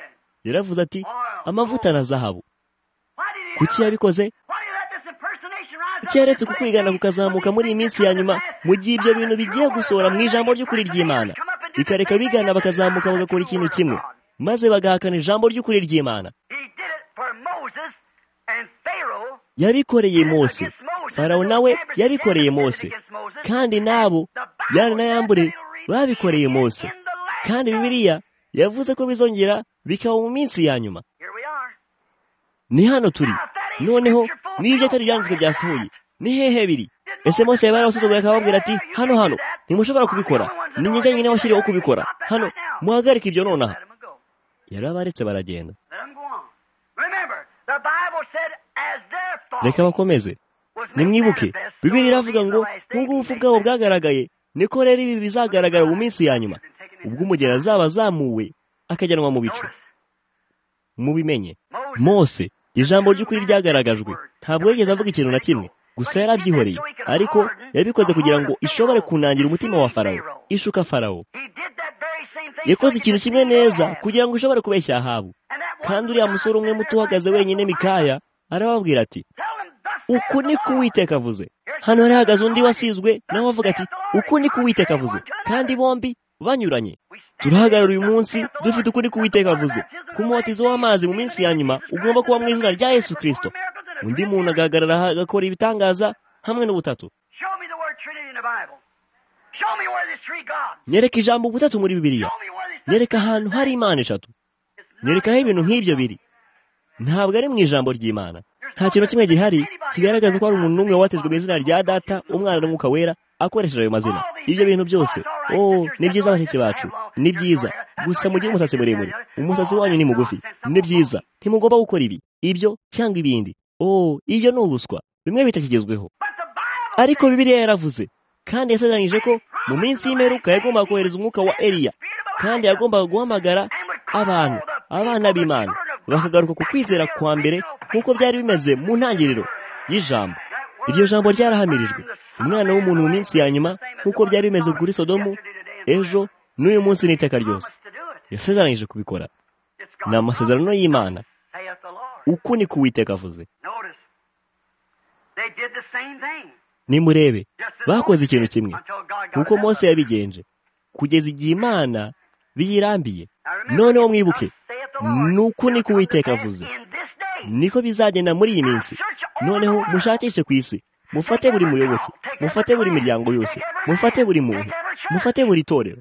yaravuze ati amavuta na zahabu kuki yabikoze keretse kukwigana kukazamuka muri iyi minsi ya nyuma mu gihe ibyo bintu bigiye gusohora mu ijambo ry'ukuri ry'imana ikareka bigana bakazamuka bagakora ikintu kimwe maze bagahakana ijambo ry'ukuri ry'imana yabikoreye mose farawo nawe yabikoreye mose kandi n'abo yari n'ayambure babikoreye mose kandi bibiliya yavuze ko bizongera bikaba mu minsi ya nyuma ni hano turi noneho n'ibyo atari ibyanditswe byasohoye ni hehe biri ese mose yaba yarabasuzuguye akababwira ati hano hano ntimushobora kubikora ni njye nyine washyiriweho kubikora hano muhagarike ibyo nonaha yarabaretse baragenda reka bakomeze nimwibuke bibiri iravuga ngo nk'ubwo ubupfu bwabo bwagaragaye niko rero ibi bizagaragara mu minsi ya nyuma ubwo umugeni azaba azamuwe akajyanwa mu bicu mubimenye mose ijambo ry'ukuri ryagaragajwe ntabwo yigeze avuga ikintu na kimwe gusa yarabyihoreye ariko yabikoze kugira ngo ishobore kunangira umutima wa farawo ishuka farawo yakoze ikintu kimwe neza kugira ngo ishobore kubeshya ahabu kandi uriya musore umwe muto uhagaze wenyine mikaya arababwira ati uku ni ko uwiteka avuze hano hari hahagaze undi wasizwe nawe avuga ati uku ni ko uwiteka avuze kandi bombi banyuranye turahagarara uyu munsi dufite uko ni kuwiteka avuze ku mubatizo w'amazi mu minsi ya nyuma ugomba kuba mu izina rya yesu kirisito undi muntu agahagarara agakora ibitangaza hamwe n'ubutatu nyereka ijambo ubutatu muri bibiliya nyereka ahantu hari imana eshatu nyereka aho ibintu nk'ibyo biri ntabwo ari mu ijambo ry'imana nta kintu kimwe gihari kigaragaza ko hari umuntu n'umwe watejwe mu izina rya data umwana n'umwuka wera akoresheje ayo mazina ibyo bintu byose oh ni byiza bashiki bacu ni byiza gusa mugire umusatsi muremure umusatsi wanyu ni mugufi ni byiza ntimugomba gukora ibi ibyo cyangwa ibindi oh ibyo ni ubuswa bimwe bitakigezweho ariko bibiliya yaravuze kandi yasezeranyije ko mu minsi y'imperuka yagombaga kohereza umwuka wa eriya kandi yagombaga guhamagara abantu abana b'imana bakagaruka ku kwizera kwa mbere nk'uko byari bimeze mu ntangiriro y'ijambo iryo jambo ryarahamirijwe umwana w'umuntu mu minsi ya nyuma nk'uko byari bimeze kuri sodomu ejo n'uyu munsi n'iteka ryose yasezeranyije kubikora ni amasezerano y'imana uku ni kuwiteka avuze nimurebe bakoze ikintu kimwe nk'uko Mose yabigenje kugeza igihe imana biyirambiye noneho mwibuke ni uku ni kuwiteka avuze niko bizagenda muri iyi minsi noneho mushakishe ku isi mufate buri muyoboke mufate buri miryango yose mufate buri muntu mufate buri torero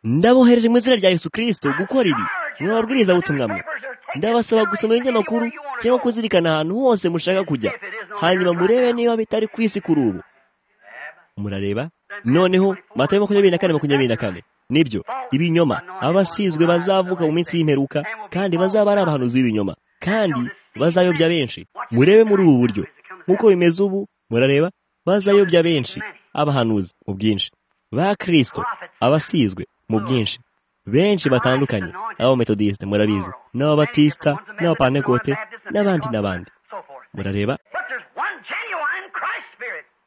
ndabohereje mu izina rya yesu kirisito gukora ibi mwababwiriza butumwa mwe ndabasaba gusoma ibinyamakuru cyangwa kuzirikana ahantu hose mushaka kujya hanyuma murebe niba bitari ku isi kuri ubu murareba noneho matayo makumyabiri na kane makumyabiri na kane nibyo ibinyoma abasizwe bazavuka mu minsi y'imperuka kandi bazaba ari abahanuzi b'ibinyoma kandi bazayobya benshi murebe muri ubu buryo nk'uko bimeze ubu murareba bazayobya benshi abahanuzi mu bwinshi ba kirisito abasizwe mu bwinshi benshi batandukanye abametodisite murabizi n'ababatisita n'abapantekote n'abandi n'abandi murareba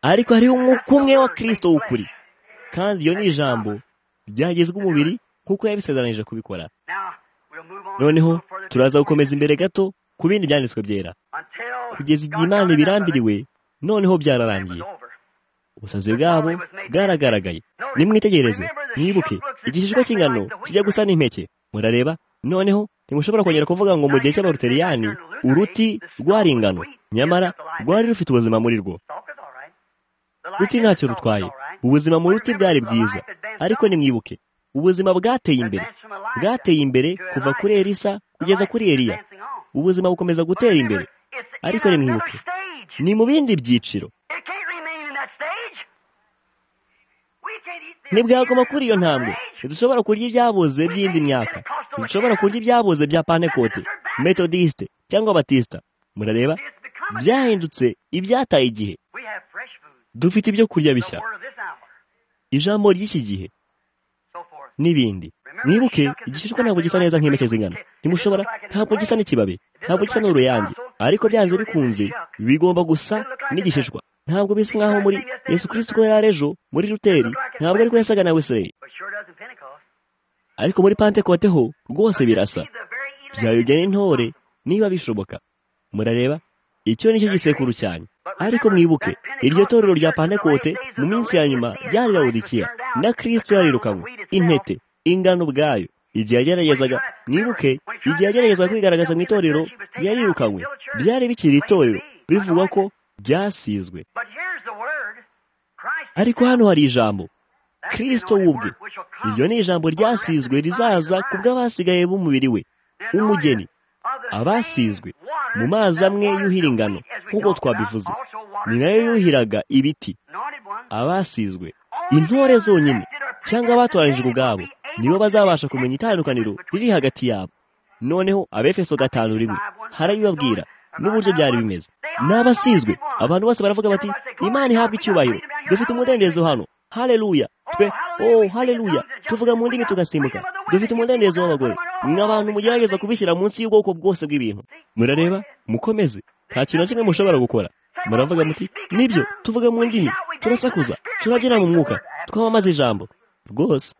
ariko hariho umwuka umwe wa kirisito w'ukuri kandi iyo ni ijambo ryagezwa umubiri nk'uko yabisezeranije kubikora noneho turaza gukomeza imbere gato ku bindi byanditswe byera kugeza igihe imana ibirambiriwe noneho byararangiye ubusazi bwabo bwaragaragaye nimwitegereze mwibuke igishishwa cy'ingano kijya gusa n'impeke murareba noneho ntimushobora kongera kuvuga ngo mu gihe cy'abaruteriyani uruti rwari ingano nyamara rwari rufite ubuzima muri rwo ruti ntacyo rutwaye ubuzima mu ruti bwari bwiza ariko nimwibuke ubuzima bwateye imbere bwateye imbere kuva kuri erisa kugeza kuri eriya ubuzima bukomeza gutera imbere ariko nimwibuke ni mu bindi byiciro ntibwagoma kuri iyo ntambwe ntidushobora kurya ibyaboze by'indi myaka ntidushobora kurya ibyaboze bya panekote metodisite cyangwa batisita murareba byahindutse ibyataye igihe dufite ibyo kurya bishya ijambo ry'iki gihe n'ibindi mwibuke igishishwa ntabwo gisa neza nk'impeke z'ingano ntimushobora ntabwo gisa n'ikibabi ntabwo gisa n'uruyange ariko byanze bikunze bigomba gusa n'igishishwa ntabwo bisa nk'aho muri yesu kirisito ko yari ejo muri ruteri ntabwo ariko yasaga na wesireri ariko muri pantekote ho rwose birasa byayobya n'intore niba bishoboka murareba icyo nicyo gisekuru cyane ariko mwibuke iryo torero rya pantekote mu minsi ya nyuma ryari rawudikiya na kirisito yarirukanywe intete ingano ubwayo igihe yageragezaga mwibuke igihe yageragezaga kwigaragaza mu itorero yarirukanywe byari bikiri itorero bivugwa ko byasizwe ariko hano hari ijambo kirisito wubwe iryo ni ijambo ryasizwe rizaza ku bw'abasigaye b'umubiri we umugeni abasizwe mu mazi amwe yuhira ingano nk'uko twabivuze ni nayo yuhiraga ibiti abasizwe intore zonyine cyangwa abatoranijwe ubwabo nibo bazabasha kumenya itandukaniro riri hagati yabo noneho abefeso gatanu rimwe harabibabwira n'uburyo byari bimeze n'abasizwe abantu bose baravuga bati imana ihabwa icyubahiro dufite umudendezo hano haleluya twe oh haleluya tuvuga mu ndimi tugasimbuka dufite umudendezo w'abagore ni abantu mugerageza kubishyira munsi y'ubwoko bwose bw'ibintu murareba mukomeze nta kintu na kimwe mushobora gukora muravuga muti nibyo tuvuga mu ndimi turasakuza turabyina mu mwuka twamamaza ijambo rwose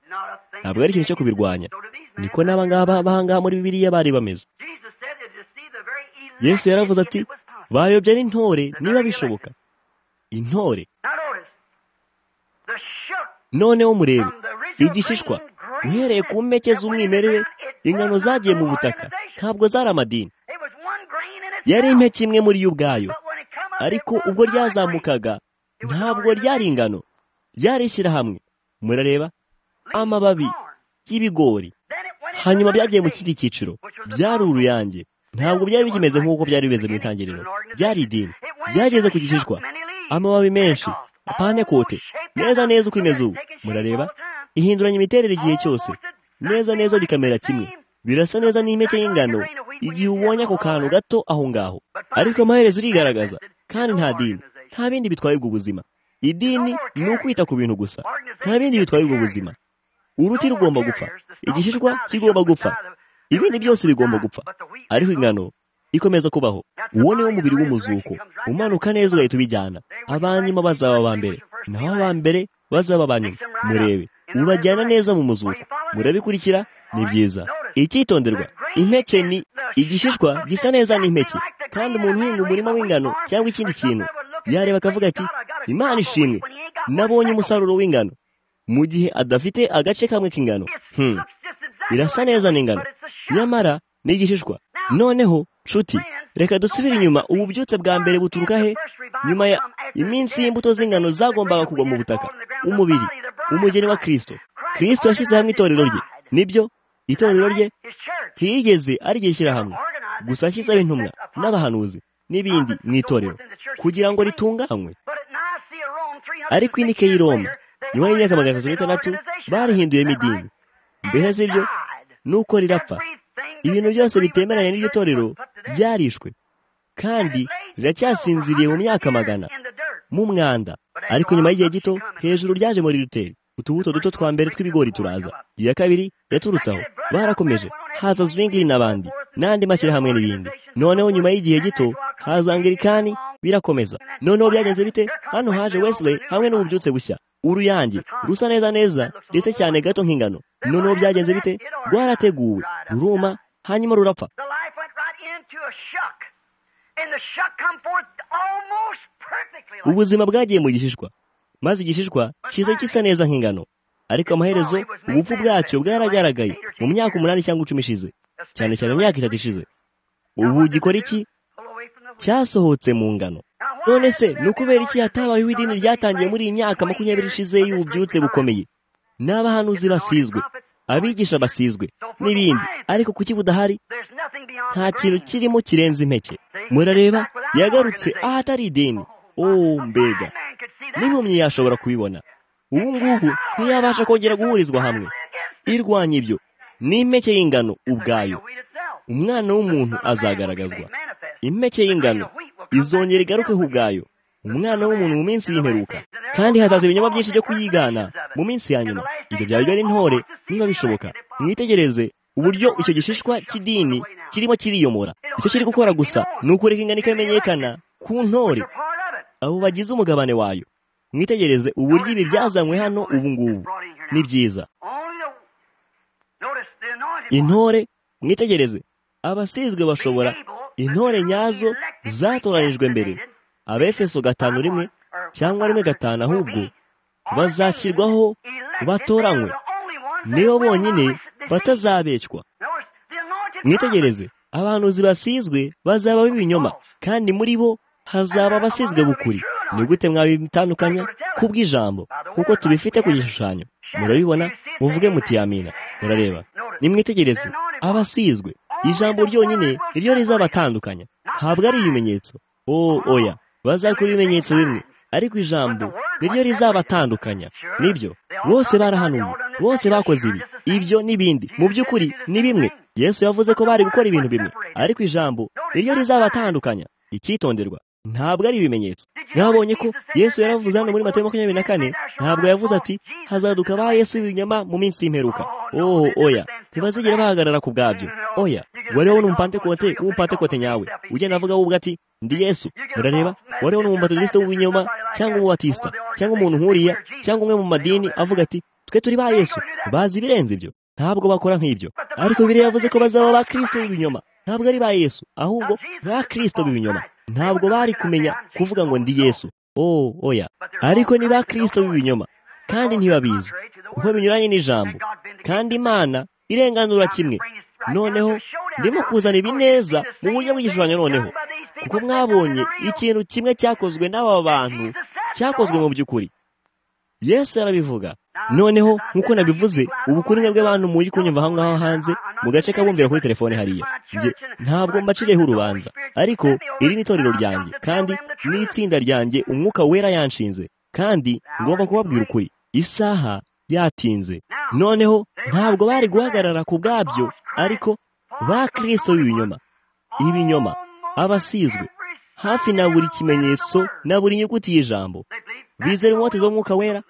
ntabwo ari ikintu cyo kubirwanya niko n'aba ngaba abahangaha muri bibiliya bari bameze yesu yaravuze ati bayobya n'intore niba bishoboka intore noneho murebe igishishwa uhereye ku mpeke z'umwimerere ingano zagiye mu butaka ntabwo zari amadini yari impeke imwe muri yo ubwayo ariko ubwo ryazamukaga ntabwo ryari ingano ryari ishyirahamwe murareba amababi y'ibigori hanyuma byagiye mu kindi cyiciro byari uruyange ntabwo byari bikimeze nk'uko byari bimeze mu itangiriro byari idini byageze ku gishishwa amababi menshi panekote neza neza uko imeze ubu murareba ihinduranya imiterere igihe cyose neza neza bikamera kimwe birasa neza n'impeke y'ingano igihe ubonye ako kantu gato aho ngaho ariko amaherezo irigaragaza kandi nta dini nta bindi bitwaye ubwo buzima idini ni ukwita ku bintu gusa nta bindi bitwaye ubwo buzima uruti rugomba gupfa igishishwa kigomba gupfa ibindi byose bigomba gupfa ariko ingano ikomeza kubaho uwo ni wo mubiri w'umuzuko umanuka neza ugahita ubijyana abanyuma bazaba aba mbere naho aba mbere bazaba aba nyuma murebe ubajyana neza mu muzuko murabikurikira ni byiza icyitonderwa impeke ni igishishwa gisa neza n'impeke kandi umuntu uhinga umurima w'ingano cyangwa ikindi kintu yareba akavuga ati imana ishimwe nabonye umusaruro w'ingano mu gihe adafite agace kamwe k'ingano irasa neza n'ingano nyamara ni igishishwa noneho nshuti reka dusubire inyuma ububyutse bwa mbere buturuka he nyuma ya iminsi y'imbuto z'ingano zagombaga kugwa mu butaka umubiri umugeni wa kirisito kirisito yashyize hamwe itorero rye nibyo itorero rye ntiyigeze arigishyira hamwe gusa yashyizeho intumwa n'abahanuzi n'ibindi mu itorero kugira ngo ritunganywe ariko inike y'i roma nyuma y'imyaka magana atatu n'itandatu barihinduyemo idini mbese sibyo nuko rirapfa ibintu byose bitemeranye n'iryo torero byarishwe kandi riracyasinziriye mu myaka magana mu mwanda ariko nyuma y'igihe gito hejuru ryaje muri ruteri utubuto duto twa mbere tw'ibigori turaza iya kabiri yaturutseho barakomeje haza zwingiri n'abandi n'andi mashyirahamwe n'ibindi noneho nyuma y'igihe gito haza angirikani birakomeza noneho byagenze bite hano haje wesley hamwe n'ububyutse bushya uruyange rusa neza neza ndetse cyane gato nk'ingano noneho byagenze bite rwarateguwe ruruma hanyuma rurapfa ubuzima bwagiye mu gishishwa maze igishishwa kiza gisa neza nk'ingano ariko amaherezo ubupfu bwacyo bwaragaragaye mu myaka umunani cyangwa icumi ishize cyane cyane imyaka itatu ishize ubu gikora iki cyasohotse mu ngano none se ni ukubera iki hatabayeho idini ryatangiye muri iyi myaka makumyabiri ishize y'ububyutse bukomeye n'abahanuzi basizwe abigisha basizwe n'ibindi ariko kuki budahari nta kintu kirimo kirenze impeke murareba yagarutse ahatari ideni oh mbega n'impumyi yashobora kubibona ubu ngubu ntiyabasha kongera guhurizwa hamwe irwanya ibyo ni impeke y'ingano ubwayo umwana w'umuntu azagaragazwa impeke y'ingano izongera igarukeho ubwayo umwana w'umuntu mu minsi y'imperuka kandi hazaza ibinyoma byinshi byo kuyigana mu minsi ya nyuma ibyo byaba bibera intore niba bishoboka mwitegereze uburyo icyo gishishwa cy'idini kirimo kiriyomora icyo kiri gukora gusa ni ukureka ingano ikamenyekana ku ntore abo bagize umugabane wayo mwitegereze uburyo ibi byazanywe hano ubu ngubu ni byiza intore mwitegereze abasizwe bashobora intore nyazo zatoranijwe mbere abefeso gatanu rimwe cyangwa rimwe gatanu ahubwo bazashyirwaho batoranywe nibo bonyine batazabeshywa mwitegereze abahanuzi basizwe bazaba b'ibinyoma kandi muri bo hazaba abasizwe bukuri ni gute mwabitandukanya kubw'ijambo kuko tubifite ku gishushanyo murabibona muvuge muti yamina murareba nimwitegereze abasizwe ijambo ryonyine niryo rizabatandukanya ntabwo ari ibimenyetso o oya bazakora ibimenyetso bimwe ariko ijambo niryo rizabatandukanya nibyo bose barahanuye bose bakoze ibi ibyo n'ibindi mu by'ukuri ni bimwe yesu yavuze ko bari gukora ibintu bimwe ariko ijambo niryo rizabatandukanya icyitonderwa ntabwo ari ibimenyetso mwabonye ko yesu yaravuze hano muri matayo makumyabiri na kane ntabwo yavuze ati hazaduka ba yesu w'ibinyoma mu minsi y'imperuka oho oya ntibazigera bahagarara ku bwabyo oya wariho n'umupantekote w'umupantekote nyawe ugenda avuga wowe ati ndi yesu murareba wariho n'umubatudisite w'ibinyoma cyangwa umubatisita cyangwa umuntu nkuriya cyangwa umwe mu madini avuga ati twe turi ba yesu bazi ibirenze ibyo ntabwo bakora nk'ibyo ariko biriya yavuze ko bazaba ba kirisito b'ibinyoma ntabwo ari ba yesu ahubwo ba kirisito b'ibinyoma ntabwo bari kumenya kuvuga ngo ndi yesu oh oya ariko ni ba kirisito b'ibinyoma kandi ntibabizi kuko binyuranye n'ijambo kandi imana irenganura kimwe noneho ndimo kuzana ibineza mu buryo bw'igishushanyo noneho kuko mwabonye ikintu kimwe cyakozwe n'aba bantu cyakozwe mu by'ukuri yesu yarabivuga noneho nk'uko nabivuze ubukungu bw'abantu muri kunyumva aho ngaho hanze mu gace kabumvira kuri telefone hariya ntabwo mbacireho urubanza ariko iri ni itorero ryanjye kandi ni itsinda ryanjye umwuka wera yanshinze kandi ngomba kubabwira ukuri isaha yatinze noneho ntabwo bari guhagarara ku bwabyo ariko ba kirisito b'ibinyoma ibinyoma abasizwe hafi na buri kimenyetso na buri nyuguti y'ijambo bizera inkote z'umwuka wera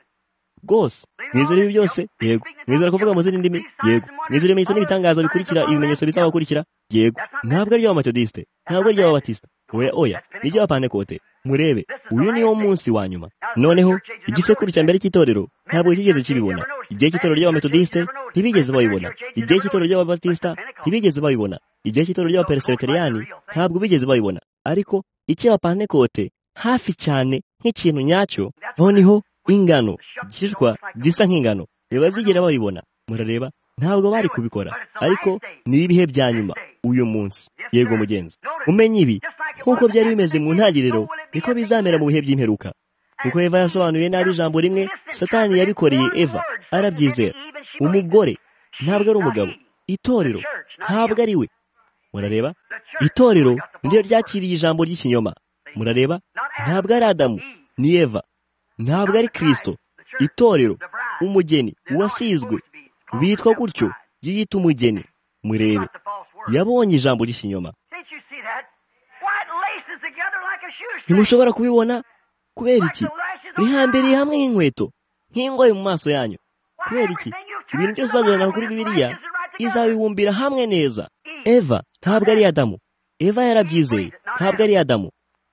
rwose mwizera ibi byose yego mwizera kuvuga mu zindi ndimi yego mwizera ibimenyetso n'ibitangaza bikurikira ibimenyetso bizabakurikira yego ntabwo ari iby'abametodisite ntabwo ari iby'ababatista oya oya ni iby'abapantekote murebe uyu niwo munsi wa nyuma noneho igisekuru cya mbere cy'itorero ntabwo kigeze kibibona igihe cy'itorero ry'abametodisite ntibigeze babibona igihe cy'itorero ry'ababatisita ntibigeze babibona igihe cy'itorero ry'abapereseteriyani ntabwo bigeze babibona ariko icy'abapantekote hafi cyane nk'ikintu nyacyo noneho ingano igishishwa gisa nk'ingano ntibazigera babibona murareba ntabwo bari kubikora ariko ni ibihe bya nyuma uyu munsi yego mugenzi umenye ibi nk'uko byari bimeze mu ntangiriro niko bizamera mu bihe by'imperuka kuko eva yasobanuye nabi ijambo rimwe satani yabikoreye eva arabyizera umugore ntabwo ari umugabo itorero ntabwo ari we murareba itorero niryo ryakiriye ijambo ry'ikinyoma murareba ntabwo ari adamu ni eva ntabwo ari kirisito itorero umugeni uwasizwe bitwa gutyo yiyita umugeni murebe yabonye ijambo ry'ikinyoma ntimushobora kubibona kubera iki rihambiriye hamwe nk'inkweto nk'ingoyi mu maso yanyu kubera iki ibintu byose uzazana kuri bibiliya izabibumbira hamwe neza eva ntabwo ari adamu eva yarabyizeye ntabwo ari adamu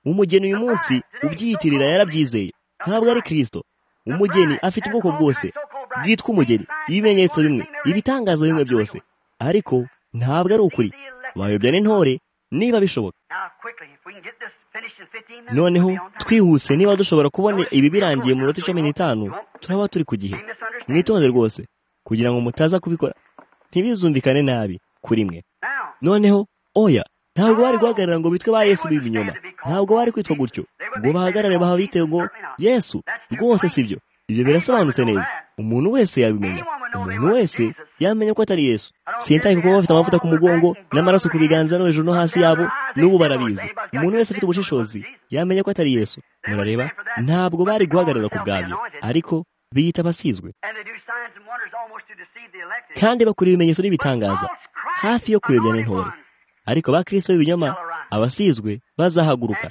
umugeni uyu munsi ubyiyitirira yarabyizeye ntabwo ari kirisito umugeni afite ubwoko bwose bwitwa umugeni ibimenyetso bimwe ibitangazo bimwe byose ariko ntabwo ari ukuri bayobya n'intore niba bishoboka noneho twihuse niba dushobora kubona ibi birangiye mu minota cumi n'itanu turaba turi ku gihe mwitonze rwose kugira ngo mutaza kubikora ntibizumvikane nabi kuri mwe noneho oya ntabwo bari guhagarara ngo bitwe ba yesu b'ibinyoma ntabwo bari kwitwa gutyo ngo bahagarare baha bitewe ngo yesu rwose si byo ibyo birasobanutse neza umuntu wese yabimenya umuntu wese yamenya ko atari yesu sintaye kuko bafite amavuta ku mugongo n'amaraso ku biganza no hejuru no hasi yabo n'ubu barabizi umuntu wese afite ubushishozi yamenya ko atari yesu murareba ntabwo bari guhagarara ku bwabyo ariko biyita abasizwe kandi bakora ibimenyetso n'ibitangaza hafi yo kuyobya n'intore ariko ba kirisito b'ibinyoma abasizwe bazahaguruka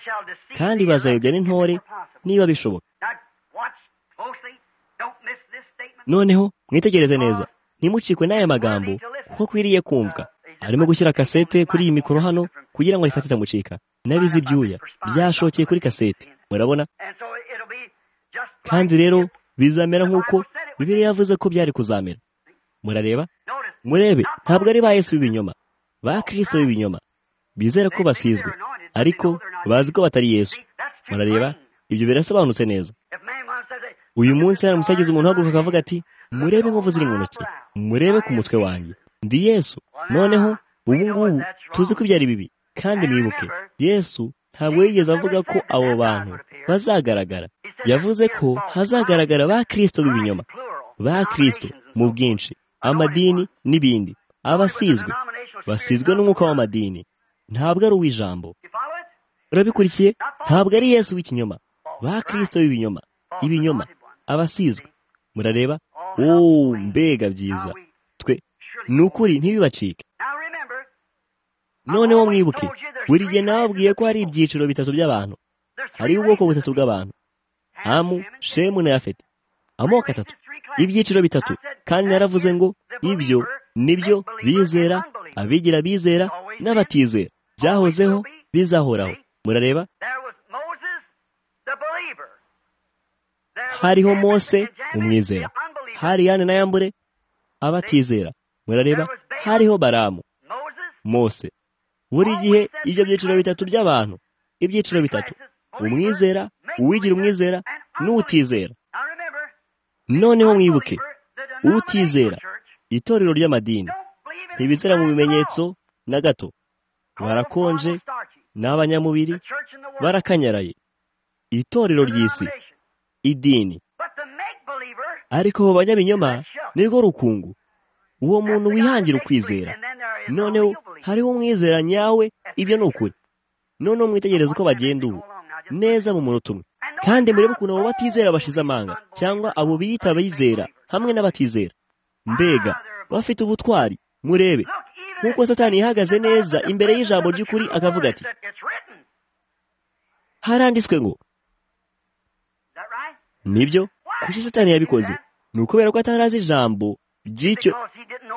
kandi bazayobya n'intore niba bishoboka noneho mwitegereze neza ntimucikwe n'aya magambo kuko akwiriye kumvwa arimo gushyira kasete kuri iyi mikoro hano kugira ngo ayifate itamucika nabize ibyuya byashokeye kuri kasete murabona kandi rero bizamera nk'uko bibiri yavuze ko byari kuzamera murareba murebe ntabwo ari ba yesu b'ibinyoma ba kirisito b'ibinyoma bizera ko basizwe ariko bazi ko batari yesu murareba ibyo birasobanutse neza uyu munsi hari umusagizi umuntu uhaguruka akavuga ati murebe inkovu ziri mu ntoki murebe ku mutwe wanjye ndi yesu noneho ubu ngubu tuzi ko ibyari bibi kandi mwibuke yesu ntabwo yigeze avuga ko abo bantu bazagaragara yavuze ko hazagaragara ba kirisito b'ibinyoma ba kirisito mu bwinshi amadini n'ibindi abasizwe basizwe n'umwuka w'amadini ntabwo ari uw'ijambo urabikurikiye ntabwo ari yesu w'ikinyoma ba kirisito b'ibinyoma ibinyoma abasizwe murareba wowe mbega byiza twe ni ukuri ntibibacike noneho mwibuke buri gihe nababwiye ko hari ibyiciro bitatu by'abantu hariho ubwoko butatu bw'abantu hamu shemu na yafeti amoko atatu ibyiciro bitatu kandi naravuze ngo ibyo nibyo bizera abigira bizera n'abatizera byahozeho bizahoraho murareba hariho mose umwizera hari yane na yambure abatizera murareba hariho baramu mose buri gihe ibyo byiciro bitatu by'abantu ibyiciro bitatu umwizera uwigira umwizera n'utizera noneho mwibuke utizera itorero ry'amadini ntibizera mu bimenyetso na gato barakonje n'abanyamubiri barakanyaraye itorero ry'isi idini ariko mu banyabinyoma nirwo rukungu uwo muntu wihangira ukwizera noneho hariho umwizera nyawe ibyo ni ukuri noneho mwitegereze uko bagenda ubu neza mu munota umwe kandi murebe ukuntu abo batizera bashize amanga cyangwa abo biyita abizera hamwe n'abatizera mbega bafite ubutwari murebe nk'uko satani ihagaze neza imbere y'ijambo ry'ukuri akavuga ati haranditswe ngo nibyo kuki satani yabikoze ni ukubera ko atarazi ijambo ry'icyo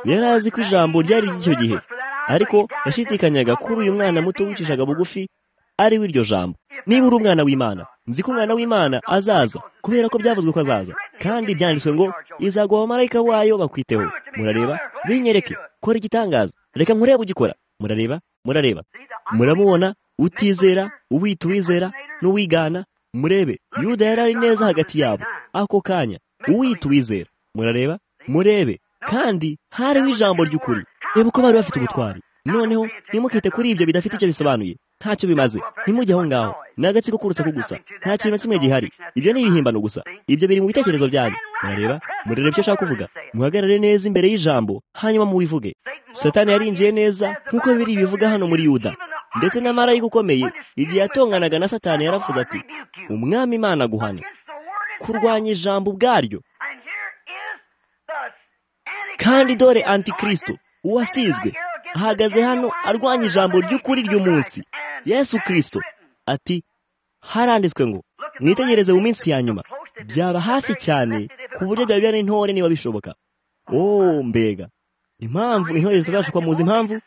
yari azi ko ijambo ryari ry'icyo gihe ariko yashidikanyaga kuri uyu mwana muto wicishaga bugufi ari we iryo jambo niba uri umwana w'imana nzi ko umwana w'imana azaza kubera ko byavuzwe ko azaza kandi byanditswe ngo izaguha abamarayika wayo bakwiteho murareba binyereke kora igitangaza reka nkurebe ugikora murareba murareba muramubona utizera uwita uwizera n'uwigana murebe yuda yari ari neza hagati yabo ako kanya uwita uwizera murareba murebe kandi hariho ijambo ry'ukuri reba uko bari bafite ubutwari noneho ntimukite kuri ibyo bidafite icyo bisobanuye ntacyo bimaze ntimujye aho ngaho ni agatsiko k'urusaku gusa nta kintu na kimwe gihari ibyo ni ibihimbano gusa ibyo biri mu bitekerezo byanyu murareba murareba icyo ashaka kuvuga muhagarare neza imbere y'ijambo hanyuma muwivuge satani yarinjiye neza nk'uko biri bivuga hano muri yuda ndetse n'amarayika ukomeye igihe yatonganaga na satani yaravuze ati umwami imana guhana kurwanya ijambo ubwaryo kandi dore antikristo uwasizwe ahagaze hano arwanya ijambo ry'ukuri ry'umunsi yesu kirisito ati haranditswe ngo mwitegereze mu minsi ya nyuma byaba hafi cyane ku buryo byaba byari intore niba bishoboka oh mbega impamvu intore zitazashukwa muzi impamvu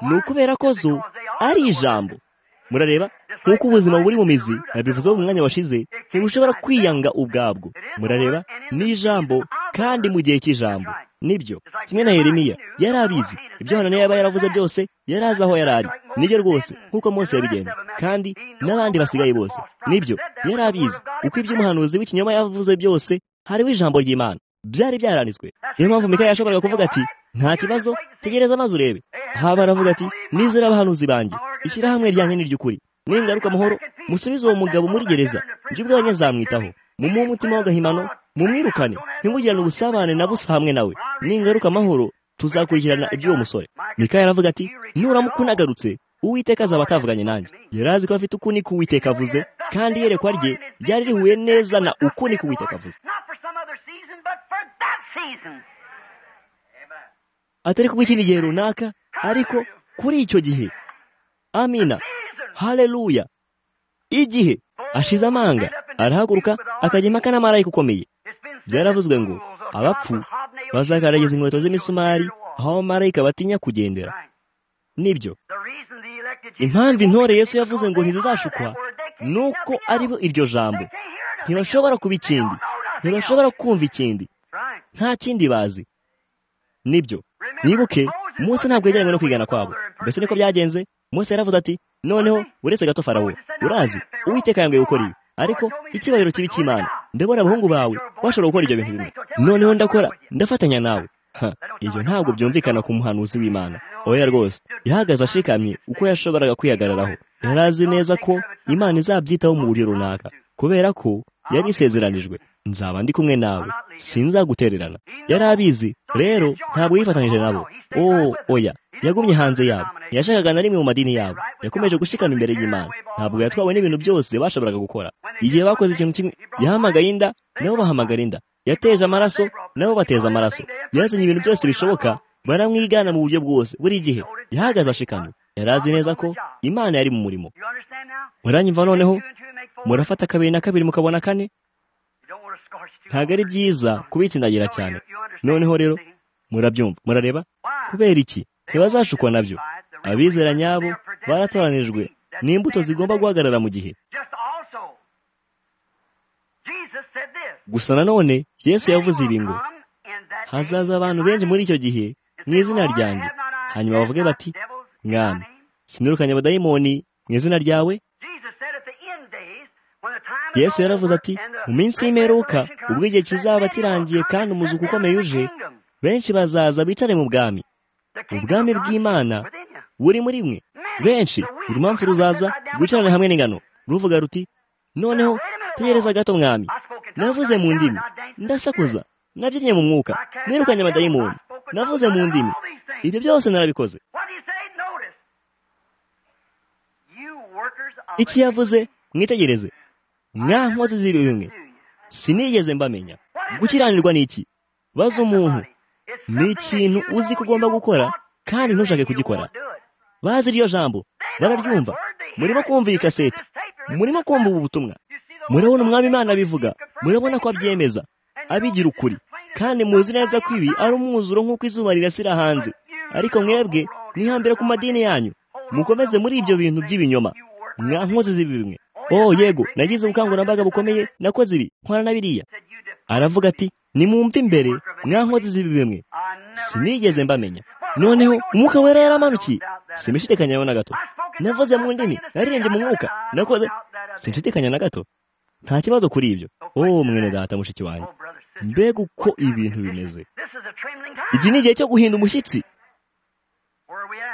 ni ukubera ko zo ari ijambo murareba nk'uko ubuzima buri mu mizi babivuzeho mu mwanya washize ntibushobora kwiyanga ubwabwo murareba ni ijambo kandi mu gihe cy'ijambo nibyo kimwe na Yeremiya yari abizi ibyo hano yaba yaravuze byose yari azi aho yari ari nibyo rwose nk'uko Mose yabigenza kandi n'abandi basigaye bose nibyo yari abizi uko iby'umuhanuzi w'ikinyoma yavuze byose hariho ijambo ry'imana byari byaranditswe niyo mpamvu Mikaya yashoboraga kuvuga ati nta kibazo tegereza amazi urebe haba aravuga ati nizera abahanuzi banjye ishyirahamwe ryanjye ni ry'ukuri ningaruka amahoro musubize uwo mugabo muri gereza ibyo ubwabanya azamwitaho mumuhe umutima w'agahimano mumwirukane ntimugirane ubusabane na busa hamwe nawe ningaruka amahoro tuzakurikirana iby'uwo musore mikaya aravuga ati nuramuka unagarutse uwiteka azaba atavuganye nanjye yari azi ko afite ukuni k'uwiteka avuze kandi iyerekwa rye ryari rihuye neza na ukuni k'uwiteka avuze atari kubw'ikindi gihe runaka ariko kuri icyo gihe amina hareruya igihe ashize amanga arahaguruka akajya impaka n'amarayika ukomeye byaravuzwe ngo abapfu bazagaragaza inkweto z'imisumari aho abamarayika batinya kugendera nibyo impamvu intore Yesu yavuze ngo ntizizashukwa ni uko aribo iryo jambo ntibashobora kuba ikindi ntibashobora kumva ikindi nta kindi bazi nibyo nibuke munsi ntabwo yajyanywe no kwigana kwabo mbese niko byagenze munsi yaravuze ati noneho uretse gato farawo urazi uwiteka yambaye gukora ibi ariko icyubahiro kibi cy'imana ndabona abahungu bawe washobora gukora ibyo bintu bimwe noneho ndakora ndafatanya nawe ibyo ntabwo byumvikana ku muhanuzi w'imana oya rwose yahagaze ashikamye uko yashoboraga kwihagararaho yari azi neza ko imana izabyitaho mu buryo runaka kubera ko yari isezeranijwe nzaba ndi kumwe nawe sinzagutererana yari abizi rero ntabwo yifatanyije nabo oh oya yagumye hanze yabo ntiyashakaga na rimwe mu madini yabo yakomeje gushikama imbere y'imana ntabwo yatwawe n'ibintu byose bashoboraga gukora igihe bakoze ikintu kimwe yahamagaye inda nabo bahamagara inda yateje amaraso nabo bateza amaraso yazanye ibintu byose bishoboka baramwigana mu buryo bwose buri gihe yahagaze ashikamye yari azi neza ko imana yari mu murimo muranyumva noneho murafata kabiri na kabiri mukabona kane ntabwo ari byiza kubitsindagira cyane noneho rero murabyumva murareba kubera iki ntibazashukwa nabyo abizera nyabo baratoranijwe n'imbuto zigomba guhagarara mu gihe gusa nanone yesu yavuze ibi ngo hazaza abantu benshi muri icyo gihe mu izina ryanjye hanyuma bavuge bati mwami sinirukanye abadayimoni mu izina ryawe yesu yaravuze ati mu minsi y'imperuka ubwo igihe kizaba kirangiye kandi umuzuko ukomeye uje benshi bazaza bicare mu bwami ubwami bw'imana buri muri mwe benshi impamvu ruzaza rwicarane hamwe n'ingano ruvuga ruti noneho tegereza gato mwami navuze mu ndimi ndasakuza nabyinnye mu mwuka nirukanye abadayimoni navuze mu ndimi ibyo byose narabikoze iki yavuze mwitegereze mwa nkozi z'ibi bimwe sinigeze mbamenya gukiranirwa ni iki baza umuntu ni ikintu uzi ko ugomba gukora kandi ntushake kugikora bazi iryo jambo bararyumva murimo kumva iyi kaseti murimo kumva ubu butumwa murabona umwami imana abivuga murabona ko abyemeza abigira ukuri kandi muzi neza ko ibi ari umwuzuro nk'uko izuba rirasira hanze ariko mwebwe mwihambire ku madini yanyu mukomeze muri ibyo bintu by'ibinyoma mwa nkozi z'ibi bimwe oh yego nagize ubukangurambaga bukomeye nakoze ibi nkora na biriya aravuga ati nimwumve imbere mwa nkozi z'ibi bimwe sinigeze mbamenya noneho umwuka wera yaramanukiye simushidikanya na gato navuze mu ndimi naririmbye mu mwuka nakoze sinshidikanya na gato nta kibazo kuri ibyo oh mwene data mushiki wanjye mbega uko ibintu bimeze iki ni igihe cyo guhinda umushyitsi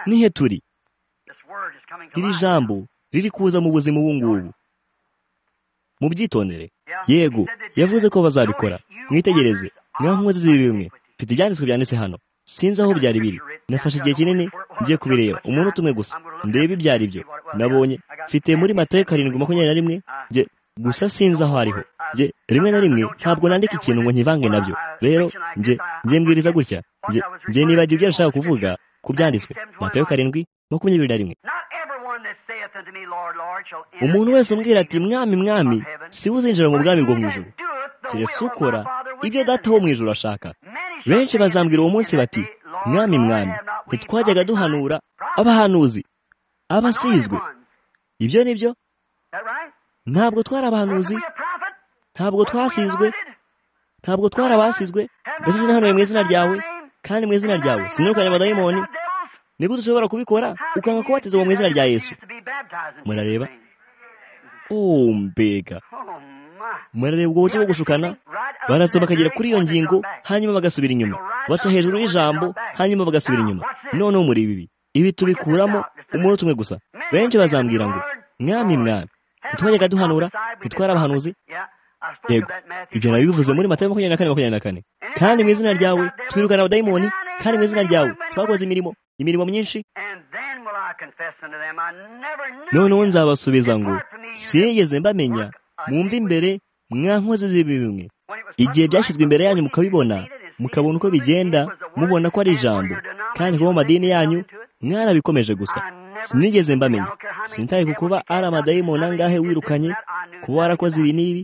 nihe turi iri jambo riri kuza mu buzima ubu ngubu mu byitondere yego yavuze ko bazabikora mwitegereze mwa nkozi z'ibi bimwe mfite ibyanditswe byanditse hano sinzi aho byari biri nafashe igihe kinini ngiye kubireba umuntu tumwe gusa ndebe ibyo ari byo nabonye mfite muri matayo karindwi makumyabiri na rimwe njye gusa sinzi aho ariho njye rimwe na rimwe ntabwo nandika ikintu ngo nkivange nabyo rero njye njye mbwiriza gutya njye njye nibagiwe ibyo arashaka kuvuga ku byanditswe matayo karindwi makumyabiri na rimwe umuntu wese umbwira ati mwami mwami si we uzinjira mu bwami bwo mu ijoro keretse ukora ibyo data wo mu ijoro ashaka benshi bazambwira uwo munsi bati mwami mwami ntitwajyaga duhanura abahanuzi abasizwe ibyo ni byo ntabwo twari abahanuzi ntabwo twasizwe ntabwo twari abasizwe ndetse sinahanuye mu izina ryawe kandi mu izina ryawe sinirukanye abadayimoni nibwo dushobora kubikora ukanga kubatizwa mu izina rya yesu murareba oh mbega murareba ubwo buryo bwo gushukana baratse bakagera kuri iyo ngingo hanyuma bagasubira inyuma baca hejuru y'ijambo hanyuma bagasubira inyuma noneho muri ibi ibi tubikuramo umuntu tumwe gusa benshi bazambwira ngo mwami mwami ntitwajyaga duhanura ntitwari abahanuzi yego ibyo nabivuze muri matayo makumyabiri na kane makumyabiri na kane kandi mu izina ryawe twirukana abadayimoni kandi mu izina ryawe twakoze imirimo imirimo myinshi noneho nzabasubiza ngo sinigeze mbamenya mwumve imbere mwa nkozi z'ibi bimwe igihe byashyizwe imbere yanyu mukabibona mukabona uko bigenda mubona ko ari ijambo kandi kuba mu madini yanyu mwarabikomeje gusa sinigeze mbamenya sinitaye ku kuba ari amadayimoni angahe wirukanye kuba warakoze ibi n'ibi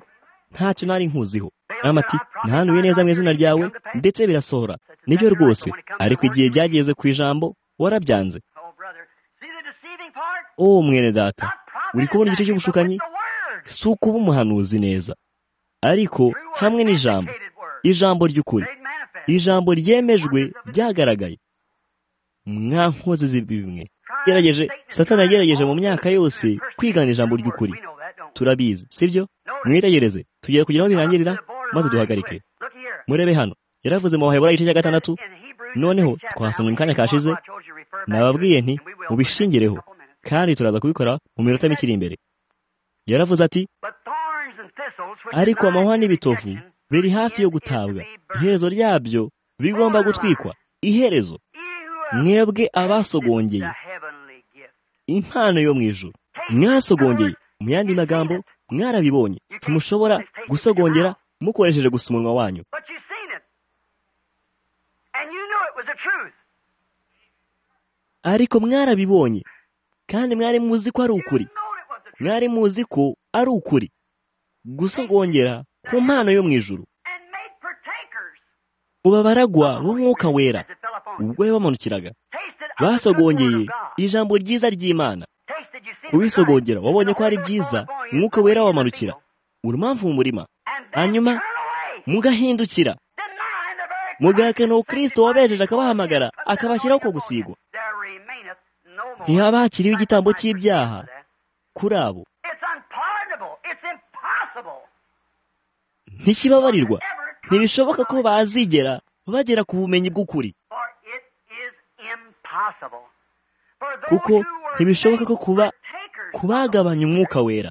ntacyo nari nkuziho amati ntanuye neza mu izina ryawe ndetse birasohora nibyo rwose ariko igihe byageze ku ijambo warabyanze oh mwene data uri kubona igice cy'ubushukanyi si ukuba umuhanuzi neza ariko hamwe n'ijambo ijambo ry'ukuri ijambo ryemejwe ryagaragaye mwa nkozi z'ibi bimwe yagerageje satana yagerageje mu myaka yose kwigana ijambo ry'ukuri turabizi sibyo mwitegereze tugiye kugira aho birangirira maze duhagarike murebe hano yaravuze mu bahebura igice cya gatandatu noneho twasomye mu kanya kashize nababwiye nti mubishingireho kandi turaza kubikora mu minota mike iri imbere yaravuze ati ariko amahwa n'ibitovu biri hafi yo gutabwa iherezo ryabyo bigomba gutwikwa iherezo mwebwe abasogongeye impano yo mu ijoro mwasogongeye mu yandi magambo mwarabibonye ntimushobora gusogongera mukoresheje gusa umunwa wanyu ariko mwarabibonye kandi mwari muzi ko ari ukuri mwari muzi ko ari ukuri gusa rwongera ku mpano yo mu ijoro uba baragwa b'umwuka wera ubwo yabamanukiraga basogongeye ijambo ryiza ry'imana kubisogongera wabonye ko ari byiza umwuka wera wamanukira urumamvu mu murima hanyuma mugahindukira mugahakana uwo kirisito wabejeje akabahamagara akabashyiraho ko gusigwa ntihaba hakiriho igitambo cy'ibyaha kuri abo ntikibabarirwa ntibishoboka ko bazigera bagera ku bumenyi bw'ukuri kuko ntibishoboka ko kuba kubagabanya umwuka wera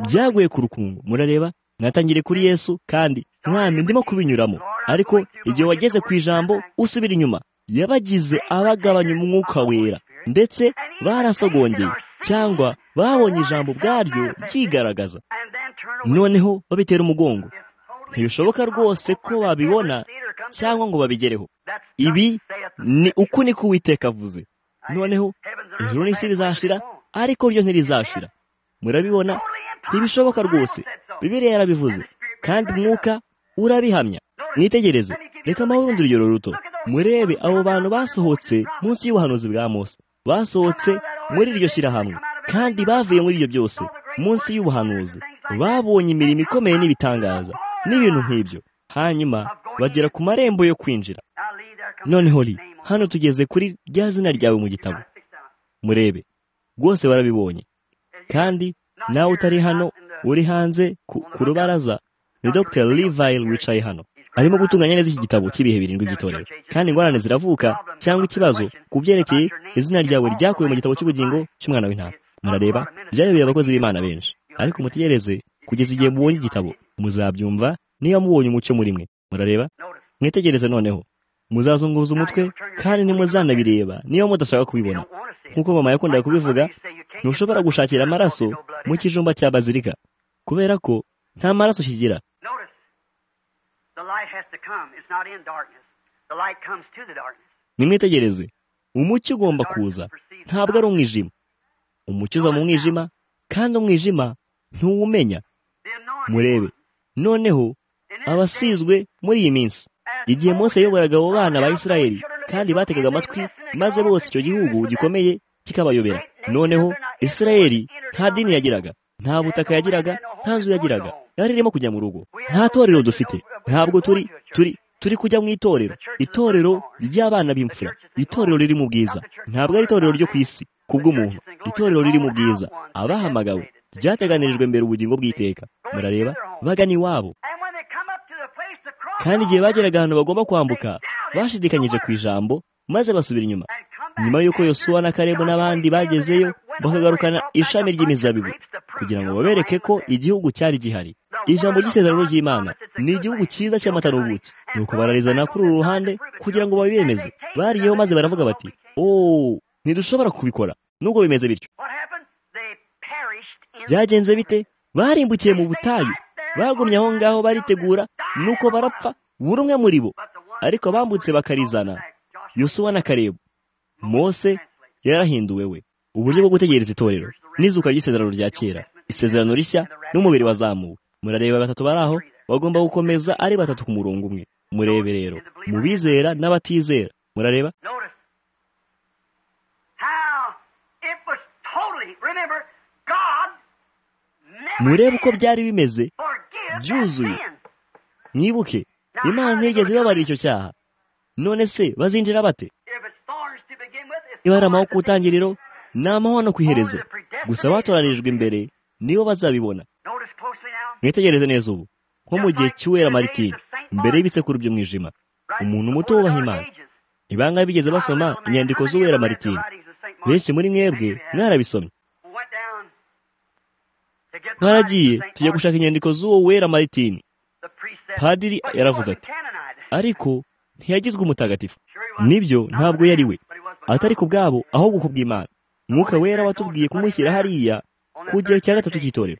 byaguye ku rukungu murareba mwatangire kuri yesu kandi mwami ndimo kubinyuramo ariko igihe wageze ku ijambo usubira inyuma yabagize abagabanya umwuka wera ndetse barasogongeye cyangwa babonye ijambo ubwaryo ryigaragaza noneho babitera umugongo ntibishoboka rwose ko babibona cyangwa ngo babigereho ibi ni uku niko uwiteka avuze noneho ijuru n'isi rizashira ariko ryo ntirizashira murabibona ntibishoboka rwose bibiri yarabivuze kandi umwuka urabihamya mwitegereze reka amahoro urugero ruto murebe abo bantu basohotse munsi y'ubuhanuzi bwa Mose basohotse muri iryo shyirahamwe kandi bavuye muri ibyo byose munsi y'ubuhanuzi babonye imirimo ikomeye n'ibitangaza n'ibintu nk'ibyo hanyuma bagera ku marembo yo kwinjira noneho ri hano tugeze kuri rya zina ryawe mu gitabo murebe rwose barabibonye kandi nawe utari hano uri hanze ku rubaraza ni dr livayile wicaye hano arimo gutunganya neza iki gitabo cy'ibihe birindwi by'itorero kandi ingorane ziravuka cyangwa ikibazo ku byerekeye izina ryawe ryakuwe mu gitabo cy'ubugingo cy'umwana w'intama murareba byayoboye abakozi b'imana benshi ariko mutegereze kugeza igihe mubonye igitabo muzabyumva niba mubonye umucyo muri mwe murareba mwitegereze noneho muzazunguza umutwe kandi ntimuzanabireba niba mudashaka kubibona nk'uko mama yakundaga kubivuga ntushobora gushakira amaraso mu kijumba cya bazilika kubera ko nta maraso kigira nimwitegereze umucyo ugomba kuza ntabwo ari umwijima umucyo uza mu mwijima kandi umwijima ntuwumenya murebe noneho abasizwe muri iyi minsi igihe Mose yayoboraga abo bana ba Isirayeli kandi bategaga amatwi maze bose icyo gihugu gikomeye kikabayobera noneho Isirayeli nta dini yagiraga nta butaka yagiraga nta nzu yagiraga yari irimo kujya mu rugo nta torero dufite ntabwo turi turi turi kujya mu itorero itorero ry'abana b'imfura itorero riri mu bwiza ntabwo ari itorero ryo ku isi kubw'umuntu itorero riri mu bwiza abahamagawe byateganirijwe mbere ubugingo bw'iteka murareba bagana iwabo kandi igihe bageraga ahantu bagomba kwambuka bashidikanyije ku ijambo maze basubira inyuma nyuma y'uko yosuwa na karebo n'abandi bagezeyo bakagarukana ishami ry'imizabibu kugira ngo babereke ko igihugu cyari gihari ijambo ry'isezerano ry'imana ni igihugu cyiza cy'amata n'ubuki nuko bararizana kuri uru ruhande kugira ngo babiyemeze bariyeho maze baravuga bati ooo ntidushobora kubikora nubwo bimeze bityo byagenze bite barimbukiye mu butayu bagumye aho ngaho baritegura nuko barapfa buri umwe muri bo ariko bambutse bakarizana yosuwa na karebu mose yarahinduwe we uburyo bwo gutegereza itorero n'izuka ry'isezerano rya kera isezerano rishya n'umubiri wazamuwe murareba batatu bari aho bagomba gukomeza ari batatu ku murongo umwe murebe rero mu bizera n'abatizera murareba murebe uko byari bimeze byuzuye mwibuke imana ntigeze ibabarira icyo cyaha none se bazinjira bate niba ari amahoro ku itangiriro ni amahoro no ku iherezo gusa abatoranijwe imbere nibo bazabibona mwitegereze neza ubu nko mu gihe cy'uwera maritini mbere y'ibisekuru by'umwijima umuntu muto wubaha imana ibanga bigeze basoma inyandiko z'uwera maritini benshi muri mwebwe mwarabisomye twaragiye tujya gushaka inyandiko z'uwo wera maritini padiri yaravuze ati ariko ntiyagizwe umutagatifu nibyo ntabwo yari we atari ku bwabo ahubwo ku bw'imana mwuka wera watubwiye kumushyira hariya ku gihe cya gatatu cy'itorero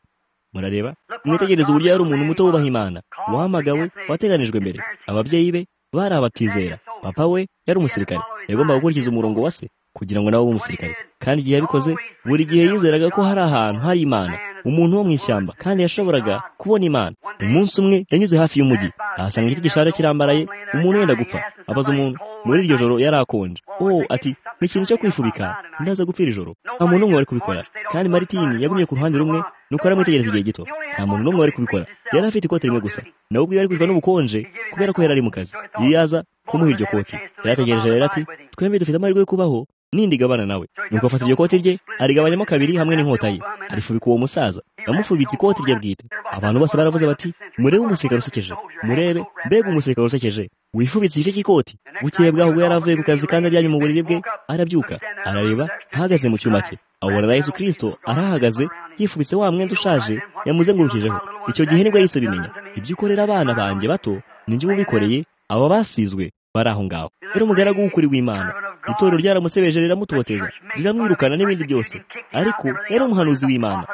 murareba mwitegereze uburyo yari umuntu muto wubaha imana wahamagawe wateganijwe mbere ababyeyi be bari abatizera papa we yari umusirikare yagomba gukurikiza umurongo wa se kugira ngo nabo umusirikare kandi igihe yabikoze buri gihe yizeraga ko hari ahantu hari imana umuntu wo mu ishyamba kandi yashoboraga kubona imana umunsi umwe yanyuze hafi y'umujyi ahasanga igiti gishaje kirambaraye umuntu wenda gupfa abaza umuntu muri iryo joro yari akonje oh ati ni ikintu cyo kwifubika ndaza gupfira ijoro nta muntu n'umwe wari kubikora kandi maritini yagumye ku ruhande rumwe nuko aramwitegereza igihe gito nta muntu n'umwe wari kubikora yari afite ikote rimwe gusa nawe ubwe yari kwicwa n'ubukonje kubera ko yari ari mu kazi yiyaza kumuha iryo kote yarategereje rero ati twembi dufite amahirwe yo kubaho nindigabana nawe nuko afata iryo kote rye arigabanyamo kabiri hamwe n'inkota ye arifubika uwo musaza yamufubitse ikoti rye bwite abantu bose baravuze bati murebe umusirikare usekeje murebe mbega umusirikare usekeje wifubitse igice cy'ikoti bukeye bwaho ubwo yari avuye ku kazi kandi aryamye mu buriri bwe arabyuka arareba ahagaze mu cyuma cye abona na yesu kirisito arahagaze yifubitse wa mwenda ushaje yamuzengurukijeho icyo gihe nibwo yahise bimenya ibyo ukorera abana banjye bato ninjye ubikoreye aba basizwe bari aho ngaho rero umugaragu w'ukuri w'imana itorero ryaramusebeje riramutoteza riramwirukana n'ibindi byose ariko yari umuhanuzi w'imana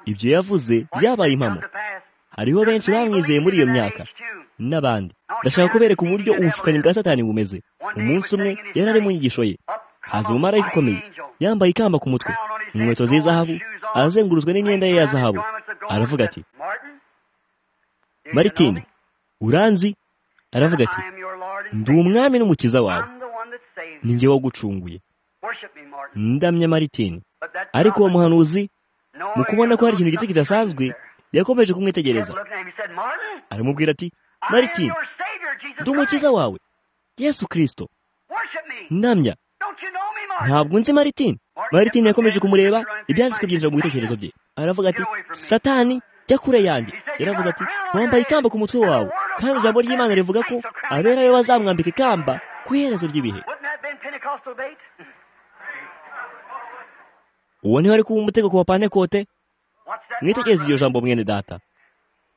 ibyo yavuze byabaye impamo hariho benshi bamwizeye muri iyo myaka n'abandi ndashaka kubereka uburyo ubushukanyi bwa satani bumeze umunsi umwe yari ari mu nyigisho ye haza umumarayika ukomeye yambaye ikamba ku mutwe inkweto z'izahabu azengurutswe n'imyenda ye ya zahabu aravuga ati maritini uranzi aravuga ati ndi umwami n'umukiza wawe ni njye wagucunguye ndamya maritini ariko uwo muhanuzi mu kubona ko hari ikintu gito kidasanzwe yakomeje kumwitegereza aramubwira ati maritini ndi umukiza wawe yesu kirisito ndamya ntabwo nzi maritini maritini yakomeje kumureba ibyanditswe byinjira mu bitekerezo bye aravuga ati satani jya kure yanjye yaravuze ati wambaye ikamba ku mutwe wawe kandi ijambo ry'imana rivuga ko abera we bazamwambika ikamba ku iherezo ry'ibihe uwo niho ari kuba umutego ku bapanekote mwitegereze iryo jambo mwene data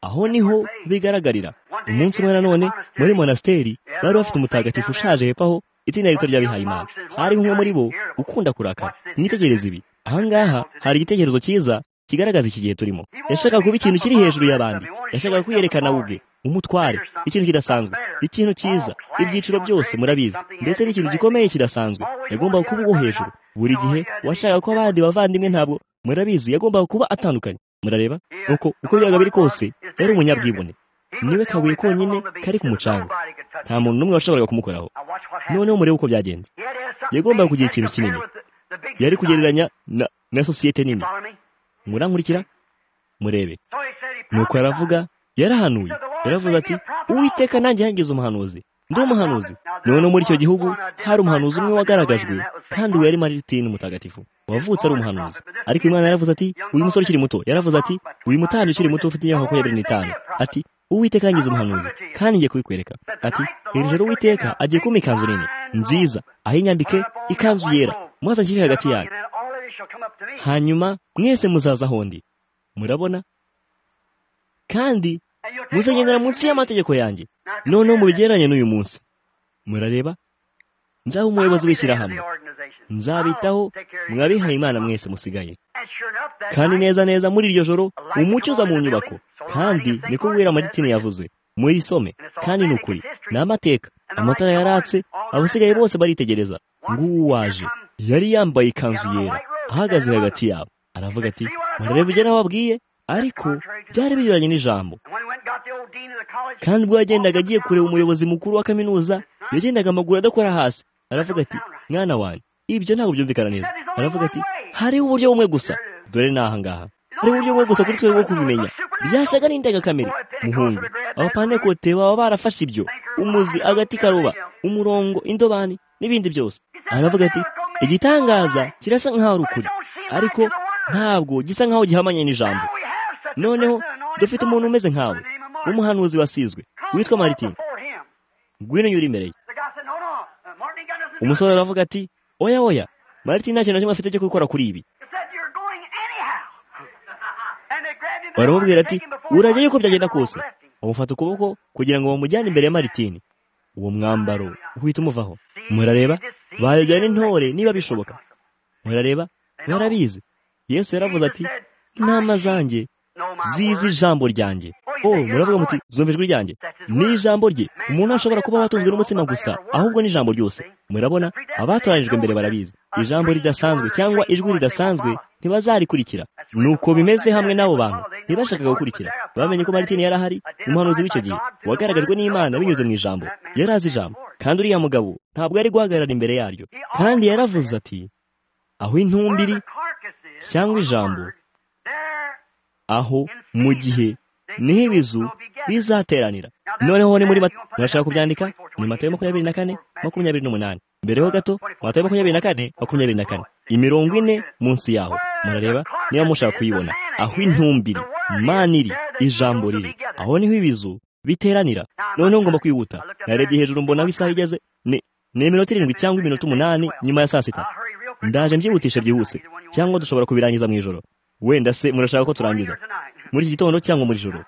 aho niho bigaragarira umunsi umwe nanone muri monasiteri bari bafite umutagatifu ushaje hepfo aho itsinda rito ry'abihaye imana hariho umwe muri bo ukunda kurakara mwitegereze ibi ahangaha hari igitekerezo cyiza kigaragaza iki gihe turimo yashakaga kuba ikintu kiri hejuru y'abandi yashakaga kwiyerekana ubwe umutware ikintu kidasanzwe ikintu cyiza ibyiciro byose murabizi ndetse n'ikintu gikomeye kidasanzwe yagombaga kuba uwo hejuru buri gihe washakaga ko abandi bavandimwe ntabwo murabizi yagombaga kuba atandukanye murareba nuko uko byabaga biri kose yari umunyabwibone niwe kabuye konyine kari ku mucanga nta muntu n'umwe washoboraga kumukoraho noneho murebe uko byagenze yagombaga kugira ikintu kinini yari kugereranya na na sosiyete nini murankurikira murebe nuko aravuga yarahanuye yaravuze ati uwiteka nanjye yangize umuhanuzi ndi umuhanuzi none muri icyo gihugu hari umuhanuzi umwe wagaragajwe kandi uwo yari maritini mutagatifu wavutse ari umuhanuzi ariko imana yaravuze ati uyu musore ukiri muto yaravuze ati uyu mutambyi ukiri muto ufite imyaka makumyabiri n'itanu ati uwiteka yangize umuhanuzi kandi ngiye kubikwereka ati iri joro uwiteka agiye kumpa ikanzu nini nziza aho inyambike ikanzu yera maze anshyire hagati yayo hanyuma mwese muzaza aho ndi murabona kandi muzagendera munsi y'amategeko yanjye noneho mubigereranye n'uyu munsi murareba nzaba umuyobozi w'ishyirahamwe nzabitaho mwabihaye imana mwese musigaye kandi neza neza muri iryo joro umucyo uza mu nyubako kandi niko guhera maritini yavuze muyisome kandi ni ukuri ni amateka amatara yaratse abasigaye bose baritegereza ngubu waje yari yambaye ikanzu yera ahagaze hagati yabo aravuga ati murareba ibyo nababwiye ariko byari binyuranye n'ijambo kandi ubwo yagendaga agiye kureba umuyobozi mukuru wa kaminuza yagendaga amaguru adakora hasi aravuga ati mwana wanjye ibyo ntabwo byumvikana neza aravuga ati hariho uburyo bumwe gusa dore ni aha ngaha hariho uburyo bumwe gusa kuri twe bwo kubimenya byasaga n'indengakamere muhungu abapanekote baba barafashe ibyo umuzi agati karuba umurongo indobani n'ibindi byose aravuga ati igitangaza kirasa nk'aho ari ukuri ariko ntabwo gisa nk'aho gihamanye n'ijambo noneho dufite umuntu umeze nkawe w'umuhanuzi wasizwe witwa maritini ngwino nyura imbere ye umusore aravuga ati oya oya maritini nta kintu na kimwe afite cyo gukora kuri ibi baramubwira ati urajya yuko byagenda kose bamufata ukuboko kugira ngo bamujyane imbere ya maritini uwo mwambaro uhita umuvaho murareba bayobya n'intore niba bishoboka murareba barabizi yesu yaravuze ati intama zanjye zizi ijambo ryanjye o muravuga muti zumva ijwi ryanjye ni ijambo rye umuntu ashobora kuba watunzwe n'umutsima gusa ahubwo ni ijambo ryose murabona abatoranijwe mbere barabizi ijambo ridasanzwe cyangwa ijwi ridasanzwe ntibazarikurikira nuko bimeze hamwe n'abo bantu ntibashakaga gukurikira bamenye ko maritini yari ahari umuhanuzi w'icyo gihe wagaragajwe n'imana binyuze mu ijambo yari azi ijambo kandi uriya mugabo ntabwo yari guhagarara imbere yaryo kandi yaravuze ati aho intumbiri cyangwa ijambo aho mu gihe niho ibizu bizateranira noneho ni muri murashaka kubyandika ni matayo makumyabiri na kane makumyabiri n'umunani mbere ho gato matayo makumyabiri na kane makumyabiri na kane imirongo ine munsi yaho murareba niba mushaka kuyibona aho intumbiri mani iri ijambo riri aho niho ibizu biteranira noneho ngomba kwihuta narebye hejuru mbona aho isaha igeze ni iminota irindwi cyangwa iminota umunani nyuma ya saa sita ndaje mbyihutisha byihuse cyangwa dushobora kubirangiza mu ijoro wenda se murashaka ko turangiza muri iki gitondo cyangwa muri joro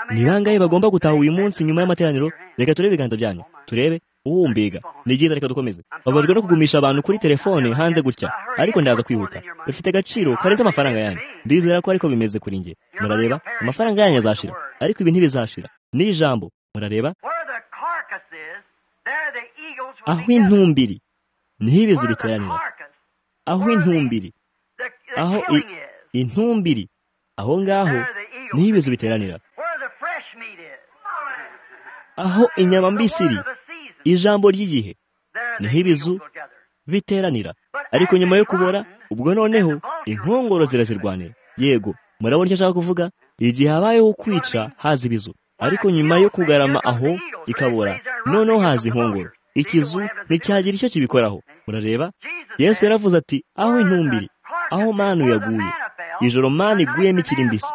ni bangahe bagomba gutaha uyu munsi nyuma y'amateraniro reka turebe ibiganza byanyu turebe uwo mbega ni byiza reka dukomeze babajwe no kugumisha abantu kuri telefone hanze gutya ariko ndaza kwihuta bifite agaciro karenze amafaranga yanyu ndizera ko ariko bimeze kuri nge murareba amafaranga yanyu azashira ariko ibi ntibizashira ni ijambo murareba aho intumbiri niho ibizu biteranira aho intumbiri aho intumbiri aho ngaho niho ibizu biteranira aho inyama mbisi iri ijambo ry'igihe niho ibizu biteranira ariko nyuma yo kubora ubwo noneho inkongoro zirazirwanira yego murabona icyo ashaka kuvuga igihe habayeho kwica haza ibizu ariko nyuma yo kugarama aho ikabora noneho haza inkongoro ikizu nticyagira icyo kibikoraho murareba yesu yaravuze ati aho intumbiri aho manu yaguye ijoro manu iguyemo ikiri mbisi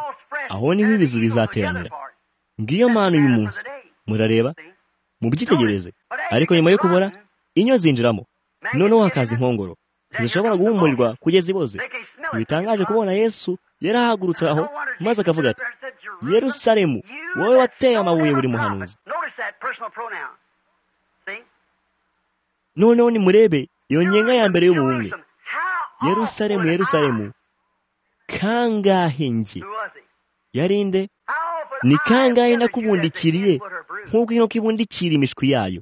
aho niho ibizu bizateranira ngiyo manu uyu munsi murareba mubyitegereze ariko nyuma yo kubora inyo zinjiramo noneho hakaza inkongoro ntizishobora guhumurirwa kugeza iboze ntibitangaje kubona yesu yarahagurutse aho maze akavuga ati yerusalemu wowe wateye amabuye buri muhanuzi noneho nimurebe iyo nyenga ya mbere y'umuhungu yerusalemu yerusalemu kangahe nge yarinde ni kangahe nakubundikiriye nk'uko inkoko ibundikira imishwi yayo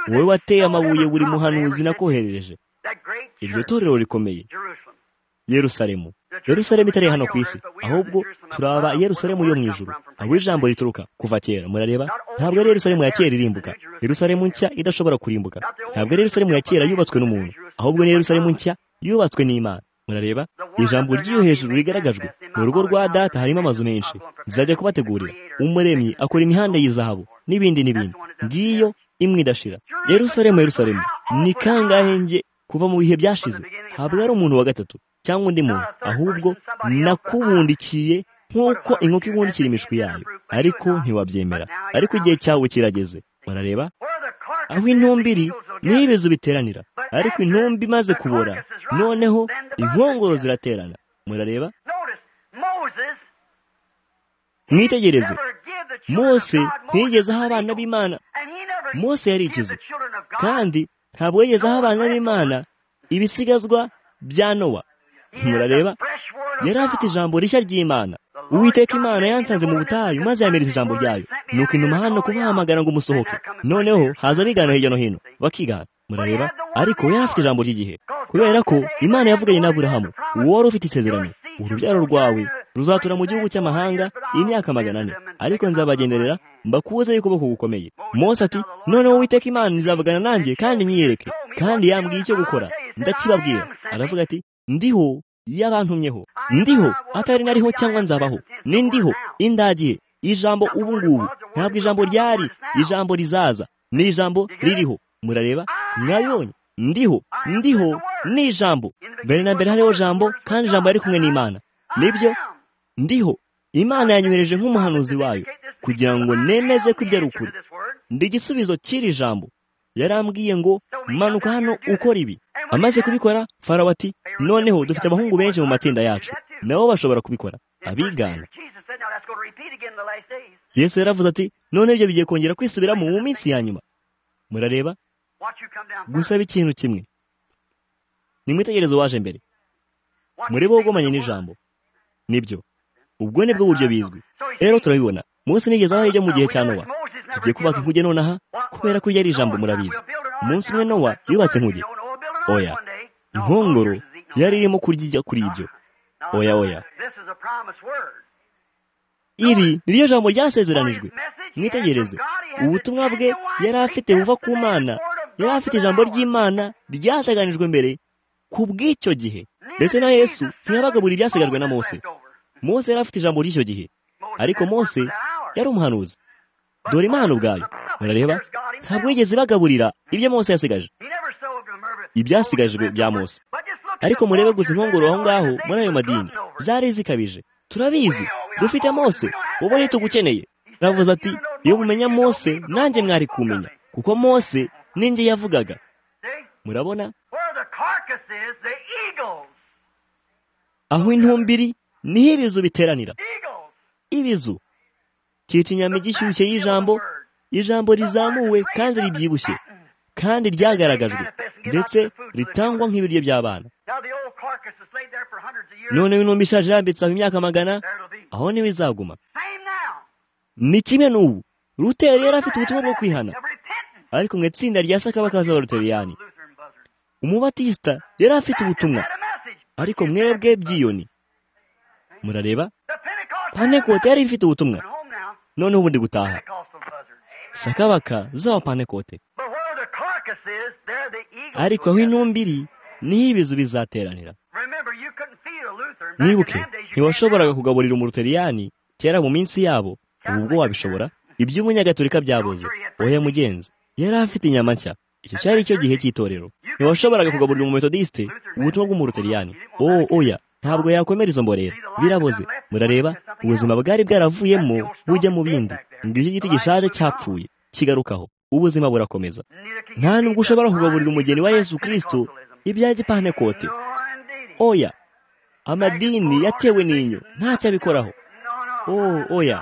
wowe wateye amabuye buri muhanuzi nakoherereje iryo torero rikomeye yerusalemu yerusalemu itari hano ku isi ahubwo turaba yerusalemu yo mu ijuru aho ijambo rituruka kuva kera murareba ntabwo ari yerusalemu ya kera irimbuka yerusalemu nshya idashobora kurimbuka ntabwo ari yerusalemu ya kera yubatswe n'umuntu ahubwo ni yerusalemu nshya yubatswe n'imana murareba ijambo ry'iyo hejuru rigaragajwe mu rugo rwa data harimo amazu menshi zizajya kubategurira umuremyi akora imihanda y'izahabu n'ibindi n'ibindi ngiyo imwe idashira yerusalemu yerusalemu ni kangahe nge kuva mu bihe byashize ntabwo ari umuntu wa gatatu cyangwa undi muntu ahubwo nakubundikiye nk'uko inkoko ibundikira imishwi yayo ariko ntiwabyemera ariko igihe cyawe kirageze murareba aho intumbiri niho ibizu biteranira ariko intumbi imaze kubora noneho inkongoro ziraterana murareba mwitegereze mose ntiyigeze aho abana b'imana mose yari ikizu kandi ntabwo yigeze aho abana b'imana ibisigazwa bya nowa murareba yari afite ijambo rishya ry'imana uwiteka imana yansanze mu butayu maze yamereza ijambo ryayo nuko inuma hano kubahamagara ngo umusohoke noneho haza abigana hirya no hino bakigana murareba ariko yari afite ijambo ry'igihe kubera ko imana yavuganye n'aburahamu uwo wari ufite isezerano urubyaro rwawe ruzatura mu gihugu cy'amahanga imyaka magana ane ariko nzabagenderera mbakuze y'ukuboko gukomeye mose ati noneho uwiteka imana nizavugana nanjye kandi nyiyereke kandi yambwiye icyo gukora ndakibabwira aravuga ati ndiho yabantumyeho ndiho atari nariho cyangwa nzabaho ni ndiho indagihe ijambo ubu ngubu ntabwo ijambo ryari ijambo rizaza ni ijambo ririho murareba mwabibonye ndiho ndiho ni ijambo mbere na mbere hariho jambo kandi ijambo yari kumwe n'imana nibyo ndiho imana yanyohereje nk'umuhanuzi wayo kugira ngo nemeze ko ibyo ari ukuri ndi igisubizo cy'iri jambo yarambwiye ngo manuka hano ukora ibi amaze kubikora farawo ati noneho dufite abahungu benshi mu matsinda yacu nabo bashobora kubikora abigana yesu yaravuze ati none ibyo bigiye kongera kwisubiramo mu minsi ya nyuma murareba gusaba ikintu kimwe nimwitegereze waje mbere murebe ugomanye n'ijambo nibyo ubwo ni bwo buryo bizwi rero turabibona munsi nigeze abaho ibyo mu gihe cya nowa tugiye kubaka inkuge nonaha kubera ko iryo ari ijambo murabizi umunsi umwe nowa yubatse inkuge oya inkongoro yari irimo kurya ijya kuri ibyo oya oya iri ni ryo jambo ryasezeranijwe mwitegereze ubutumwa bwe yari afite buva ku mana yari afite ijambo ry'imana ryateganijwe mbere ku bw'icyo gihe ndetse na yesu ntiyabaga buri byasigajwe na mose mose yari afite ijambo ry'icyo gihe ariko mose yari umuhanuzi dore imana ubwayo murareba ntabwo yigeze ibagaburira ibyo mose yasigaje ibyasigajwe bya mose ariko murebe gusa inkongoro aho ngaho muri ayo madini zari zikabije turabizi dufite mose wowe ntitugukeneye aravuze ati iyo mumenya mose nanjye mwari kumenya kuko mose n'indi yavugaga murabona aho intumbiri niho ibizu biteranira ibizu kica inyama igishyushye y'ijambo ijambo rizamuwe kandi ribyibushye kandi ryagaragajwe ndetse ritangwa nk'ibiryo by'abana none intumbi ishaje irambitse aho imyaka magana aho niho izaguma ni kimwe n'ubu ruteri yari afite ubutumwa bwo kwihana ariko mu itsinda rya sakabaka z'abaruteriyani umubatisita yari afite ubutumwa ariko mwebwe byiyoni murareba pantekote yari ifite ubutumwa noneho ubundi gutaha sakabaka z'abapantekote ariko aho intumbiri niho ibizu bizateranira mwibuke ntiwashoboraga kugaburira umuruteriyani kera mu minsi yabo ubu ubwo wabishobora iby'umunyagatolika byabuze oya mugenzi yari afite inyama nshya icyo cyari cyo gihe cy'itorero ntiwashoboraga kugaburira umumetodisite ubutumwa bw'umuruteriyani oya oya ntabwo yakomera izo mborera biraboze murareba ubuzima bwari bwaravuyemo bujya mu bindi ngicyo igiti gishaje cyapfuye kigarukaho ubuzima burakomeza nta nubwo ushobora kugaburira umugeni wa yesu kirisito ibya gipantekote oya amadini yatewe n'inyo ntacyo abikoraho oya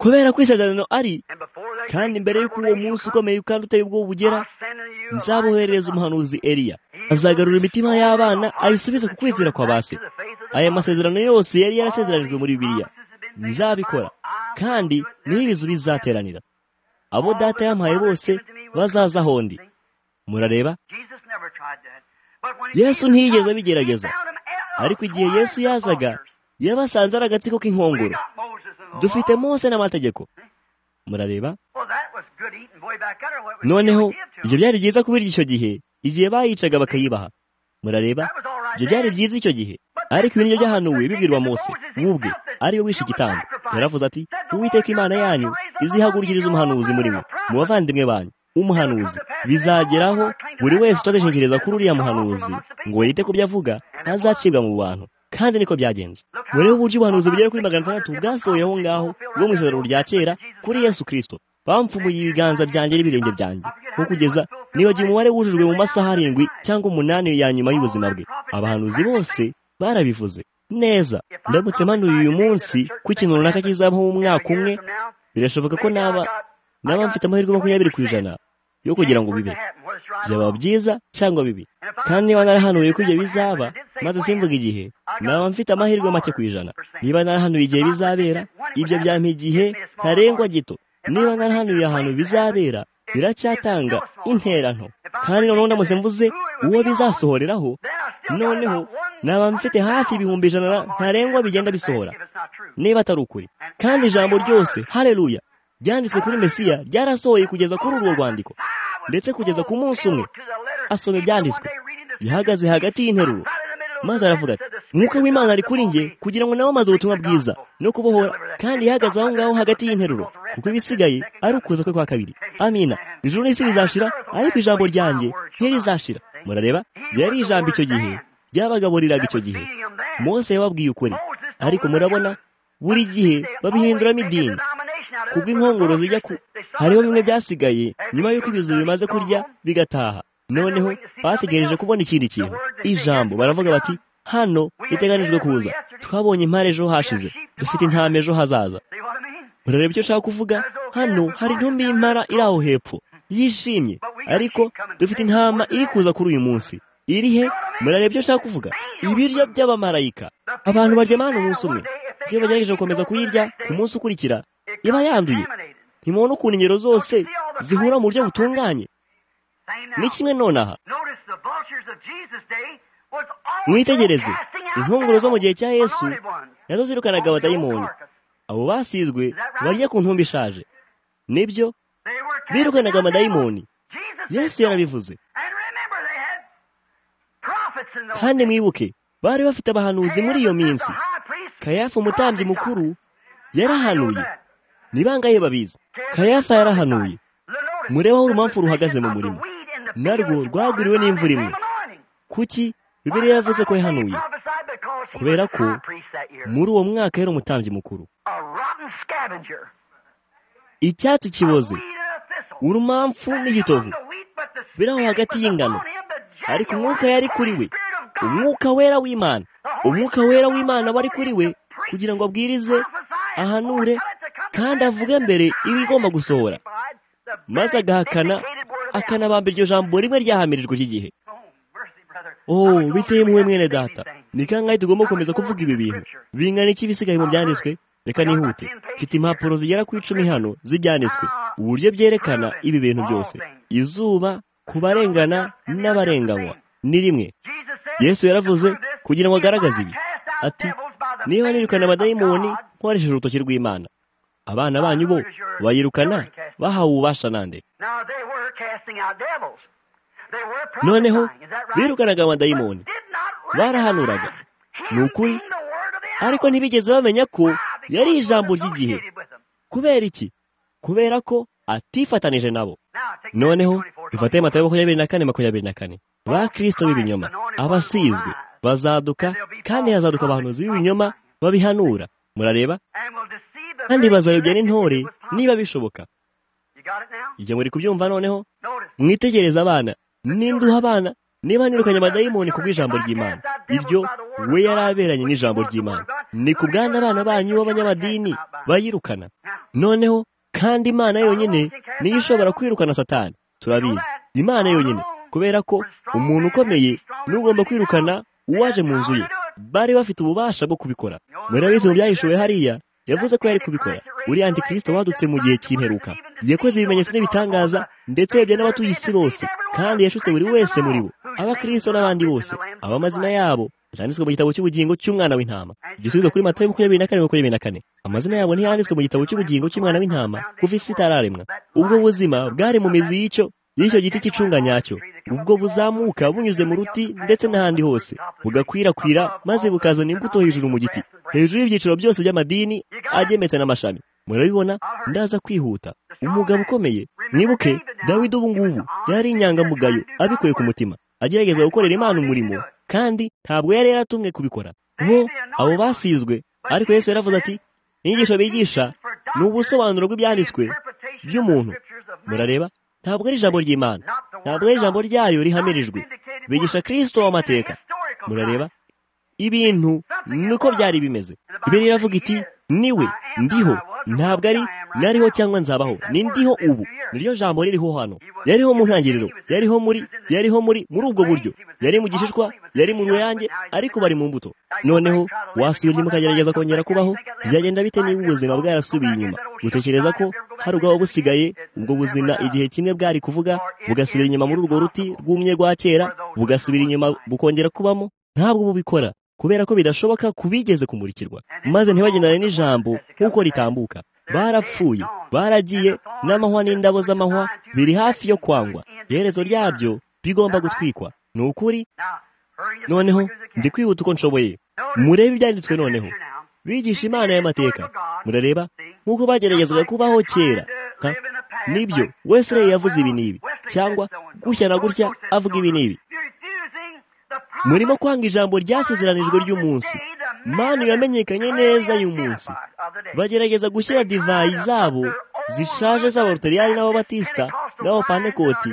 kubera ko isezerano ari kandi mbere y'uko uwo munsi ukomeye kandi uteye ubwoba ugera nzabuherereza umuhanuzi Eliya azagarura imitima y'abana ayisubize ku kwizera kwa base aya masezerano yose yari yarasezeranijwe muri bibiliya nzabikora kandi niho ibizu bizateranira abo data yampaye bose bazaza aho ndi murareba yesu ntiyigeze abigerageza ariko igihe yesu yazaga yabasanze ari agatsiko k'inkongoro dufite mose n'amategeko murareba noneho ibyo byari byiza kubirya icyo gihe igihe bayicaga bakayibaha murareba ibyo byari byiza icyo gihe ariko ibiryo byahanuwe bibwirwa mose wubwe ariwe wishe igitambo yaravuze ati uwiteka imana yanyu izihagurukiriza umuhanuzi muri mwe mu bavandimwe banyu umuhanuzi bizageraho buri wese utazishingereza kuri uriya muhanuzi ngo yite ku byo avuga azacibwa mu bantu kandi niko byagenze mureho uburyo ubuhanuzi bugera kuri magana atandatu bwasohoye aho ngaho bwo mu isezerano rya kera kuri yesu kirisito bamfumuye ibiganza byanjye n'ibirenge byanjye nko kugeza nibagiwe umubare wujujwe mu masaha arindwi cyangwa umunani ya nyuma y'ubuzima bwe abahanuzi bose barabivuze neza ndamutse mpanuye uyu munsi ko ikintu runaka kizabaho mu mwaka umwe birashoboka ko naba naba mfite amahirwe makumyabiri ku ijana yo kugira ngo bibe byaba byiza cyangwa bibi kandi niba narahanuye ko ibyo bizaba maze simvuga igihe naba mfite amahirwe make ku ijana niba narahanuye igihe bizabera ibyo byampa igihe ntarengwa gito niba narahanuye ahantu bizabera biracyatanga intera nto kandi noneho ndamutse mvuze uwo bizasohoreraho noneho naba mfite hafi ibihumbi ijana ntarengwa bigenda bisohora niba atari ukuri kandi ijambo ryose hareruya ryanditswe kuri mesiya ryarasohoye kugeza kuri urwo rwandiko ndetse kugeza ku munsi umwe asoma ibyanditswe yahagaze hagati y'interuro maze aravuga ati nk'uko w'imana ari kuri nge kugira ngo nabamaze ubutumwa bwiza no kubohora kandi yahagaze aho ngaho hagati y'interuro kuko ibisigaye ari ukuza kwe kwa kabiri amina ijuru n'isi bizashira ariko ijambo ryanjye ntirizashira murareba yari ijambo icyo gihe ryabagaburiraga icyo gihe mose yababwiye ukuri ariko murabona buri gihe babihinduramo idini kubwo inkongoro zijya ku hariho bimwe byasigaye nyuma y'uko ibizu bimaze kurya bigataha noneho bategereje kubona ikindi kintu ijambo baravuga bati hano iteganijwe kuza twabonye impare ejo hashize dufite intama ejo hazaza murareba icyo nshaka kuvuga hano hari intumbi y'impara iri aho hepfo yishimye ariko dufite intama iri kuza kuri uyu munsi iri he murareba icyo nshaka kuvuga ibiryo by'abamarayika abantu baryamana umunsi umwe iyo bagerageje gukomeza kuyirya ku munsi ukurikira iba yanduye ntimubona ukuntu ingero zose zihura mu buryo butunganye ni kimwe nonaha mwitegereze intunguro zo mu gihe cya yesu nazo zirukanaga abadayimoni abo basizwe barya ku ntumbi ishaje nibyo birukanaga amadayimoni yesu yarabivuze kandi mwibuke bari bafite abahanuzi muri iyo minsi kayafa umutambyi mukuru yarahanuye ni bangahe babizi kayafa yarahanuye murebe aho urumamfu ruhagaze mu murima narwo rwaguriwe n'imvura imwe kuki bibiriya yavuze ko yahanuye kubera ko muri uwo mwaka yari umutambyi mukuru icyatsi kiboze urumamfu n'igitovu biri aho hagati y'ingano ariko umwuka yari kuri we umwuka wera w'imana umwuka wera w'imana wari kuri we kugira ngo abwirize ahanure kandi avuge mbere ibigomba gusohora maze agahakana akanabamba iryo jambo rimwe ryahamirijwe ry'igihe oh biteye impuhwe mwene data ni kangahe tugomba gukomeza kuvuga ibi bintu bingana iki bisigaye mu byanditswe reka nihute mfite impapuro zigera ku icumi hano z'ibyanditswe uburyo byerekana ibi bintu byose izuba ku barengana n'abarenganywa ni rimwe yesu yaravuze kugira ngo agaragaze ibi ati niba nirukana amadayimoni nkoresheje urutoki rw'imana abana banyu bo bayirukana bahawe ububasha nande noneho birukanaga amadayimoni barahanuraga ni ukuri ariko ntibigeze bamenya ko yari ijambo ry'igihe kubera iki kubera ko atifatanije nabo noneho dufate mata makumyabiri na kane makumyabiri na kane ba kirisito b'ibinyoma abasizwe bazaduka kandi hazaduka abahanuzi b'ibinyoma babihanura murareba kandi bazayobya n'intore niba bishoboka ibyo muri kubyumva noneho mwitegereze abana n'induha abana niba nirukanye amadayimoni ku bw'ijambo ry'imana iryo we yari aberanye n'ijambo ry'imana ni ku bwana abana banyu b'abanyamadini bayirukana noneho kandi imana yonyine niyo ishobora kwirukana satani turabizi imana yonyine kubera ko umuntu ukomeye niwe ugomba kwirukana uwaje mu nzu ye bari bafite ububasha bwo kubikora murabizi mu byahishuwe hariya yavuze ko yari kubikora uriya antikirisito wadutse mu gihe cy'imperuka yakoze ibimenyetso n'ibitangaza ndetse yabya n'abatuye isi bose kandi yashutse buri wese muri bo abakirisito n'abandi bose abamazina yabo yanditswe mu gitabo cy'ubugingo cy'umwana w'intama igisubizo kuri matayo makumyabiri na kane makumyabiri na kane amazina yabo ntiyanditswe mu gitabo cy'ubugingo cy'umwana w'intama kuva isi itararemwa ubwo buzima bwari mu mizi y'icyo y'icyo giti cy'icunga nyacyo ubwo buzamuka bunyuze mu ruti ndetse n'ahandi hose bugakwirakwira maze bukazana imbuto hejuru mu giti hejuru y'ibyiciro byose by'amadini agemetse n'amashami murabibona ndaza kwihuta umugabo ukomeye mwibuke dawidi ubu ngubu yari inyangamugayo abikuye ku mutima agerageza gukorera imana umurimo kandi ntabwo yari yaratumwe kubikora bo abo basizwe ariko yesu yaravuze ati inyigisho bigisha ni ubusobanuro bw'ibyanditswe by'umuntu murareba ntabwo ari ijambo ry'imana ntabwo ari ijambo ryayo rihamirijwe bigisha kirisito w'amateka murareba ibintu nuko byari bimeze ibiri iravuga iti niwe ndiho ntabwo ari nariho cyangwa nzabaho ni ndiho ubu niryo jambo ririho hano yariho mu ntangiriro yariho muri yariho muri muri ubwo buryo yari mu gishishwa yari mu ruyange ariko bari mu mbuto noneho wasubira inyuma ukagerageza kongera kubaho byagenda bite niba ubuzima bwarasubiye inyuma utekereza ko hari ubwaba busigaye ubwo buzima igihe kimwe bwari kuvuga bugasubira inyuma muri urwo ruti rwumye rwa kera bugasubira inyuma bukongera kubamo ntabwo bubikora kubera ko bidashoboka kubigeze kumurikirwa maze ntibagendane n'ijambo nk'uko ritambuka barapfuye baragiye n'amahwa n'indabo z'amahwa biri hafi yo kwangwa iherezo ryabyo bigomba gutwikwa ni ukuri noneho ndi kwihuta uko nshoboye murebe ibyanditswe noneho bigisha imana y'amateka murareba nk'uko bageragezaga kubaho kera nibyo wese yavuze ibi n'ibi cyangwa gutya na gutya avuga ibi n'ibi murimo kwanga ijambo ryasezeranijwe ry'umunsi manu yamenyekanye neza y'umunsi bagerageza gushyira divayi zabo zishaje z'abarutariyani n'ababatisita n'abapanekoti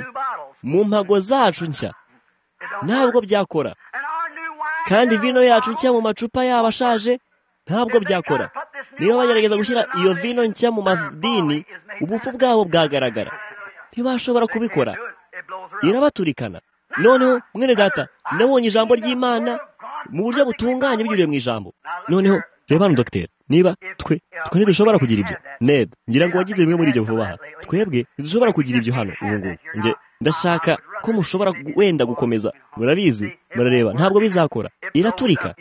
mu mpago zacu nshya ntabwo byakora kandi vino yacu nshya mu macupa yabo ashaje ntabwo byakora niba bagerageza gushyira iyo vino nshya mu madini ubupfu bwabo bwagaragara ntibashobora kubikora irabaturikana noneho mwene data nabonye ijambo ry'imana mu buryo butunganye binyuriye mu ijambo noneho reba hano dogiteri niba twe twe ntidushobora kugira ibyo ned ngira ngo wagize bimwe muri ibyo vuba aha twebwe ntidushobora kugira ibyo hano ubu ngubu nge ndashaka ko mushobora wenda gukomeza murabizi murareba ntabwo bizakora iraturika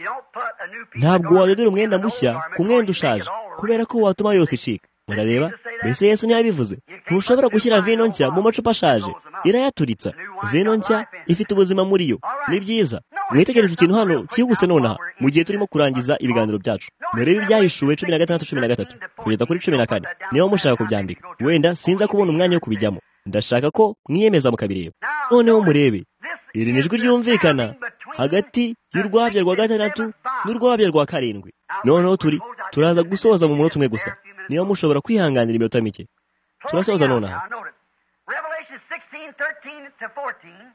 ntabwo wadodera umwenda mushya ku mwenda ushaje kubera ko watuma yose icika murareba mbese yesu ntiyabivuze ntushobora gushyira vino nshya mu macupa ashaje irayaturitsa vino nshya ifite ubuzima muri yo ni byiza mwitegereze ikintu hano cyihuse nonaha mu gihe turimo kurangiza ibiganiro byacu murebe ibyahishuwe cumi na gatandatu cumi na gatatu kugeza kuri cumi na kane niba mushaka kubyandika wenda sinza kubona umwanya wo kubijyamo ndashaka ko mwiyemeza mukabireba noneho murebe iri ni ijwi ryumvikana hagati y'urwabya rwa gatandatu n'urwabya rwa karindwi noneho turi turaza gusoza mu munota umwe gusa niba mushobora kwihanganira iminota mike turasoza nonaha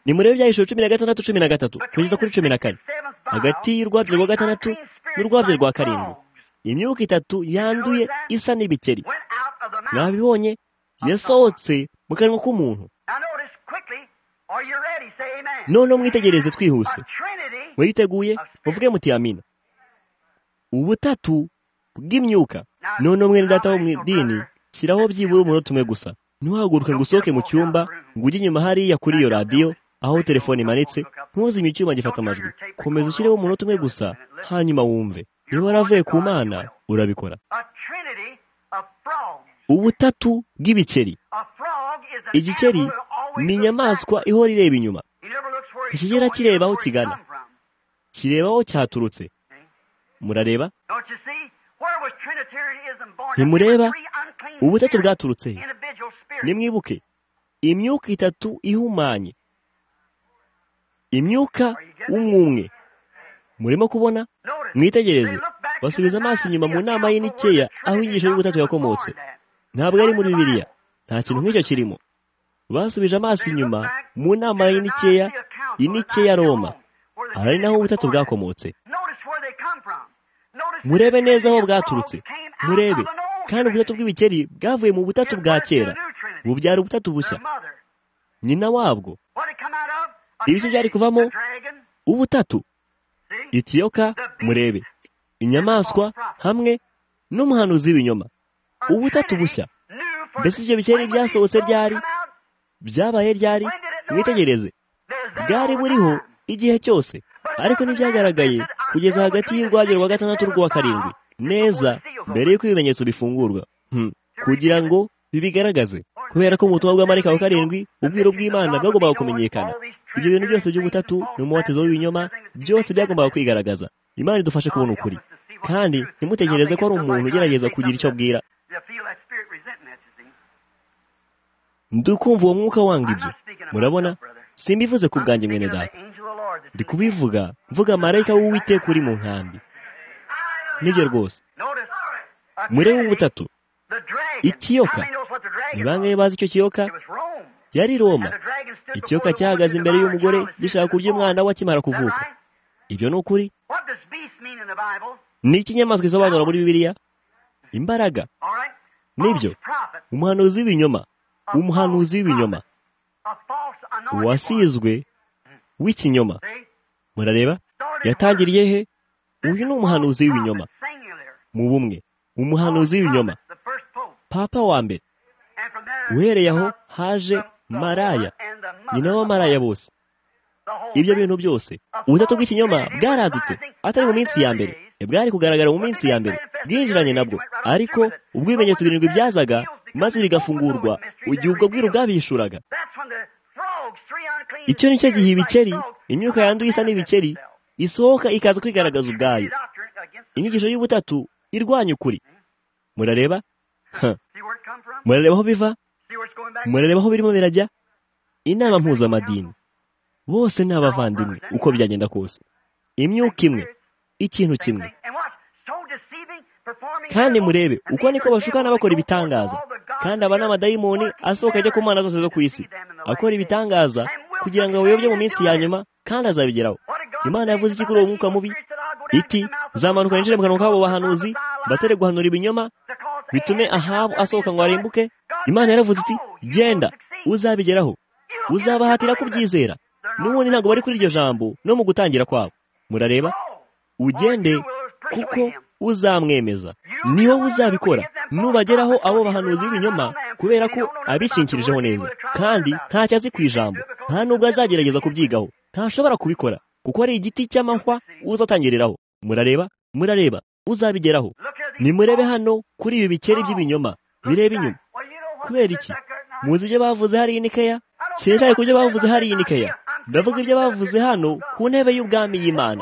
ni murebe ibyahishije cumi na gatandatu cumi na gatatu kugeza kuri cumi na kane hagati y'urwabya rwa gatandatu n'urwabya rwa karindwi imyuka itatu yanduye isa n'ibikeri mwabibonye yasohotse mu kanwa k'umuntu noneho mwitegereze twihuse muriteguye muvuge muti amina ubutatu bw'imyuka noneho mwene data wo mu idini shyiraho byibura umunota umwe gusa ntuhaguruke ngo usohoke mu cyumba ngo ujye inyuma hariya kuri iyo radiyo aho telefone imanitse ntuzime icyuma gifata amajwi komeza ushyireho umunota umwe gusa hanyuma wumve niba waravuye ku mana urabikora ubutatu bw'ibikeri igikeri ni inyamaswa ihora ireba inyuma ntikigera kireba aho kigana kireba aho cyaturutse murareba ntimureba ubutatu bwaturutse nimwibuke imyuka itatu ihumanye imyuka umwumwe murimo kubona mwitegereze basubiza amaso inyuma mu nama y'inikeya aho inyigisho y'ubutatu yakomotse ntabwo ari muri bibiriya nta kintu nk'icyo kirimo basubije amaso inyuma mu nama y'inikeya inikeya roma ari naho ubutatu bwakomotse murebe neza aho bwaturutse murebe kandi ubutatu bw'ibikeri bwavuye mu butatu bwa kera bubyara ubutatu bushya nyina wabwo ibice byari kuvamo ubutatu itiyoka murebe inyamaswa hamwe n'umuhanuzi w'ibinyoma ubutatu bushya mbese ibyo bikeri byasohotse ryari byabaye ryari mwitegereze bwari buriho igihe cyose ariko ntibyagaragaye kugeza hagati y'urwabyo rwa gatandatu rw'uwa karindwi neza mbere y'uko ibimenyetso bifungurwa kugira ngo bibigaragaze kubera ko mu butumwa bw'amarika wa karindwi ubwiru bw'imana bwagombaga kumenyekana ibyo bintu byose by'ubutatu n'umubatizo w'ibinyoma byose byagombaga kwigaragaza imana idufashe kubona ukuri kandi ntimutekereze ko ari umuntu ugerageza kugira icyo abwira ndukumva uwo mwuka wanga ibyo murabona simbivuze ku bwanjye mwene data ndi kubivuga mvuga marayika w'uwiteka uri mu nkambi nibyo rwose murebe ubutatu ikiyoka ni bangahe bazi icyo kiyoka yari roma ikiyoka cyahagaze imbere y'umugore gishaka kurya umwana we akimara kuvuka ibyo ni ukuri ni ikinyamaswa isobanura muri bibiliya imbaraga nibyo umuhanuzi w'ibinyoma umuhanuzi w'ibinyoma uwasizwe w'ikinyoma murareba yatangiriye he uyu ni umuhanuzi w'ibinyoma mu bumwe umuhanuzi w'ibinyoma papa wa mbere uhereye aho haje maraya nyina w'amaraya bose ibyo bintu byose ubutatu bw'ikinyoma bwaradutse atari mu minsi ya mbere bwari kugaragara mu minsi ya mbere bwinjiranye nabwo ariko ubwo ibimenyetso birindwi byazaga maze bigafungurwa igihe ubwo bwiru bwabihishuraga icyo ni cyo gihe ibikeri imyuka yanduye isa n'ibikeri isohoka ikaza kwigaragaza ubwayo inyigisho y'ubutatu irwanya ukuri murareba murareba aho biva murareba aho birimo birajya inama mpuzamadini bose ni abavandimwe uko byagenda kose imyuka imwe ikintu kimwe kandi murebe uko niko bashukana bakora ibitangaza kandi aba ni amadayimoni asohoka ajya ku mana zose zo ku isi akora ibitangaza kugira ngo abayobye mu minsi ya nyuma kandi azabigeraho imana yavuze iki kuri uwo mwuka mubi iti zamanuka yinjire mu kanwa k'abo bahanuzi batere guhanura ibinyoma bitume ahabu asohoka ngo arimbuke imana yaravuze iti genda uzabigeraho uzabahatira kubyizera n'ubundi ntabwo bari kuri iryo jambo no mu gutangira kwabo murareba ugende kuko uzamwemeza niwo uzabikora nubageraho abo bahanuzi b'ibinyoma kubera ko abishingikirijeho neza kandi ntacyo azi ku ijambo nta nubwo azagerageza kubyigaho ntashobora kubikora kuko ari igiti cy'amahwa uzatangiriraho murareba murareba uzabigeraho nimurebe hano kuri ibi bikeri by'ibinyoma bireba inyuma kubera iki muzi ibyo bavuze hariya inikeya sinshaka ku byo bavuze hariya inikeya ndavuga ibyo bavuze hano ku ntebe y'ubwami y'imana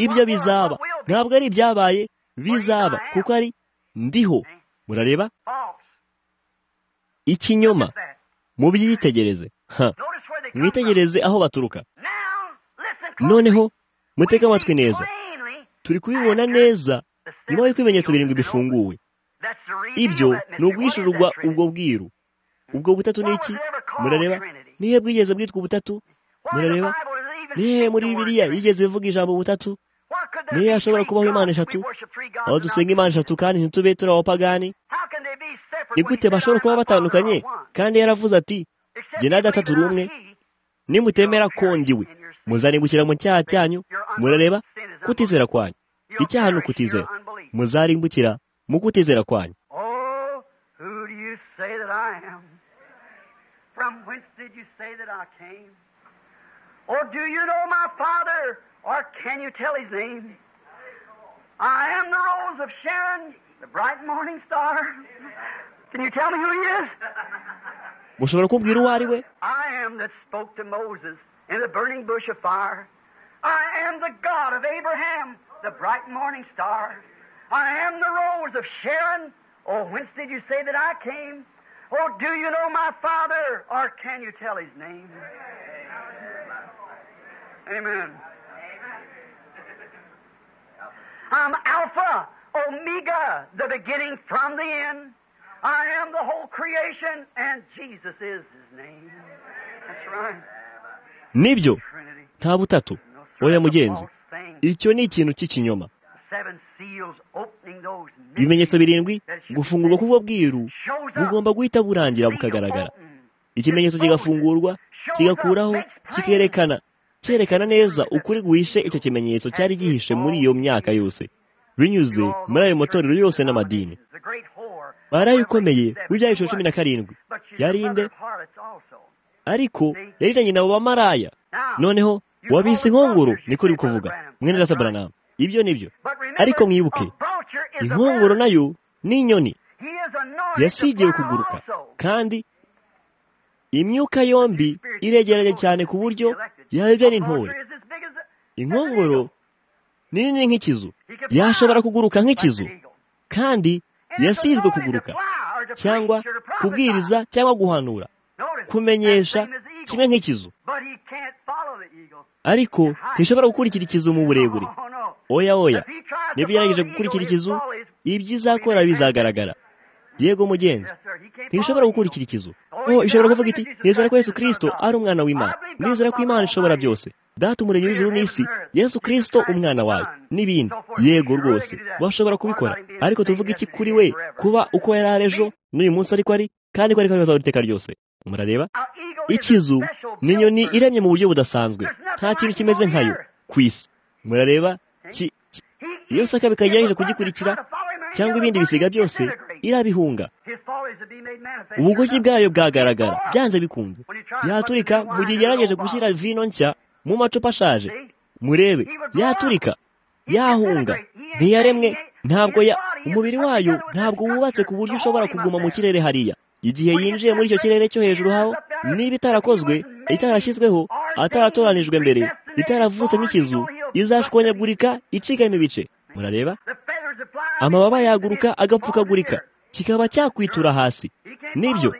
ibyo bizaba ntabwo ari ibyabaye bizaba kuko ari ndiho murareba ikinyoma mubyitegereze mwitegereze aho baturuka noneho mutege amatwi neza turi kubibona neza nyuma y'uko ibimenyetso birindwi bifunguwe ibyo ni uguhishurirwa ubwo bwiru ubwo butatu ni iki murareba nihe bwigeze bwitwa ubutatu murareba nihe muri bibiriya yigeze ivuga ijambo butatu nihe hashobora kubaho imana eshatu aho dusenga imana eshatu kandi ntitube turi abapagani ni gute bashobora kuba batandukanye kandi yaravuze ati jye na data turi umwe nimutemera kondiwe muzane gushyira mu cyaha cyanyu murareba kutizera kwanyu icyaha ni ukutizera muzarimbukira mu kutizera kwanyu mushobora kumbwira uwo ari we in the burning bush of fire. I am the God of Abraham, the bright morning star. I am the rose of Sharon. Oh, whence did you say that I came? Oh, do you know my Father, or can you tell his name? Amen. I'm Alpha, Omega, the beginning from the end. I am the whole creation, and Jesus is his name. That's right. nibyo nta butatu oya mugenzi icyo ni ikintu cy'ikinyoma ibimenyetso birindwi gufungurwa k'ubwo bwiru bugomba guhita burangira bukagaragara ikimenyetso kigafungurwa kigakuraho kikerekana cyerekana neza ukuri guhishe icyo kimenyetso cyari gihishe muri iyo myaka yose binyuze muri ayo matorero yose n'amadini barayi ukomeye w'ibyaha ijana cumi na karindwi yarinde ariko yariranye nabo bamaraya noneho wabise inkongoro niko uri kuvuga mwene data baranamu ibyo ni byo ariko mwibuke inkongoro nayo ni inyoni yasigiwe kuguruka kandi imyuka yombi iregeranye cyane ku buryo yabibya n'intore inkongoro ni nini nk'ikizu yashobora kuguruka nk'ikizu kandi yasizwe kuguruka cyangwa kubwiriza cyangwa guhanura kumenyesha kimwe nk'ikizu ariko ntishobora gukurikira ikizu mu burebure oya oya niba yaragejeje gukurikira ikizu ibyo izakora bizagaragara yego mugenzi ntishobora gukurikira ikizu oh ishobora kuvuga iti nizera ko yesu kirisito ari umwana w'imana nizera ko imana ishobora byose data umurenge w'ijuru n'isi yesu kirisito umwana wawe n'ibindi yego rwose washobora kubikora ariko tuvuga iki kuri we kuba uko yari ari ejo n'uyu munsi ariko ari kandi ko ariko ari iteka ryose murareba ikizu ni inyoni iremye mu buryo budasanzwe nta kintu kimeze nkayo ku isi murareba iyo saka bikagerageje kugikurikira cyangwa ibindi bisiga byose irabihunga ubugoyi bwayo bwagaragara byanze bikunze yaturika mu gihe igerageje gushyira vino nshya mu macupa ashaje murebe yaturika yahunga ntiyaremwe ntabwo umubiri wayo ntabwo wubatse ku buryo ushobora kuguma mu kirere hariya igihe yinjiye muri icyo kirere cyo hejuru haho niba itarakozwe itarashyizweho ataratoranijwe mbere itaravutse nk'ikizu izashwanyagurika icikamo ibice murareba amababa yaguruka agapfukagurika kikaba cyakwitura hasi nibyo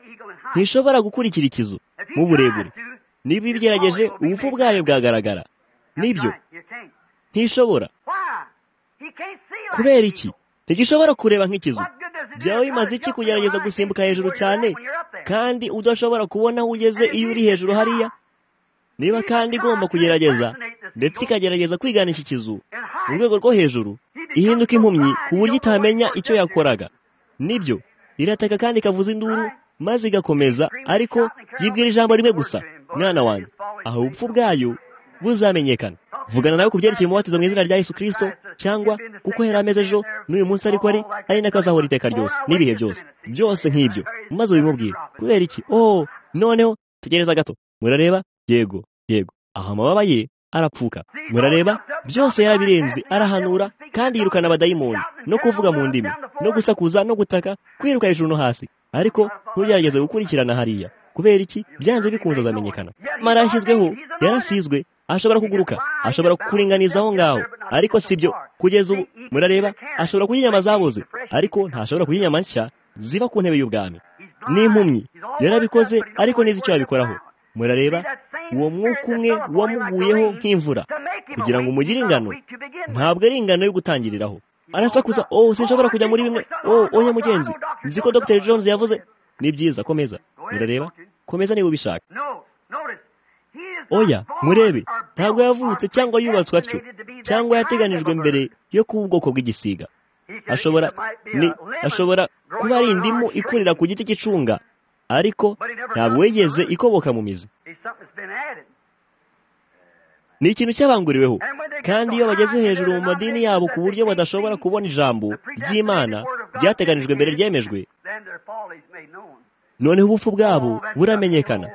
ntishobora gukurikira ikizu mu burebure niba ibigerageje ubupfu bwayo bwagaragara nibyo ntishobora kubera iki ntigishobora kureba nk'ikizu byaba bimaze iki kugerageza gusimbuka hejuru cyane kandi udashobora kubona aho ugeze iyo uri hejuru hariya niba kandi igomba kugerageza ndetse ikagerageza kwigana iki kizu mu rwego rwo hejuru ihinduka impumyi ku buryo itamenya icyo yakoraga nibyo irataka kandi ikavuza induru maze igakomeza ariko yibwira ijambo rimwe gusa mwana wanjye aho ubupfu bwayo buzamenyekana vugana nawe ku byerekeye umubatizo mu izina rya yesu kirisito cyangwa kuko yari ameze ejo n'uyu munsi ariko ari ari n'akazahora iteka ryose n'ibihe byose byose nk'ibyo maze ubimubwire kubera iki oh noneho tegereza gato murareba yego yego aho amababa ye arapfuka murareba byose yarabirenze arahanura kandi yirukana abadayimoni no kuvuga mu ndimi no gusakuza no gutaka kwiruka hejuru no hasi ariko ntugerageze gukurikirana hariya kubera iki byanze bikunze azamenyekana mara yashyizweho yarasizwe ashobora kuguruka ashobora kukuringaniza aho ngaho ariko sibyo kugeza ubu murareba ashobora kuyinyama zabuze ariko ntashobora kuyinyama nshya ziba ku ntebe y'ubwami n'impumyi yarabikoze ariko n'izi icyo yabikoraho murareba uwo mwuka umwe wamuguyeho nk'imvura kugira ngo umugire ingano ntabwo ari ingano yo gutangiriraho arasakuza oh sinshobora kujya muri bimwe oh oya mugenzi nzi ko dr jones yavuze ni byiza komeza murareba komeza niba ubishaka oya murebe ntabwo yavutse cyangwa yubatswe atyo cyangwa yateganijwe mbere yo kuba ubwoko bw'igisiga ashobora ni ashobora kuba ari indimu ikurira ku giti cy'icunga ariko ntabwo wigeze ikoboka mu mizi ni ikintu cyabanguriweho kandi iyo bageze hejuru mu madini yabo ku buryo badashobora kubona ijambo ry'imana ryateganijwe mbere ryemejwe noneho ubupfu bwabo buramenyekana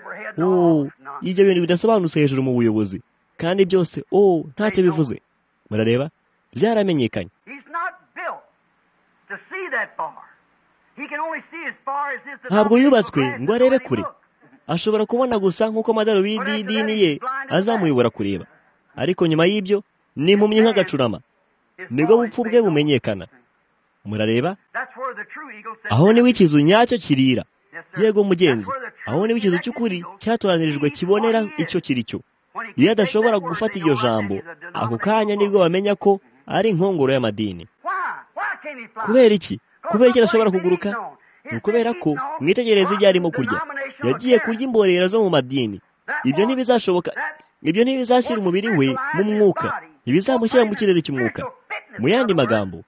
ibyo bintu bidasobanutse hejuru mu buyobozi kandi byose oh ntacyo bivuze murareba byaramenyekanye ntabwo yubatswe ngo arebe kure ashobora kubona gusa nk'uko amadarubindi y'idini ye azamuyobora kureba ariko nyuma y'ibyo ni impumyi nk'agacurama nibwo bupfu bwe bumenyekana murareba aho niwe ikizu nyacyo kirira yego mugenzi aho niba ikintu cy'ukuri cyatoranyirijwe kibonera icyo kiri cyo iyo adashobora gufata iryo jambo ako kanya nibwo bamenya ko ari inkongoro y'amadini kubera iki kubera iki adashobora kuguruka ni ukubera ko mwitegereza ibyo arimo kurya yagiye kurya imborera zo mu madini ibyo ntibizashoboka ibyo ntibizashyira umubiri we mu mwuka ntibizamushyira mu kirere cy'umwuka mu yandi magambo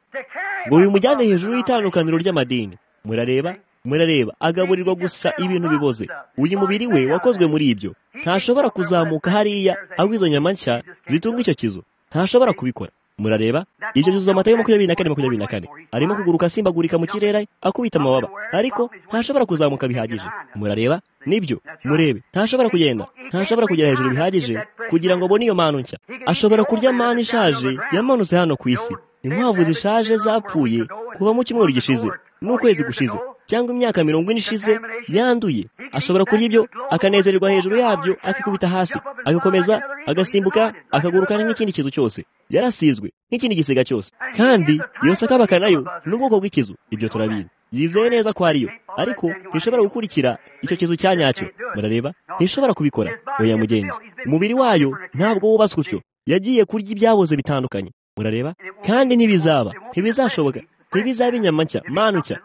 ngo bimujyane hejuru y'itandukaniro ry'amadini murareba murareba agaburirwa gusa ibintu biboze uyu mubiri we wakozwe muri ibyo ntashobora kuzamuka hariya aho izo nyama nshya zitunga icyo kizu ntashobora kubikora murareba ibyo byuzuza amata yo makumyabiri na kane makumyabiri na kane arimo kuguruka asimbagurika mu kirere akubita amababa ariko ntashobora kuzamuka bihagije murareba nibyo murebe ntashobora kugenda ntashobora kugera hejuru bihagije kugira ngo abone iyo mpano nshya ashobora kurya mani ishaje yamanutse hano ku isi inkwavu zishaje zapfuye kuva mu cyumweru gishize n'ukwezi gushize cyangwa imyaka mirongo ine ishize yanduye ashobora kurya ibyo akanezererwa hejuru yabyo akikubita hasi agakomeza agasimbuka akaguruka nk'ikindi kizu cyose yarasizwe nk'ikindi gisiga cyose kandi iyo sakabaka nayo ni ubwoko bw'ikizu ibyo turabizi yizeye neza ko ariyo ariko ntishobora gukurikira icyo kizu cya nyacyo murareba ntishobora kubikora oya mugenzi umubiri wayo ntabwo wubatswe utyo yagiye kurya ibyaboze bitandukanye murareba kandi ntibizaba ntibizashoboka ntibizaba inyama nshya manu nshya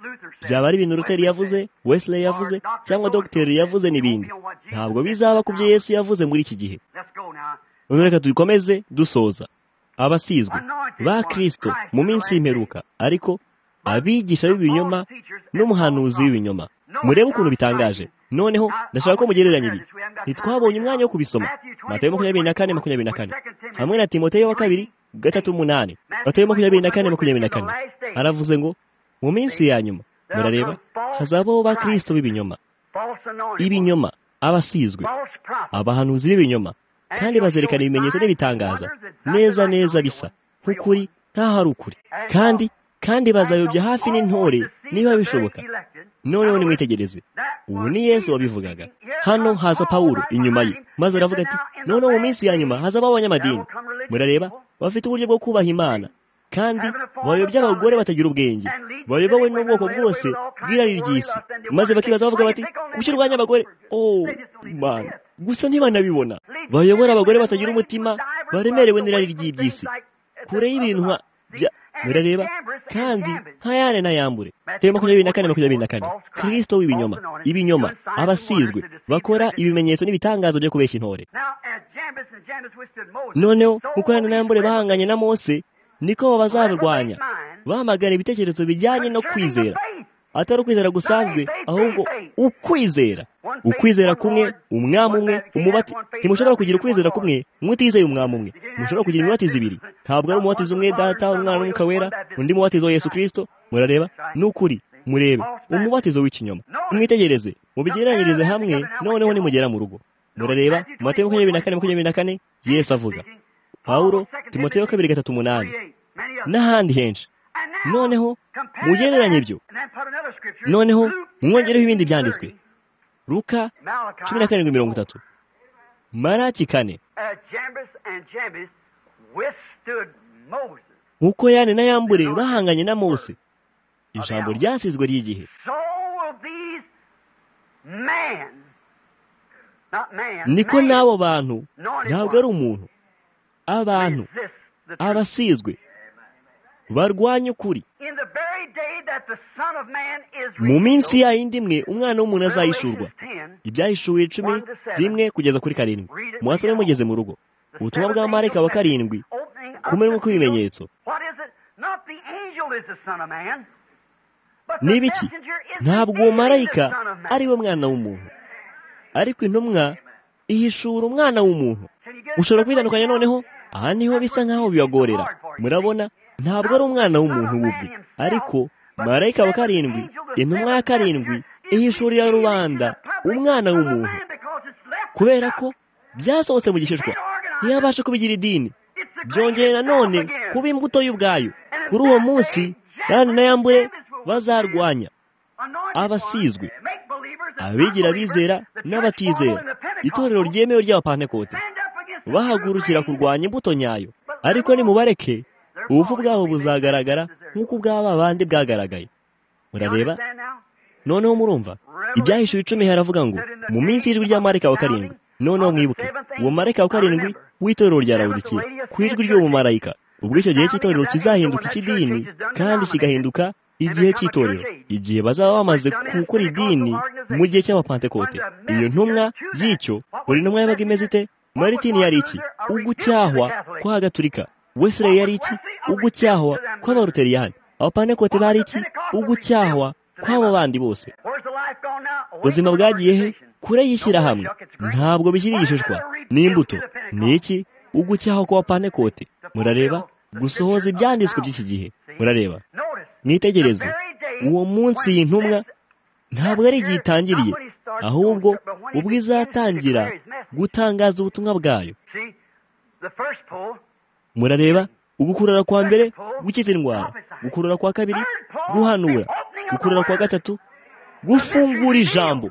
byaba ari ibintu ruteri yavuze wesley yavuze cyangwa dogiteri yavuze n'ibindi ntabwo bizaba ku byo yesu yavuze muri iki gihe reka dukomeze dusoza abasizwe ba kirisito mu minsi y'imperuka ariko abigisha b'ibinyoma n'umuhanuzi w'ibinyoma murebe ukuntu bitangaje noneho ndashaka ko mugereranya ibi ntitwabonye umwanya wo kubisoma matayo makumyabiri na kane makumyabiri na kane hamwe na timoteyo wa kabiri gatatu umunani matayo makumyabiri na kane makumyabiri na kane aravuze ngo mu minsi ya nyuma murareba hazabaho ba kirisito b'ibinyoma ibinyoma abasizwe abahanuzi b'ibinyoma kandi bazerekana ibimenyetso n'ibitangaza neza neza bisa nk'ukuri ntaho ari ukuri kandi kandi bazayobya hafi n'intore niba bishoboka noneho nimwitegereze ubu ni yesu wabivugaga hano haza pawulo inyuma ye maze aravuga ati noneho mu minsi ya nyuma hazabaho abanyamadini murareba bafite uburyo bwo kubaha imana kandi bayobya abagore batagira ubwenge bayobowe n'ubwoko bwose bw'irari ry'isi maze bakibaza bavuga bati kuki urwanya abagore oh man gusa ntibanabibona bayobora abagore batagira umutima baremerewe n'irari ry'iby'isi kure y'ibintu bya murareba kandi ntayane ntayambure teye makumyabiri na kane makumyabiri na kane kirisito w'ibinyoma ibinyoma abasizwe bakora ibimenyetso n'ibitangazo byo kubeshya intore noneho kuko hano ntayambure bahanganye na mose niko bazabirwanya bamagana ibitekerezo bijyanye no kwizera atari ukwizera gusanzwe ahubwo ukwizera ukwizera kumwe umwami umwe umubati ntimushobora kugira ukwizera kumwe mwutizeye umwami umwe mushobora kugira imibatizo ibiri ntabwo ari umubatizo umwe data umwana n'umwuka wera undi mubatizo wa yesu kirisito murareba ni ukuri murebe umubatizo w'ikinyoma mwitegereze mubigeranyirize hamwe noneho nimugera mu rugo murareba mateo makumyabiri na kane makumyabiri na kane yesu avuga pawulo timoteo kabiri gatatu umunani n'ahandi henshi noneho mugereranye ibyo noneho mwongereho ibindi byanditswe ruka cumi na karindwi mirongo itatu maraki kane nk'uko yane na yambure bahanganye na mose ijambo ryasizwe ry'igihe niko n'abo bantu ntabwo ari umuntu abantu abasizwe barwanya ukuri mu minsi ya yindi imwe umwana w'umuntu azayishurwa ibyahishuwe icumi rimwe kugeza kuri karindwi muhasome mugeze mu rugo ubutumwa bwa marika wa karindwi kumwe kw'ibimenyetso ni ibiki ntabwo uwo marayika ari we mwana w'umuntu ariko intumwa ihishura umwana w'umuntu ushobora kubitandukanya noneho aha niho bisa nk'aho bibagorera murabona ntabwo ari umwana w'umuntu w'ubwe ariko marayika wa karindwi intumwa ya karindwi ihishurira rubanda umwana w'umuntu kubera ko byasohotse mu gishishwa ntiyabashe kubigira idini byongeye nanone kuba imbuto y'ubwayo kuri uwo munsi kandi n'ayambure bazarwanya abasizwe abigira abizera n'abatizera itorero ryemewe ry'abapantekote bahagurukira kurwanya imbuto nyayo ariko nimubareke ubuvu bwabo buzagaragara nk'uko ubwaba bandi bwagaragaye murareba noneho murumva ibyahishuwe icumi haravuga ngo mu minsi y'ijwi rya marika wa karindwi noneho mwibuke uwo marika wa karindwi w'itorero rya rawudikiye ku ijwi ry'uwo marayika ubwo icyo gihe cy'itorero kizahinduka icy'idini kandi kigahinduka igihe cy'itorero igihe bazaba bamaze gukora idini mu gihe cy'abapantekote iyo ntumwa y'icyo buri ntumwa yabaga imeze ite maritini yari iki ugucyahwa kw'agaturika wesire yari iki ugucyahwa kw'abaruteriyani abapantekote bari iki ugucyahwa kw'abo bandi bose ubuzima bwagiye he kure y'ishyirahamwe ntabwo bishyira igishishwa n'imbuto ni iki ugucyahwa kw'abapantekote murareba gusohoza ibyanditswe by'iki gihe murareba mwitegereze uwo munsi y'intumwa ntabwo ari igihe itangiriye ahubwo ubwo izatangira gutangaza ubutumwa bwayo murareba ugukurura kwa mbere gukiza indwara gukurura kwa kabiri guhanura gukurura kwa gatatu gufungura ijambo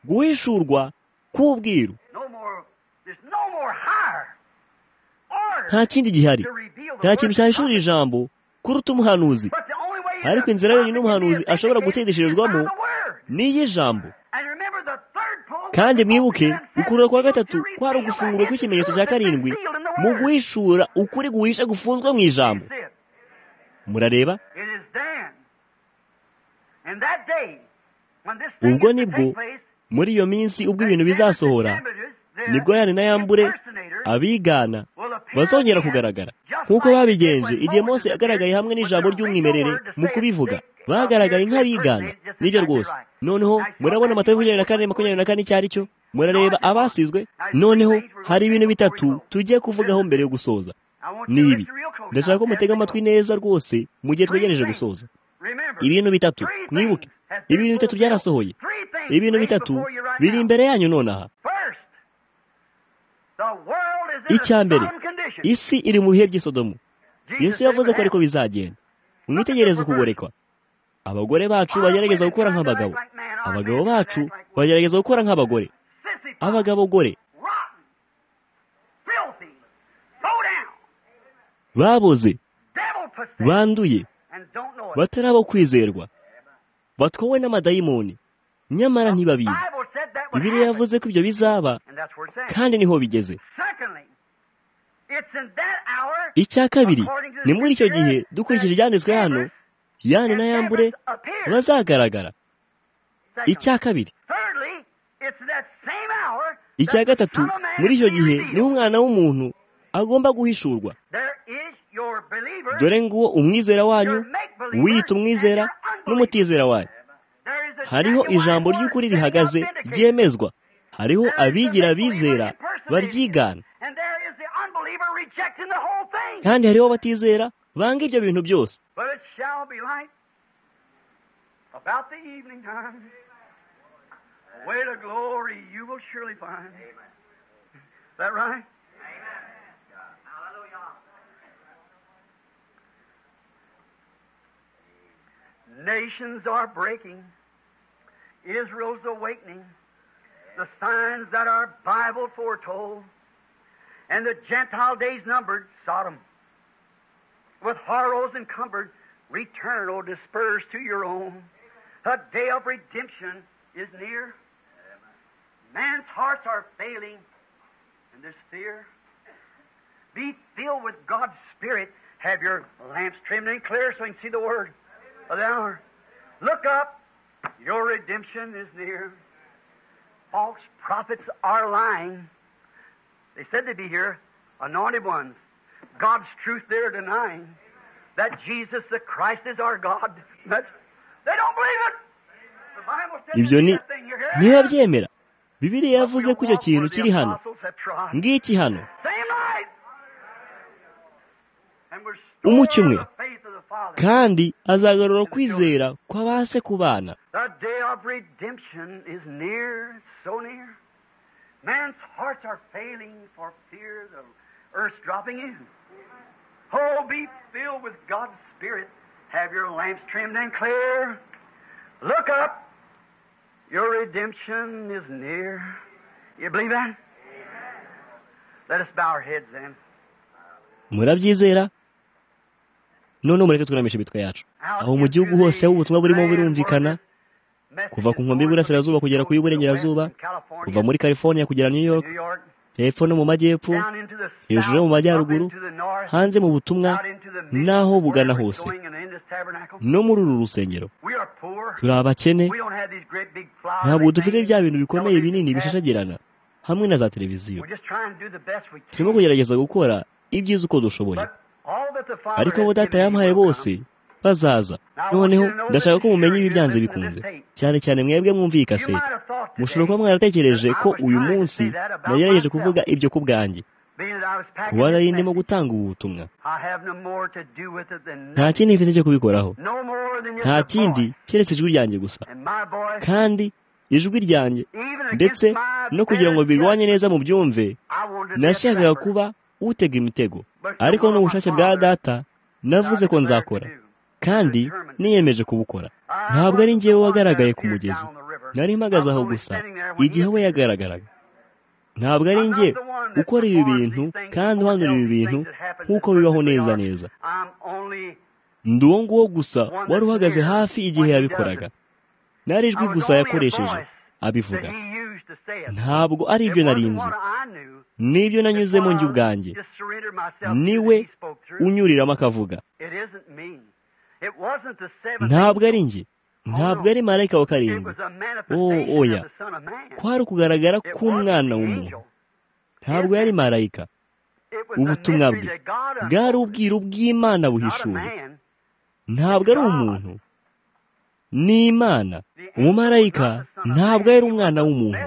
guhishurwa k'ubwiru nta kindi gihari nta kintu cyahishura ijambo kuruta umuhanuzi ariko inzira yonyine umuhanuzi ashobora gutsindishirizwamo ni iy'ijambo kandi mwibuke gukurura kwa gatatu kwari ugufungura kw'ikimenyetso cya karindwi mu guhishura ukuri guhisha gufunzwe mu ijambo murareba ubwo nibwo muri iyo minsi ubwo ibintu bizasohora nibwo yane na yambure abigana bazongera kugaragara nk'uko babigenje igihe Mose yagaragaye hamwe n'ijambo ry'umwimerere mu kubivuga bagaragaye nk'abigana nibyo rwose noneho murabona amata makumyabiri na kane makumyabiri na kane icyo ari cyo murareba abasizwe noneho hari ibintu bitatu tugiye kuvugaho mbere yo gusoza ni ibi ndashaka ko mutega amatwi neza rwose mu gihe twegereje gusoza ibintu bitatu mwibuke ibintu bitatu byarasohoye ibintu bitatu biri imbere yanyu nonaha icya mbere isi iri mu bihe by'isodomu yesu yavuze ko ariko bizagenda mwitegereze ukugorekwa abagore bacu bagerageza gukora nk'abagabo abagabo bacu bagerageza gukora nk'abagore abagabo gore baboze banduye batari abo kwizerwa batwowe n'amadayimoni nyamara ntibabizi bibiriya yavuze ko ibyo bizaba kandi niho bigeze icya kabiri ni muri icyo gihe dukurikije ibyanditswe hano yane na yambure bazagaragara icya kabiri icya gatatu muri icyo gihe niho umwana w'umuntu agomba guhishurwa dore nguwo umwizera wanyu wiyita umwizera n'umutizera wanyu hariho ijambo ry'ukuri rihagaze ryemezwa hariho abigira bizera baryigana kandi hariho abatizera banga ibyo bintu byose Nations are breaking. Israel's awakening. The signs that our Bible foretold. And the Gentile days numbered, Sodom. With horrors encumbered, return, or disperse to your own. A day of redemption is near. Man's hearts are failing, and there's fear. Be filled with God's Spirit. Have your lamps trimmed and clear so you can see the Word of the hour. Look up. Your redemption is near. False prophets are lying. They said they'd be here, anointed ones. God's truth they're denying. That Jesus the Christ is our God. That's, they don't believe it. The Bible says ibyo ni that thing you hear. ntibabyemera bibiriya yavuze ko icyo kintu kiri hano ngiki hano Same night. And we're Umucyo storing umwe. up the faith of the Father. kandi azagarura kwizera kw'abase ku bana The day of redemption is near, it's so near. Man's hearts are failing for fear of earth's dropping in. Oh, be filled with God's Spirit. Have your lamps trimmed and clear. Look up. Your redemption is near. You believe that? Let us bow our heads then. murabyizera none mureke twuramishe imitwe yacu aho mu gihugu hose aho ubutumwa burimo burumvikana kuva ku nkombe y'Iburasirazuba kugera ku y'Iburengerazuva, kuva muri california kugera new york hepfo no mu majyepfo hejuru no mu majyaruguru hanze mu butumwa n'aho bugana hose no muri uru rusengero turi abakene ntabwo dufite bya bintu bikomeye binini bishashagirana hamwe na za televiziyo turimo kugerageza gukora ibyiza uko dushoboye ariko abo data yampaye bose bazaza noneho ndashaka ko mumenya ibi byanze bikunze cyane cyane mwebwe mwumviye ikasete mushobora kuba mwaratekereje ko uyu munsi nagerageje kuvuga ibyo ku bwanjye kuba nari ndimo gutanga ubu butumwa nta kindi mfite cyo kubikoraho nta kindi keretse ijwi ryanjye gusa kandi ijwi ryanjye ndetse no kugira ngo birwanye neza mu byumve nashakaga kuba utega imitego ariko n'ubushake bwa data navuze ko nzakora kandi niyemeje kubukora ntabwo ari njyewe wagaragaye ku mugezi nari mpagaze aho gusa igihe we yagaragaraga ntabwo ari njye ukora ibi bintu kandi uhanura ibi bintu nk'uko bibaho neza neza ndi uwo nguwo gusa wari uhagaze hafi igihe yabikoraga nari ijwi gusa yakoresheje abivuga ntabwo ari ibyo nari nzi nibyo nanyuzemo njye ubwanjye niwe unyuriramo akavuga ntabwo ari njye ntabwo ari marayika wa karindwi Oh, oya. kwari ukugaragara k'umwana w'umuntu ntabwo yari marayika ubutumwa bwe bwari ubwiru bw'imana buhishuwe ntabwo ari umuntu ni imana umumarayika ntabwo yari umwana w'umuntu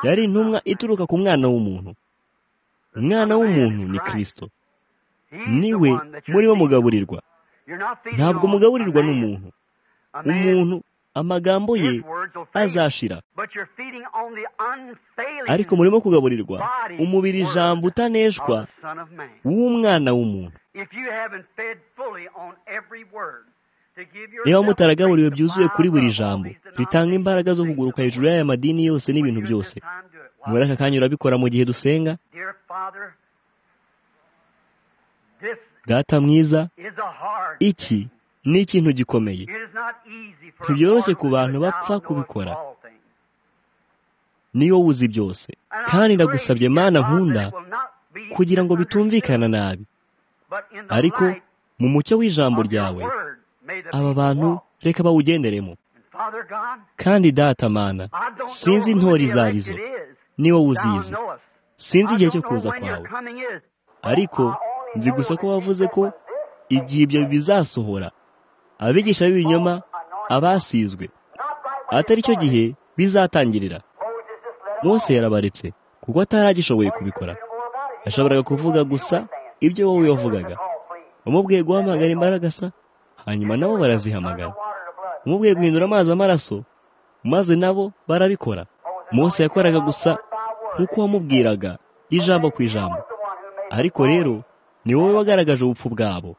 yari intumwa ituruka ku mwana w'umuntu umwana w'umuntu ni kirisito niwe murimo mugaburirwa ntabwo mugaburirwa n'umuntu umuntu amagambo ye azashira ariko murimo kugaburirwa umubiri ijambo utaneshwa w'umwana w'umuntu niba mutaragaburiwe byuzuye kuri buri jambo ritanga imbaraga zo kuguruka hejuru y'aya madini yose n'ibintu byose muri aka kanya urabikora mu gihe dusenga data mwiza iki ni ikintu gikomeye ntibyoroshye ku bantu bapfa kubikora niyo uzi byose kandi ndagusabye mana nkunda kugira ngo bitumvikana nabi ariko mu mucyo w'ijambo ryawe aba bantu reka bawugenderemo kandi data mana sinzi intore izo ari zo ni wowe uzizi sinzi igihe cyo kuza kwawe ariko nzi gusa ko wavuze ko igihe ibyo bizasohora abigisha b'ibinyoma abasizwe atari cyo gihe bizatangirira mose yarabaretse kuko ataragishoboye kubikora yashoboraga kuvuga gusa ibyo wowe wavugaga umubwiye guhamagara imbaraga asa hanyuma nabo barazihamagara umubwiye guhindura amazi amaraso maze nabo barabikora mose yakoraga gusa nk'uko wamubwiraga ijambo ku ijambo ariko rero ni wowe wagaragaje ubupfu bwabo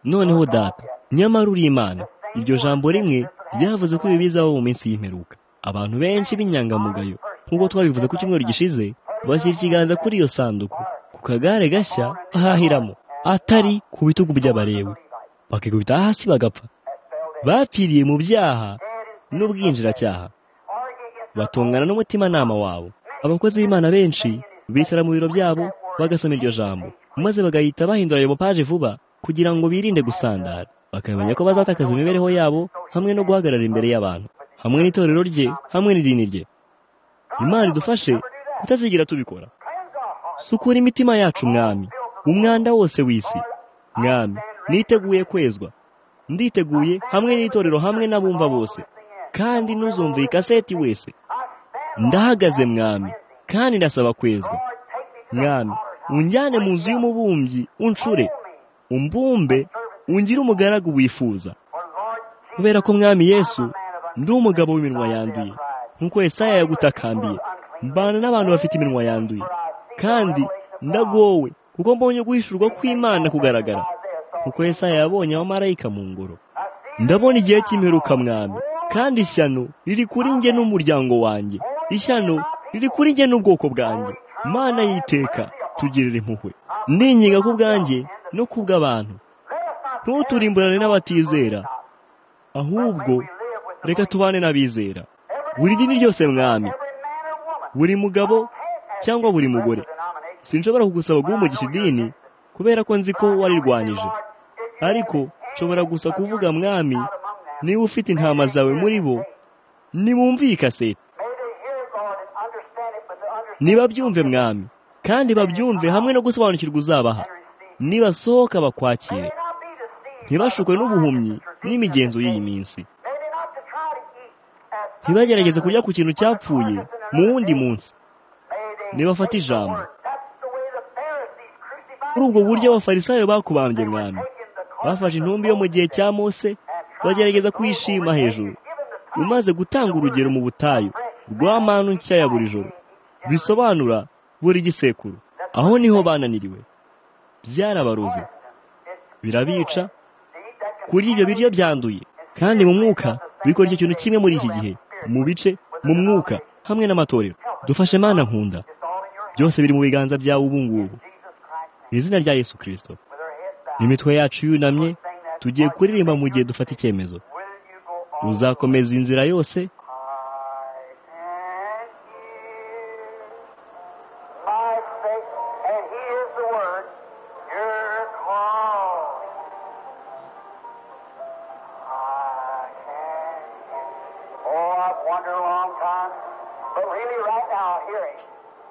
noneho data nyamara uri imana iryo jambo rimwe ryavuze ko ibi bizaba mu minsi y'imperuka abantu benshi b'inyangamugayo nk'uko twabivuze ku cyumweru gishize bashyira ikiganza kuri iyo sanduku ku kagare gashya bahahiramo atari ku bitugu by'abarewe bakikubita hasi bagapfa bapfiriye mu byaha n'ubwinjiracyaha batungana n'umutimanama wabo abakozi b'imana benshi bicara mu biro byabo bagasoma iryo jambo maze bagahita bahindura ayo mapaje vuba kugira ngo birinde gusandara bakamenya ko bazatakaza imibereho yabo hamwe no guhagarara imbere y'abantu hamwe n'itorero rye hamwe n'idini rye imana idufashe kutazigira tubikora sukura imitima yacu mwami umwanda wose w'isi mwami niteguye kwezwa nditeguye hamwe n'itorero hamwe n'abumva bose kandi ntuzumve iyi kaseti wese ndahagaze mwami kandi ndasaba kwezwa mwami unjyane mu nzu y'umubumbyi uncure umbumbe ungire umugaragu wifuza kubera ko mwami yesu ndi umugabo w'iminwa yanduye nk'uko Yesaya yagutakambiye mbana n'abantu bafite iminwa yanduye kandi ndagowe kuko mbonye guhishurwa kw'imana kugaragara nk'uko Yesaya yabonye abamarayika mu ngoro ndabona igihe cy'imperuka mwami kandi ishyano riri kuri njye n'umuryango wanjye ishyano riri kuri njye n'ubwoko bwanjye mana yiteka tugirira impuhwe ninginga ku bwanjye no ku bw'abantu ntuturimburane n'abatizera ahubwo reka tubane n'abizera buri dini ryose mwami buri mugabo cyangwa buri mugore sinshobora kugusaba guhumugisha idini kubera ko nzi ko warirwanyije ariko nshobora gusa kuvuga mwami niba ufite intama zawe muri bo ntibumve iyi kaseti ntibabyumve mwami kandi babyumve hamwe no gusobanukirwa uzabaha nibasohoka bakwakire ntibashukwe n'ubuhumyi n'imigenzo y'iyi minsi ntibagerageze kurya ku kintu cyapfuye mu wundi munsi ntibafate ijambo muri ubwo buryo abafarisayo bakubambye mwami bafashe intumbi yo mu gihe cya mose bagerageza kuyishima hejuru umaze gutanga urugero mu butayu rwa manu nshya ya buri joro bisobanura buri gisekuru aho niho bananiriwe byarabaruze birabica kuri ibyo biryo byanduye kandi mu mwuka bikora icyo kintu kimwe muri iki gihe mu bice mu mwuka hamwe n'amatorero dufashe mana nkunda byose biri mu biganza byawe ubu ngubu izina rya yesu kirisito imitwe yacu yunamye tugiye kuririmba mu gihe dufata icyemezo uzakomeza inzira yose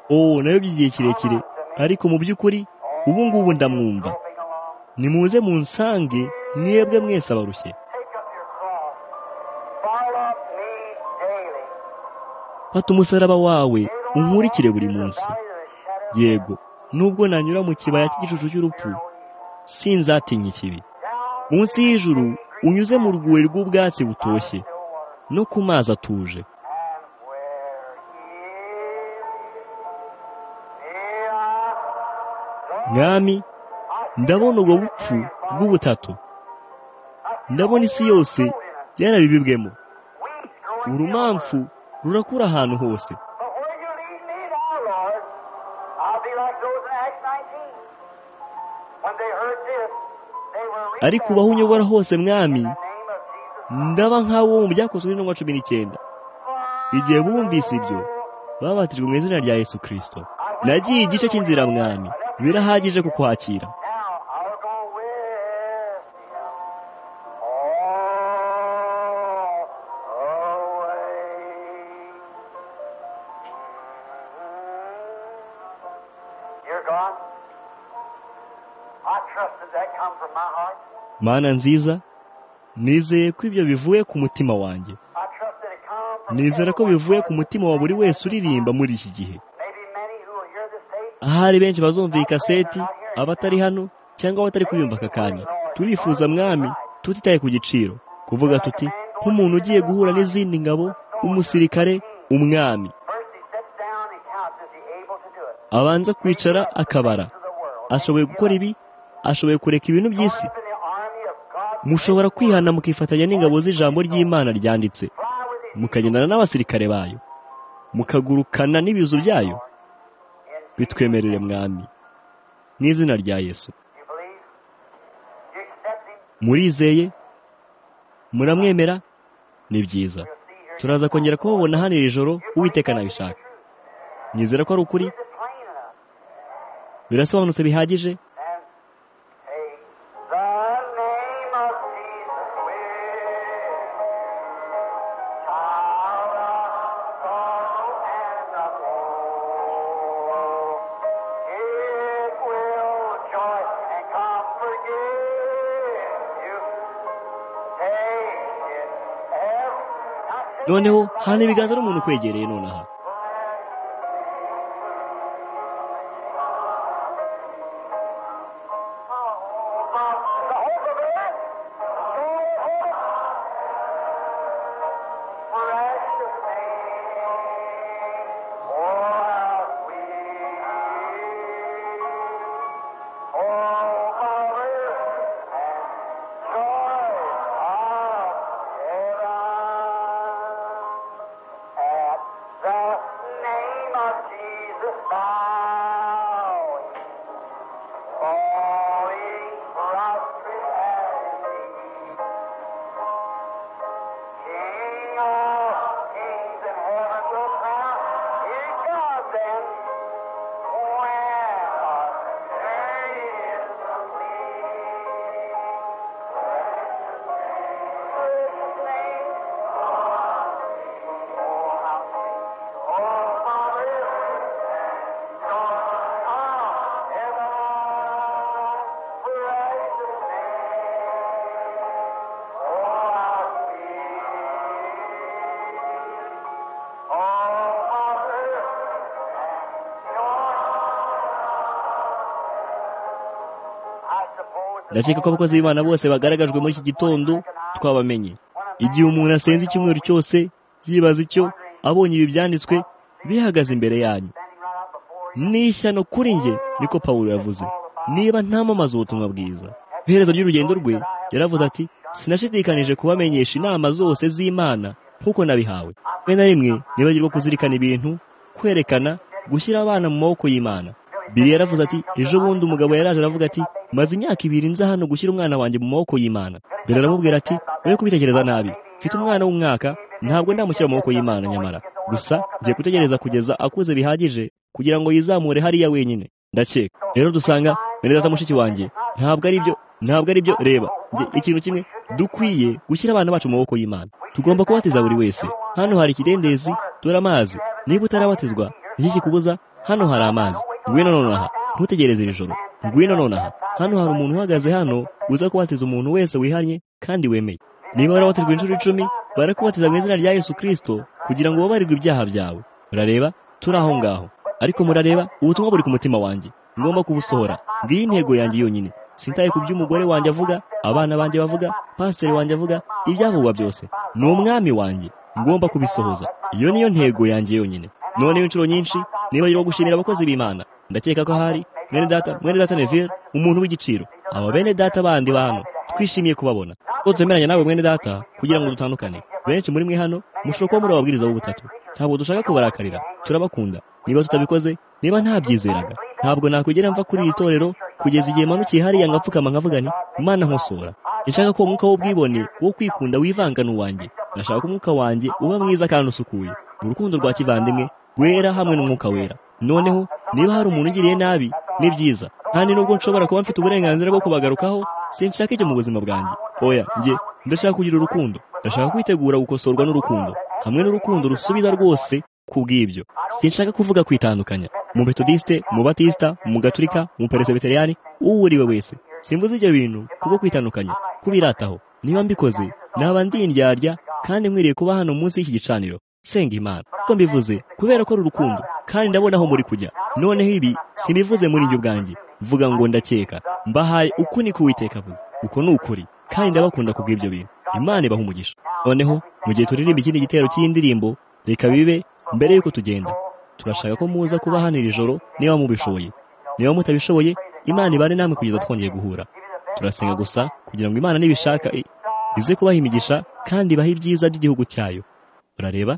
oh nayo by'igihe kirekire ariko mu by'ukuri ubu ngubu ndamwumva nimuze mu nsange mwebwe mwese abarushye fata umusaraba wawe unkurikire buri munsi yego nubwo nanyura mu kibaya cy'igicucu cy'urupfu sinzatinya ikibi munsi y'ijuru unyuze mu rwuri rw'ubwatsi butoshye no ku mazi atuje mwami ndabona ubwo bupfu bw'ubutatu ndabona isi yose yarabibibwemo urumamfu rurakura ahantu hose ariko ubaho unyobora hose mwami ndaba nk'abo mu byakozwe n'intumwa cumi n'icyenda igihe bumvise ibyo babatijwe mu izina rya yesu kirisito nagiye igice cy'inzira mwami birahagije kukwakira mana nziza nizeye ko ibyo bivuye ku mutima wanjye nizera ko bivuye ku mutima wa buri wese uririmba muri iki gihe ahari benshi bazumva iyi kaseti abatari hano cyangwa abatari kuyumva aka kanya turifuza mwami tutitaye ku giciro kuvuga tuti nk'umuntu ugiye guhura n'izindi ngabo umusirikare umwami abanza kwicara akabara ashoboye gukora ibi ashoboye kureka ibintu by'isi mushobora kwihana mukifatanya n'ingabo z'ijambo ry'imana ryanditse mukagendana n'abasirikare bayo mukagurukana n'ibizu byayo bitwemerere mwami mu izina rya yesu murizeye muramwemera ni byiza turaza kongera kubabona hano iri joro uwiteka nabishaka nyizera ko ari ukuri birasobanutse bihagije noneho hana ibiganza n'umuntu ukwegereye nonaha ndakeka ko abakozi b'imana bose bagaragajwe muri iki gitondo twabamenye igihe umuntu asenze icyumweru cyose yibaza icyo abonye ibi byanditswe bihagaze imbere yanyu n'ishyano kuri nge niko pawulo yavuze niba ntamamaza ubutumwa bwiza iherezo ry'urugendo rwe yaravuze ati sinashidikanije kubamenyesha inama zose z'imana nk'uko nabihawe rimwe na rimwe nibagirwa kuzirikana ibintu kwerekana gushyira abana mu maboko y'imana biri yaravuze ati ejo bundi umugabo yaraje aravuga ati maze imyaka ibiri nza hano gushyira umwana wanjye mu maboko y'imana mbere aramubwira ati we kubitekereza nabi mfite umwana w'umwaka ntabwo ndamushyira mu maboko y'imana nyamara gusa ngiye gutegereza kugeza akuze bihagije kugira ngo yizamure hariya wenyine ndakeka rero dusanga bene data mushiki wanjye ntabwo ari byo ntabwo ari byo reba ikintu kimwe dukwiye gushyira abana bacu mu maboko y'imana tugomba kubatiza buri wese hano hari ikidendezi dore amazi niba utarabatizwa iki kikubuza hano hari amazi ngwino nonaha ntutegereze iri joro ngwino nonaha hano hari umuntu uhagaze hano uza kubatiza umuntu wese wihannye kandi wemeye niba warabatijwe inshuro icumi barakubatiza mu izina rya yesu kirisito kugira ngo babarirwe ibyaha byawe murareba turi aho ngaho ariko murareba ubutumwa buri ku mutima wanjye ngomba kubusohora ngiyi intego yanjye yonyine sintaye ku by'umugore wanjye avuga abana banjye bavuga pasiteri wanjye avuga ibyavugwa byose ni umwami wanjye ngomba kubisohoza iyo niyo ntego yanjye yonyine noneho inshuro nyinshi nibagirwa gushimira abakozi b'imana ndakeka ko hari mwene data mwene data nevire umuntu w'igiciro aba bene data bandi ba hano twishimiye kubabona ko tuzemeranya nawe mwene data kugira ngo dutandukane benshi muri mwe hano mushobora kuba muri ababwiriza b'ubutatu ntabwo dushaka kubarakarira turabakunda niba tutabikoze niba ntabyizeraga ntabwo nakwigera mva kuri iri torero kugeza igihe manukiye hariya ngapfukama nkavuga nti imana nkosora nshaka ko umwuka w'ubwibone wo kwikunda wivanga n'uwanjye ndashaka ko umwuka wanjye uba mwiza kandi usukuye mu rukundo rwa kivandimwe wera hamwe n'umwuka wera noneho niba hari umuntu ugiriye nabi ni byiza kandi nubwo nshobora kuba mfite uburenganzira bwo kubagarukaho sinshaka ibyo mu buzima bwanjye oya njye ndashaka kugira urukundo ndashaka kwitegura gukosorwa n'urukundo hamwe n'urukundo rusubiza rwose ku bw'ibyo sinshaka kuvuga kwitandukanya mu betodisite mu batisita mu gaturika mu peresebeteriyani uwo uriwe wese simbuze ibyo bintu kubwo kwitandukanya kubirataho niba mbikoze naba ndindyarya kandi nkwiriye kuba hano munsi y'iki gicaniro senga imana uko mbivuze kubera ko ari urukundo kandi ndabona aho muri kujya noneho ibi sinivuze muri njye ubwanjye mvuga ngo ndakeka mbahaye uku ni kuwiteka avuze uko ni ukuri kandi ndabakunda kubw'ibyo bintu imana ibaha umugisha noneho mu gihe turirimba ikindi gitero cy'indirimbo reka bibe mbere y'uko tugenda turashaka ko muza kuba hano iri joro niba mubishoboye niba mutabishoboye imana ibane namwe kugeza twongeye guhura turasenga gusa kugira ngo imana nibishaka ize kubaha imigisha kandi ibahe ibyiza by'igihugu cyayo urareba